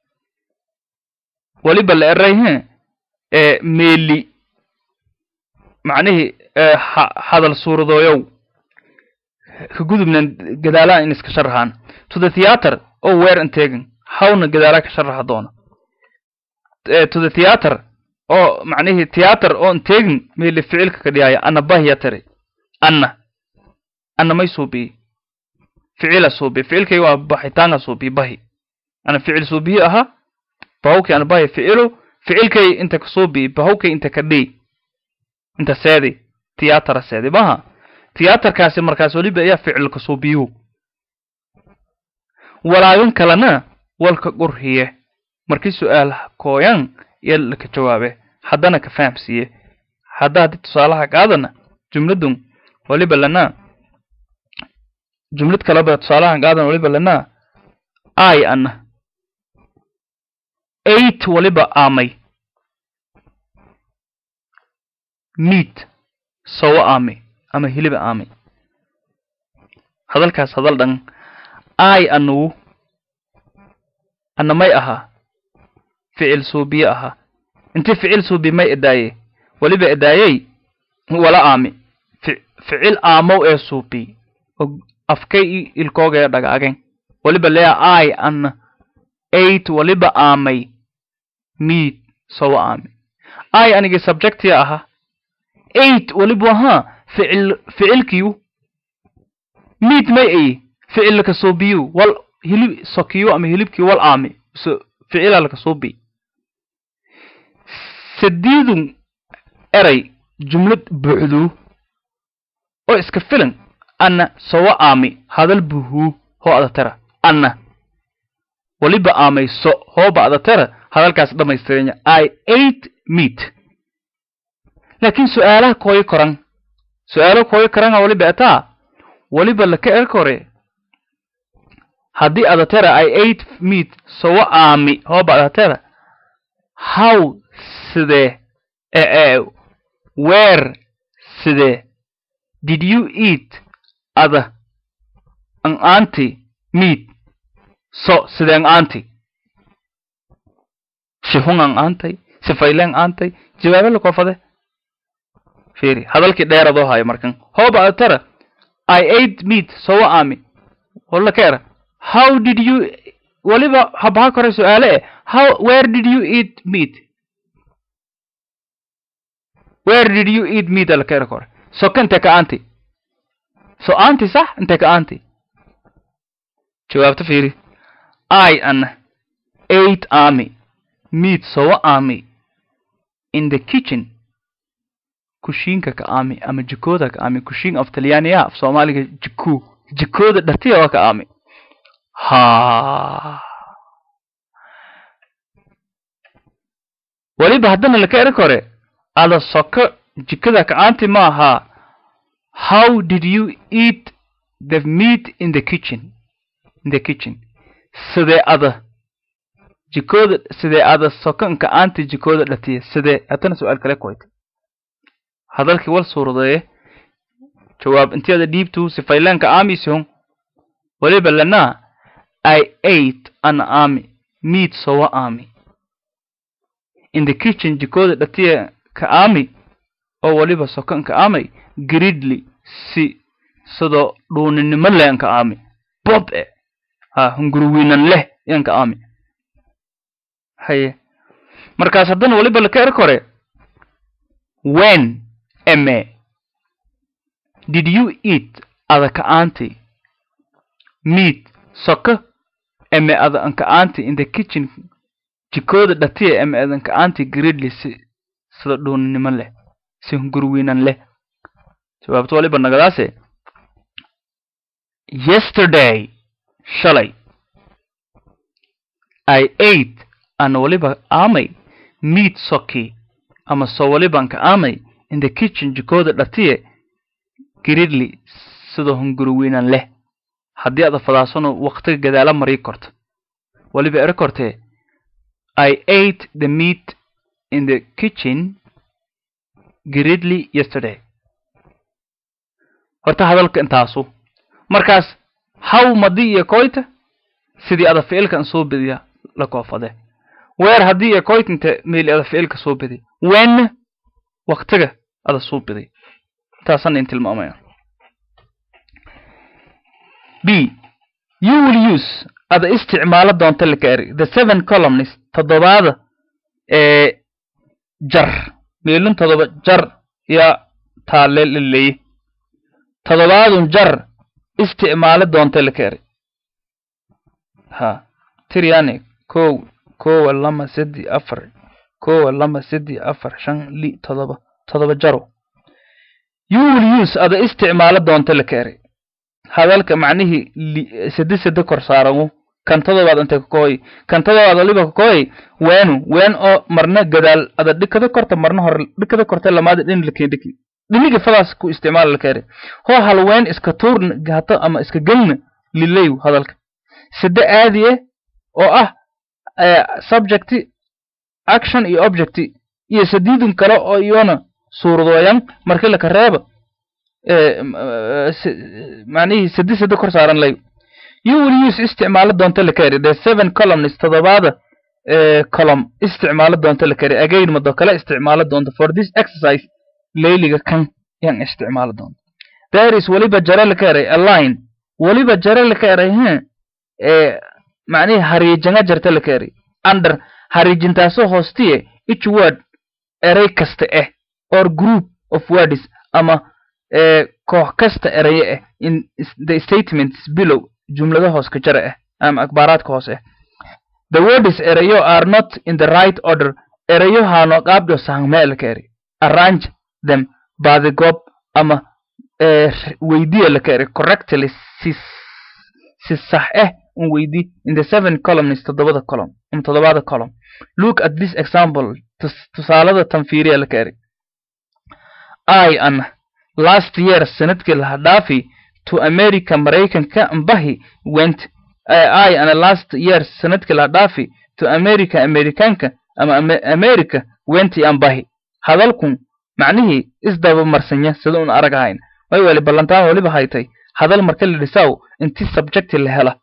waliba la erayhe ee meeli macnihii hadal suuradooyow ka gudubnan gadaalaan in iska sharaxaan to the theater oo weer inteegan hawna gadaalaa ka sharaxa doona to the theater oo macnihii theater oo inteegin meeli ficilka ka dhiyaya ana bahya tari anna anna may suubiye ficila suubiye ficilkay waa baxitaanga suubiye bahi ana ficil suubiye ahaa bahawkii ana bahi ficilu ficilkay inta kasuubi bahowkay inta ka dhii inta seedi tiyatara seedi maha tiyatarkaasi markaas weliba ayaa ficil kasuubiyu walaagan kalena walka qurhiye markii su-aal kooyan iyo laka jawaabe haddana ka fahamsiiye hadda haddii tusaalaha qaadana jumladun waliba lana jumlad kaleba tusaalahan qaadan waliba lana ai ana eight waliba aamay meat sawo aamay ama hiliba aamay hadalkaas hadal dhan ai anugu ana may ahaa ficil suubiye ahaa inti ficil suubi may edaaye waliba edaayey wala aami ficil aamow ee suubi afkay i ilkoogee dhagaagen waliba lea ai ana eight waliba aamay meat sawo aami ai anigi subjectia ahaa eight waliba ahaa ficil ficilkiyu meat may ay ficil laka suubiyu wal hilib sokiyu ama hilibkii wal aami so ficila laka suubi sadiidun eray jumlad buuxduu oo iska filan anna sawo aami hadal buhuu hoo adatara anna waliba aamay so hooba adatara hadalkaas dhammaystiranya i eight meat laakiin su-aalaha kooyo koran su-aalo kooyo koranga waliba etaa waliba laka erkore haddii adatera i eight meat sawo aami hooba adatera how sidee ee where sidee did you eat ada an anti meat so sidee an anti shihun an antay sifayle an antay jawaabe lakoofade fiiri hadalkii dheeradoo hayo markan hooba adatera i ate meat sawo aami walla ka era how did you waliba habaha kore su-aale eh how where did you eat meat where did you eat meat ala ka era kore soka inte ka anti so anti sax inte ka anti jawaabta fiiri i ana eight army meat sawo army in the kitchen kushiinka ka aami ama jikooda ka aami kushiin af talyaaniya af soomaaliga jiku jikooda dhartiya waa ka aami ha waliba haddana laka eri kore ada soko jikada kacaanti ma ahaa how did you eat the meat in the kitchen in the kitchen sidee ada jikooda sidee ada sokan kacaanti jikooda dhatiya sidee haddana su-aal kale kuwayta hadalkii wal suuradeeye jawaab inteeda dhiibtu sifaylaanka aamisihun waliba lanaa I ate an army meat sowa army in the kitchen jikooda dhatiya ka aami oo waliba sokan ka aamay gridley si sidoo dhuuninimo leh an ka aami bob e ha hunguruwiinan leh yan ka aami haye markaas haddana waliba laka er kore when eme did you eat ada ka aanti meat soka eme ada an ka aanti in the kitchen jikooda dhatiya eme adan ka aanti gridley si sida dhuuninimo leh si hungurwiinan leh jawaabto waliba nagadaase yesterday shalay i ate ana waliba aamay meat soki ama so waliban ka aamay in the kitchen jikooda dhatiye gridley sida hungurwiinan leh haddii ada fadaasano waktiga gadaala marii korto waliba eri kortee i ate the meat in the kitchen gridley yesterday horta hadalka intaasu markaas haw madi iyo koyta sidii ada ficilkan soo bediya la koofade weer haddii iyo koyta inte meeli ada ficilka soo bediya wenna waktiga ada soo bediya intaasan in tilmaamaya b you will use ada isticmaalo doonta laka eri the seven columnist toddobaada ee jar meelin toddoba jar yaa taale laleeye toddobaadun jar isticmaalo doonta laka eri ha tiryani kow kowa lama sedi afar kowa lama sedi afar shan li todoba todoba jaro you will use ada isticmaalo doonta la keenay hadalka macnihii sedi sedi kor saaramo kan todobaad intay ka kooy kan todobaad waliba ka kooy weenu ween oo marna gadaal ada dhikada korta marna hore dhikada korta lamaada dhin la keendhiki dhiniga fadaas ku isticmaala la keenay hoo hal ween iska tuurna gato ama iska gelna lileyu hadalka sede aadiye oo ah subject action iyo object iyo sadiidun kale oo iyona suuradooyan markii laka reeba macnihii sedi sede kor saaran layo you will use isticmaalo doonta la kari the seven columns todobaada column isticmaalo doonta la kari again mado kale isticmaalo doonta for this exercise layliga kan yan isticmaalo doonta there is waliba jare la karay a line waliba jare la karay he macnihii hariijanga jarta la karay under hariijintaasoo hoostiye each word erey kasta ah or group of words ama koox kasta eraye ah in the statements below jumlada hoos ka jara ah ama akbaaraadka hoos ah the words erayo are not in the right order erayo haano qaabdo sahmeel ka eri arrange them by the gob ama weydiya la ka eri correctly si si sax ah un weydi in the seven columns toddobada column ama toddobada column look at this example tusaalada tanfiiriya la ka eri i an last year sanadkii laha dhaafi to america maraykanka ambahi went i ana last year sanadkii laha dhaafi to america amerikanka ama america wenti ambahi hadalkun macnihii isdaba marsanya sida un arag ahayn way weli ballantaan waliba haytay hadal marka la dhisaw inti subjecti la hela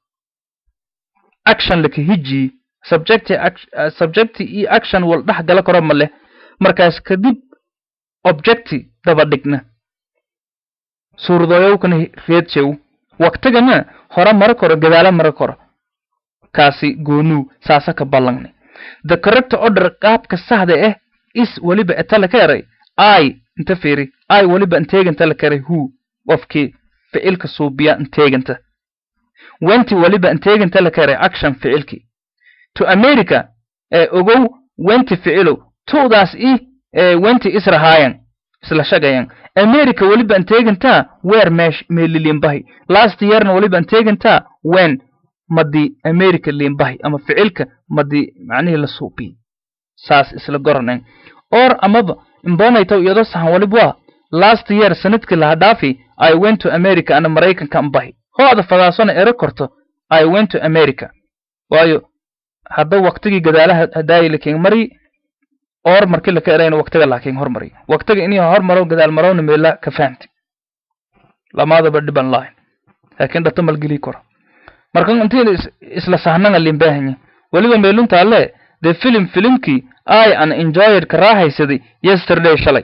action laka hiji subjecti subjecti iyo action wal dhex gala karo ma leh markaas kadib objecti daba dhigna suurdooyowkana reedshew waqtigana hore mara koro gadaalo mara koro kaasi goonuu saasa ka ballangnay the correct order qaabka saxda ah is weliba etala ka eray i inta fiiri i weliba inteeganta la karay who qofkii ficilka suubiya inteeganta wenti weliba inteeganta la karay action ficilkii to america ee ogow wenti ficilow tu'daas i wenti israhaayan isla shagayan america weliba inteegantaa weer meesh meelilimbahi last yearna weliba inteegantaa wen madi america limbahi ama ficilka madi macnihii la suubiy saas isla goranen or amaba imbonaytaw iyadoo sahan walib waa last year sanadkii laha dhaafi i went to america ana maraykanka ambahi ho-da fadaasona ero korto i went to america waayo hadda waqtigii gadaalaha hadaayi lakin mari or markii laka erayna waqtiga laakiin hormari waqtiga inii hormaro gadaal marowna meela ka fahamti lamaadaba dhiban lahayn laakiin dhata malgeli karo marka intii isla sahnanga limbahanya weliba meeluntaale the film filimkii i an enjoyed ka raaxaysaday yesterday shalay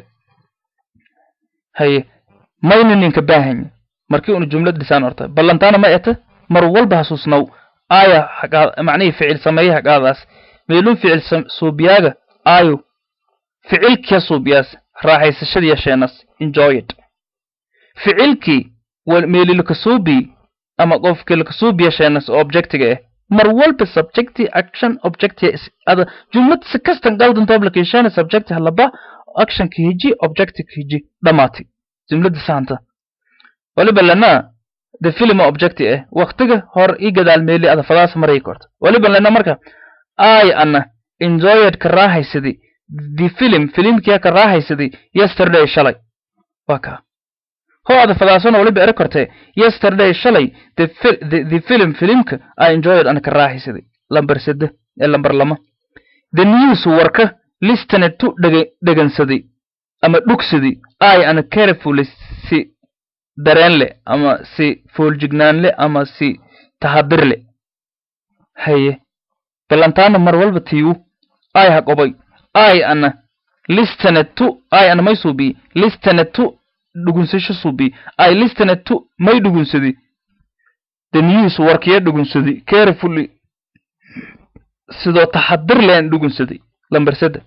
haye mayna ninka baahanya markii una jumlad dhisaan horta ballantaana ma eta mar walba hasuusnaw aya macnihii ficil sameeye hagaadaas meelun ficil suubiyaaga ayo ficilkia suubiyaas raaxaysashadiya sheenas enjoyed ficilkii meelilakasuubi ama qofkii lakasuubiya sheenas oo objectiga ah mar walba subjecti action objecti ada jumlad si kastan galdanto application subjecti halaba action ka hiji objecti ka hiji dhamaati jumlada saanta waliba lana the film objecti ah waqtiga hor i gadaal meeli ada fadaas maray korta waliba lana marka i ana enjoyed ka raaxaysaday the film filimkia ka raaxaysaday yesterday shalay waa kaa ho ada fadaasona waliba ere kortee yesterday shalay the, the, the film filimka i enjoyed ana ka raaxaysaday lambar sede ee lambar lama the news warka listened to dhege dhegansaday ama dhugsaday i ana carefully si dareen leh ama si fooljignaan leh ama si tahadir leh haye balantaana mar walba tiiwu ai ha qobay ai ana listened to ai ana may suubi listened to dhugunsasho suubi ai listened to may dhugunsadi the news warkiya dhugunsadi carefully sidoo taxadir leen dhugunsaday lambar sedde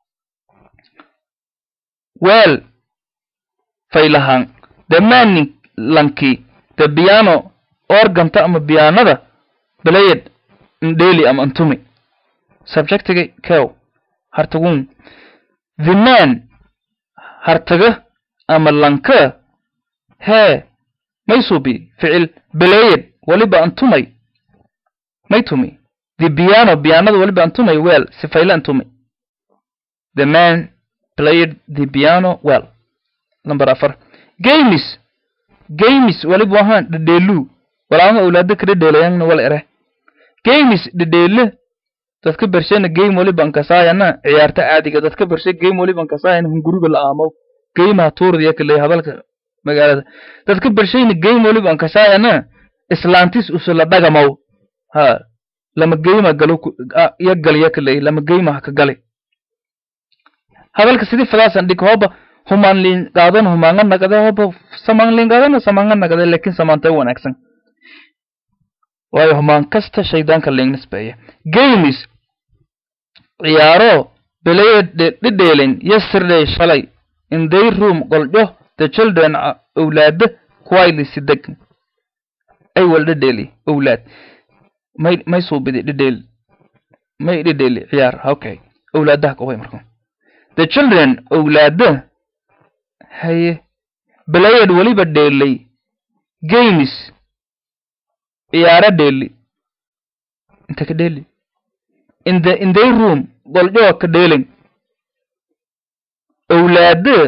weel faylahaan dhamaanin lankii the piano organta ama pianada played ndeli ama antumi subjectiga kew hartagun the man hartaga ama lanka hee may subi ficil belayed waliba antumay may tumi the piano pianada waliba antumay well sifayla antumay the man played the piano well number afar games games waliba wahaan dhedheelu walaama awlaada ka dhedheelayangna wal ere games dhedheele dadka bershena game waliba ankasaayana ciyaarta caadiga dadka bershe game waliba ankasaayana hunguriga la aamo geymaha tuurdiya kale hadalka magaalada dadka bershayna game waliba ankasaayana islaantis usula dhagamaw ha lama geyma galo ya galya kale lama geyma ka gale hadalka sidii fadaasan dhig hooba humaan liin qaadan humaanga nagade hooba samaan liin qaadana samaanga nagade laakiin samaantay wanaagsan waayo humaan kasta shaydaanka liin nisbeeya games ciyaaro belayed dhidheelin yesterday shalay in their room qoljo the children awlaada quietly sideg ay wal dhedheeli awlaad may may suubidi dhedheel may dhedheeli ciyaar okay awlaadaha kaway marka the children awlaada haye belayed weliba dheelay games ciyaaro dheeli inta ka dheeli in the in their room qoljo ka dheelin awlaada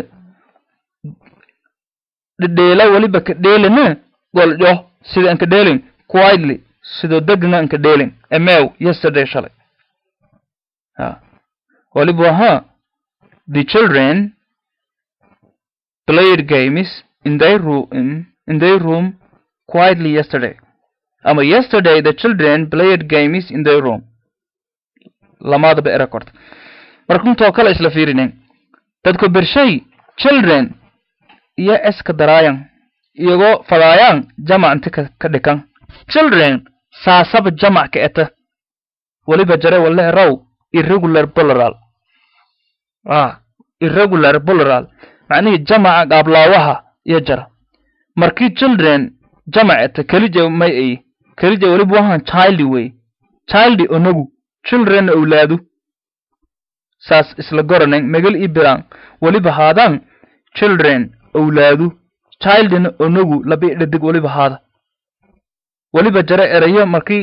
dhedheela weliba ka dheelina qoljo sida an ka dheelin quietly sidoo degna an ka dheelin emew yesterday shalay ha waliba waha the children played games in their room in their room quietly yesterday ama yesterday the children played games in their room lamadaba era korta markuntoo kale isla fiirinen dadku bershay children iyo eska daraayan iyagoo fadaayaan jamac inti ka dhikan children saasaba jamac ka eta weliba jare wale eraw irregular plural ah irregular plural macnihii jamaca qaablaawaha iyo jara markii children jamac eta kelija may ay kelija weliba wahan childi wey childi onagu children awlaadu saas isla goranen megal i biraan weliba haadaan children awlaadu childina onagu labi dhadig weliba haada weliba jare erayo markii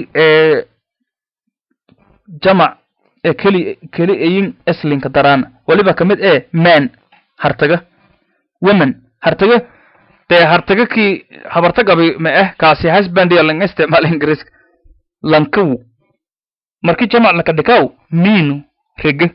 jamac ee keli keli ayin eslinka daraana weliba ka mid ee man hartaga women hartaga dee hartaga kii habarta gabi ma ah kaasi husbandia lang isticmaal ingiriiska lankawu markii jamac laka dhikaw miinu rege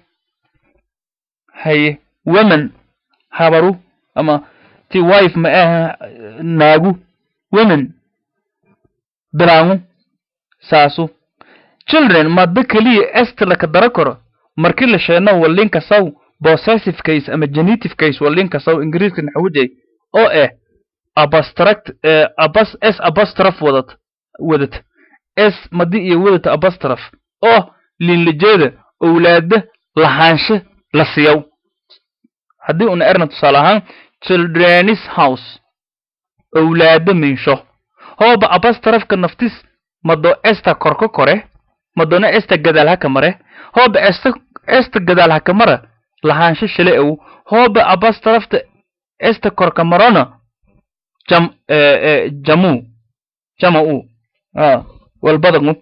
haye women habaru ama ti wife ma ah naagu women bilaangu saasu children madda keliya est laka dara karo markii la sheeno walinka saw possessive case ama genitive case walinka saw ingiriiska naxawujay oo ah abstract abas s abastraf wadat wadat s madi iyo wadata abastraf oo linlijeeda owlaada lahaanshe la siyaw haddii una erna tusaale ahaan childrenis house owlaada minsho hooba abastrafka naftis mado esta korka kore madona esta gadaal haka mare hooba esta esta gadaal haka mara lahaansho shile ow hooba abastrafta esta korka marona jam jamu jamau a walbadagu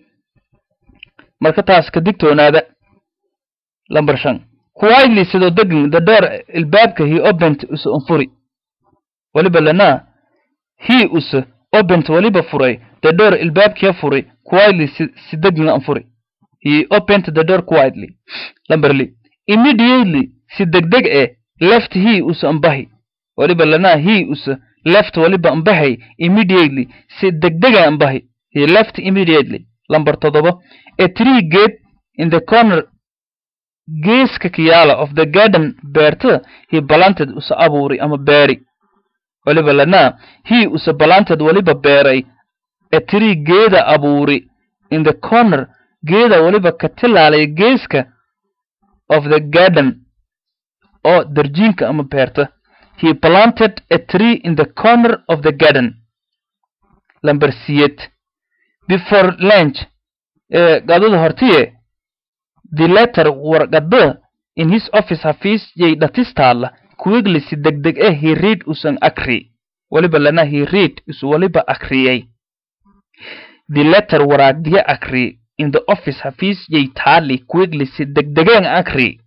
marka taas ka digtoonaada lambar shan quietly sidoo degin the door ilbaabka he opened usa unfuri waliba lanaa he usa opened waliba furay the door ilbaabkiya furay quietly si, si degina anfuri he opened the door quietly lamber li immediately si degdeg e left he usa ambahi waliba lanaa he usa left waliba ambahay immediately si degdega ambahi he left immediately lamber toddoba a tree gate in the corner geeska kiyaala of the garden beerta he planted usa abuuri ama beeri waliba lanaa he usa planted waliba beeray a tree geeda abuuri in the corner geeda waliba ka tilaalay geeska of the garden oo darjiinka ama beerta he planted a tree in the corner of the garden lamber siyed before lunch ee gadada hortiye the letter warqada in his office hafiis yay dhatistaalla quickly si degdeg eh he read usan akri waliba lana he read isu waliba akriyay the letter waraagdiya akri in the office hafiis yay taali quickly si degdegeen akri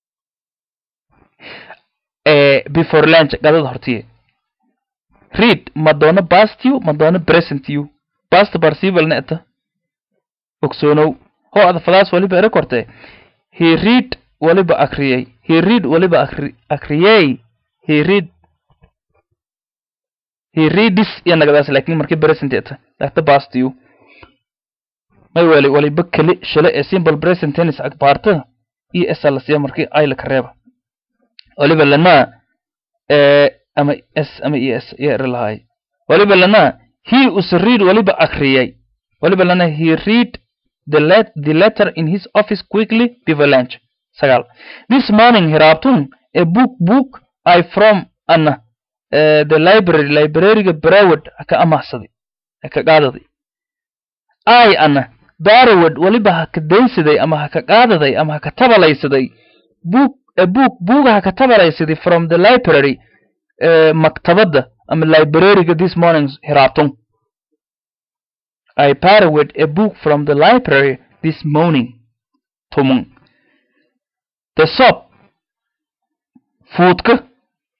eh, before lunch gadada hortiye read ma doono bastiu ma doono presentiu bast participle neta ogsoonow ho ada falaas waliba ere korte he read waliba akriyay he read waliba akri akriyay he read he readis iyo nagadaas laakiin markii present eta dakta bastiu may wali waliba keli shale ee simple present tennis akbaarta iyo esalasiya markii ayla ka reeba waliba lana eh, ama s ama es iyo ere lahaay waliba lana he us read waliba akriyay waliba lana he read the, let, the letter in his office quickly before lunch sagaal this morning hiraabtun a book book i from an uh, the library libraryga broward haka amahsaday haka qaadaday i ana darowad waliba haka daynsaday ama haka qaadaday ama haka tabalaysaday book a book buuga haka tabalaysaday from the library uh, maktabadda ama libraryga this morning hiraabtun I borrowed a book from the library this morning. Tomon. The soap. Foodka.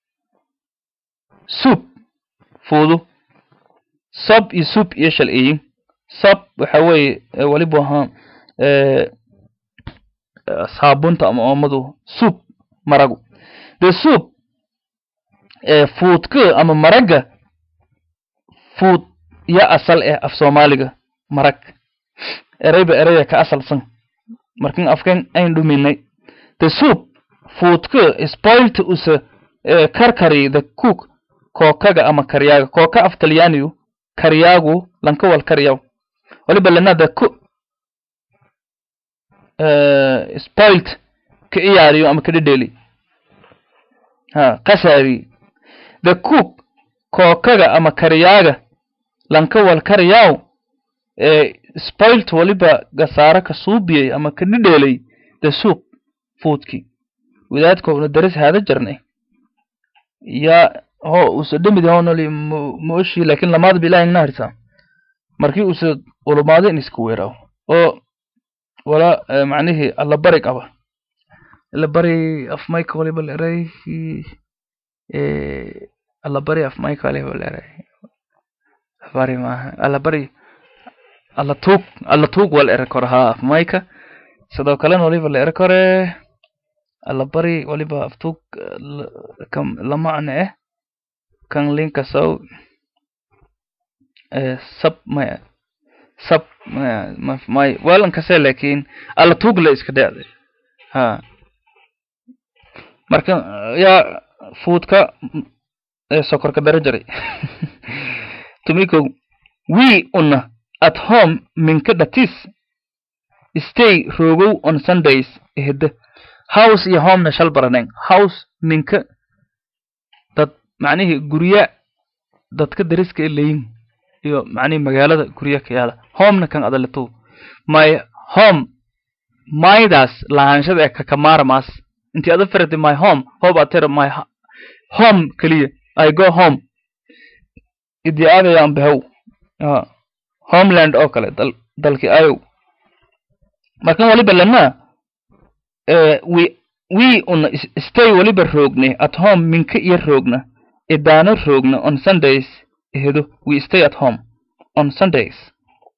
Soup. Foodu. Soap iyo soup iyo shal iyin. Soap waxa weeye eh, waliba ahaan eh, eh, saabunta ama oomadu soup maragu. The soup eh, foodka ama maraga food ya asal eh af soomaaliga marag ereyba ereya ka asalsan markin afkan ayn dhuminay the soup foodka spoilt usa eh, karkari the cook kookaga ama karyaaga kooka af talyaaniyu karyaagu lanka wal karyaw waliba lana the cook eh, spoilt ka iyaariyo ama ka dhedheli ha qasaari the cook kookaga ama karyaaga lanka wal karyaw ee spoilt waliba gasaara ka suubiyey ama ka dhidheelay the soup foodki wadaadkoona daris haada jarnay ya ho usa dhemidi honoli mooshi laakin lamaad ba ilahay naharsa markii usa ulumaado in iska weeraaw oo wala eh, macnihii allabari qaba allabari af mayka waliba leeray allabari af mayka waliba leeray bari maaha alla bari alla tuug alla tuug waa la eri karo haa af mayka sidoo kalena waliba la eri kore alla bari waliba af tuug kan la macne eh kan linka sow eh, sab maya sab maya ma may welan kase laakiin alla tuug la iska dhecday ha marka yaa fuudka eh, sokorka dara jaray tumiko we una at home minka dhatis stay rogow on sundays ehda house iyo homena shal baraneen house minka dad macnihii gurya dadka dariska e leyin iyo macnihii magaalada gurya ka yaala homena kan adaleto my home maydaas lahaanshada ee kakamaaramaas intii ada firadi my home hob atera my ho- home keliya i go home idii aadayaan bahow Ah, homeland oo kale dal dalkii ayow markan waliba lana eh, we we una is- stay waliba roogne at home minka iyo roogna idaano roogna on sundays ehedo we stay at home on sundays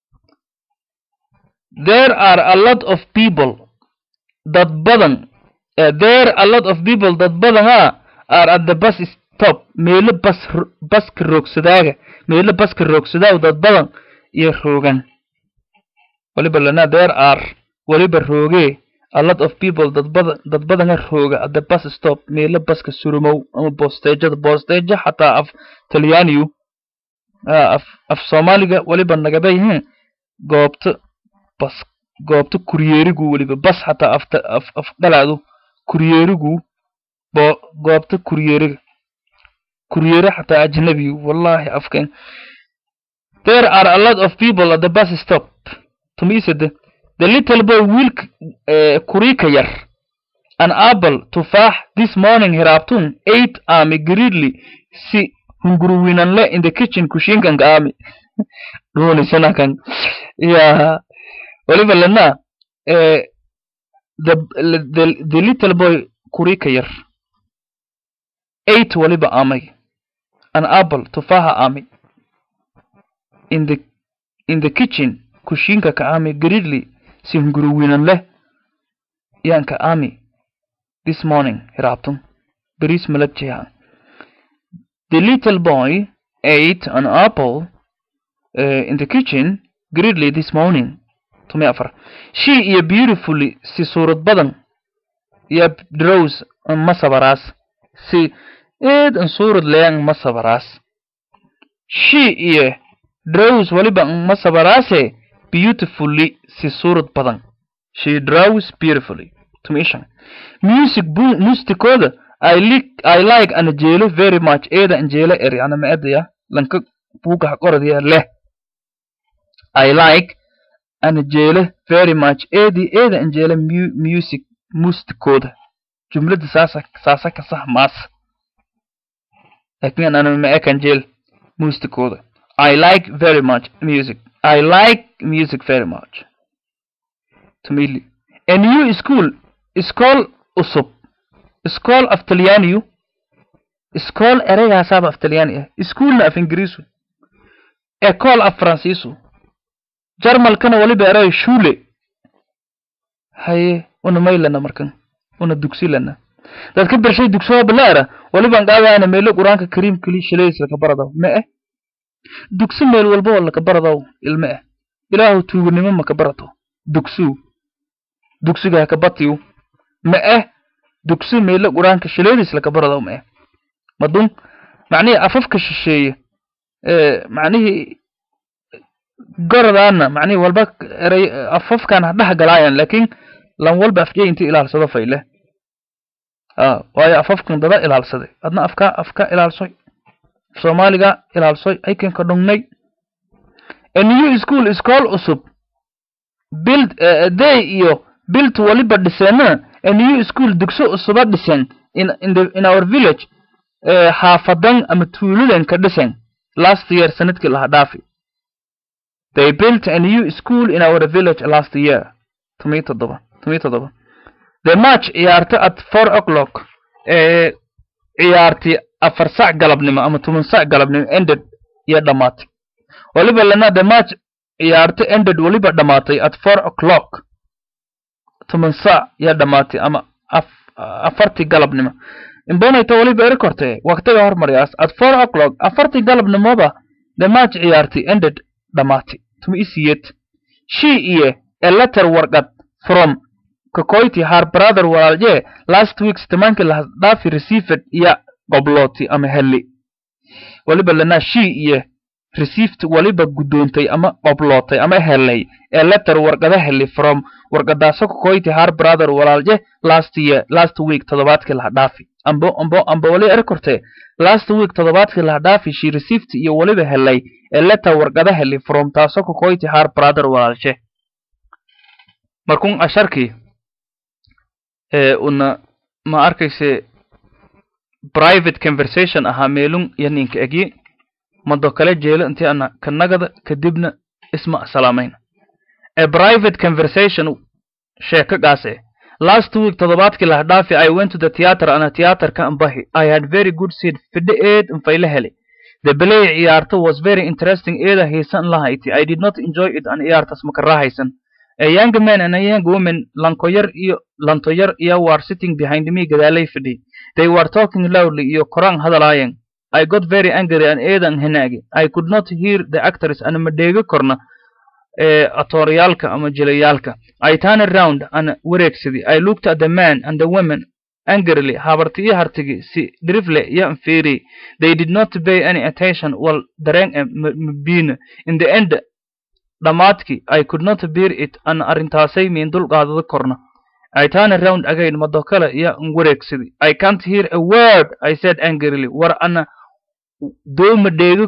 there are a lot of people dad badan eh, there a lot of people dad badan ah are at the bus stop meelo bas ro- baska roogsadaaga meelo baska roogsadaaw dad badan iyo roogan waliba lana there are waliba roogee a lot of people dad badan dad badana rooga at the bus stop meelo baska surumow ama bosteejada bosteejo xataa af talyaaniyu ah, af af soomaaliga waliba nagaba yihiin goobta bas goobta kuryeerigu weliba bas xataa afta af af dhalaadu kuryeerigu bo goobta kuryeeriga kuryeere xataa ajnabi wallahi afkan there are a lot of people at the bus stop tumiisade the little boy wiilka eh, kuriika yar an apple tufaax this morning hiraabtun eight aami greedly si hunguruwinanle in the kitchen kushinkanka aami dhuunisanakan ya waliba lana eh, the, the, the little boy kurika yar eight waliba aamay an apple tufaaxa aamay in the in the kitchen kushinka ka aami greedly si hunguruwinan leh yanka aami this morning hiraabtun beris malabjiha the little boy ate an apple uh, in the kitchen greedily this morning tumi afar she iyo beautifully si suurad badan iyo drows ma sabaraas si eed an suurad leyan ma sabaraas she iyo drows waliba ma sabaraase beautifully si suurad badan she draws beautifully tumi ishan music bu mustikooda I like I like an jeelo very much eeda an jeelo eri ana maadaya lanka buuga qoradiya leh I like an jeelo very much eedi eeda an jeelo mu music mustikooda jumlada saasa saasa ka sax maas laakiin ana ma ekan jeel mustikooda I like very much music I like music very much tumili a new school iskool usub iskool af talyaaniyu iskool ereyaasaaba af talyaani ah iskuulna af ingiriisu ekool af faransiisu jarmalkana waliba erey shule haye una maylana markan una dugsilana dad ka bershay dugsoha balaara waliban qaadaana meelo qur-aanka kariimkali shilayis laka baradaw ma eh dugsi meel walba oo laka baradaw ilma eh ilaahu tuuganimo maka barato dugsuu dugsiga haka batiyu ma eh dugsi meelo qur-aanka shileedis laka baradaw ma eh madun macnihii afafka shisheeye macnihii goradaana macnihii walba erey afafkan ha dhex galaayan laakiin lan walba afjay intii ilaalsado fayle a waayo afafkan dada ilaalsaday adna afka afka ilaalsoy soomaaliga ilaalsoy aykanka dhungnay a new school iskool cusub build day iyo built waliba dhiseena a new school dugso cusuba dhisen in in the in our village xaafadan ama tuuladan ka dhisan last year sanadkii laha dhaafi they built a new school in our village last year tumii toddoba tumii toddoba the match ciyaarta at four o'clock ee ciyaartii afar sac galabnimo ama toban sac galabnimo ended iyo dhammaatay waliba lana the match ciyaarta ended waliba dhammaatay at four o'clock toban sac iyo dhammaatay ama afartii galabnimo imbonayta waliba eri kortee waqtiga hormaryaas at four o'clock afartii galabnimoba the match ciyaartii ended dhammaatay tuma isiyed she iyo a letter warqad from kakoyti har brother walaalye last weeks tamaanki lahadhaafi received iyo qoblooti ama heli waliba lana she iyo received waliba guddoontay ama qoblootay ama helay ee letter warqada heli from warqadaaso kakoyti har brother walaalye last year last week toddobaadkii lahadhaafi ambo ambo ambo wali eri kortee last week toddobaadkii lahadhaafi she received iyo waliba helay ee letter warqada heli from taaso kakoyti har brother walaalshe markun asharkii ee una ma arkayse private conversation ahaa meelun iyo ninka egyi mado kale jeelo intii ana kanagada kadibna isma salaamayna a private conversation sheeko gaase last week toddobaadkii laha dhaafi i went to the theatre ana theatreka ambahi i had very good seat fidhe eed infayle hele the play ciyaarto was very interesting eeda hiisan lahayti i did not enjoy it an ciyaartas makarahaysan a young man and a young woman lankoyar iyo lantoyar iyo were sitting behind me gadaalay fidhi they were talking loudly iyo koraan hadalaayeen i got very angry and eedan hinaagi i could not hear the actors ana ma dheegi korna ee atooryaalka ama jilayaalka i turned around ana wareegsadii i looked at the man and the women angrily habarti iyo hartigi si drifle iyo anfeeri they did not pay any attention wal dareen e mabina in the end dhammaadkii i could not bear it an arrintaasay miin dul qaadada korna i turn around again mado kale iyo an wareegsadii i can't hear a word i said angrily war ana dooma dheegi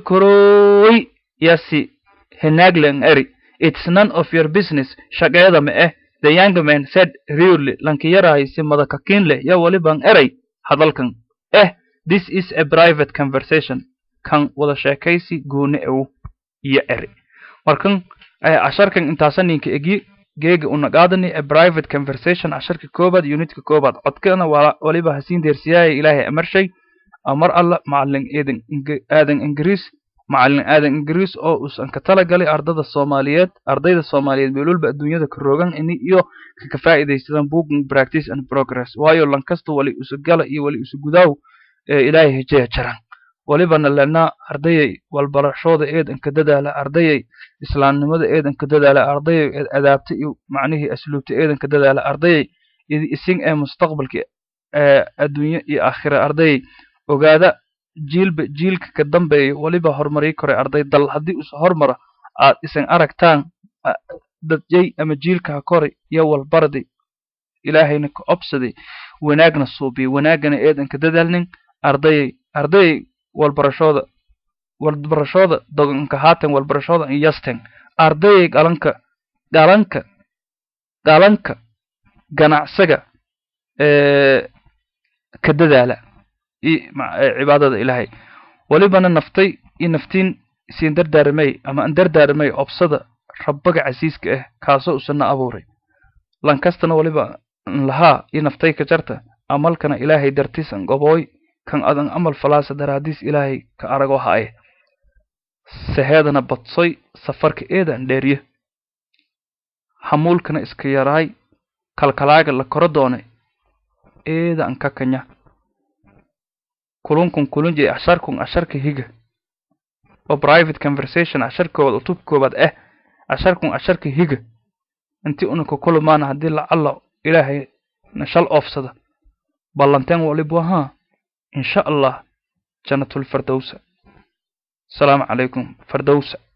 karooy yasi hinaaglan eri it's none of your business shaqeeda ma eh the young man said really lankiyaraaysi madakakiinle ya waliban eray hadalkan eh this is a private conversation kan wada sheekaysi gooni ew iyo eri markan casharkan intaasa ninka egi geega unaqaadani a private conversation casharka koobaad unitka koobaad codkana waliba hasiin deersiyaaya ilaahay amarshay amar alla macalin eedan aadan ingiriis macalin aadan ingiriis oo uusan ka talagalay ardada soomaaliyeed ardayda soomaaliyeed meelwalba adduunyada ka rogan ini iyo kaka faa'iidaysadaan booking practice and progress waayo lankasta wali isu gala iyo wali isu gudaaw ee ilaahay hejeya jaran walibana lenaa ardayay walbarashooda eedanka dadaala ardayay islaamnimada eedanka dadaala ardayay adaabta iyo macnihii asluubta eedanka dadaala ardayay isin ee mustaqbalka adduunye iyo aakhira ardayay ogaada jiilba jiilka ka dambeeya waliba horumarii koray arday dal haddii us hormara aad isan aragtaan dadyay ama jiilka ha koray iyo walbardi ilaahayna ka obsaday wanaagna suubiya wanaagana eedanka dadaalnin ardayay ardayay walbarashooda walbarashooda doganka haatan walbarashooda yasten ardayay galanka galanka galanka ganacsaga ka dadaala cibaadada ilaahay walibana naftay iyo naftiin siin dardaaramay ama an dardaaramay obsada rabbaga casiiska ah kaasoo usana abuuray lankastana waliba lahaa iyo naftay ka jarta amalkana ilaahay dartiisan gobooy kan adan amal falaasa daraadiis ilaahay ka arago haaye saheedana badsoy safarka eedan dheeriye hamuulkana iska yaraay kalkalaaga la koro doonay eedan ka kanya kulunkun kulunjay casharkun casharka higa oo private conversation cashar koobaad utub koobaad ah casharkun casharka higa intii unaka kulumaana haddii lacalla ilaahay nashal oofsada ballanteen walibu ahaa إن شاء الله جنة الفردوس السلام عليكم فردوس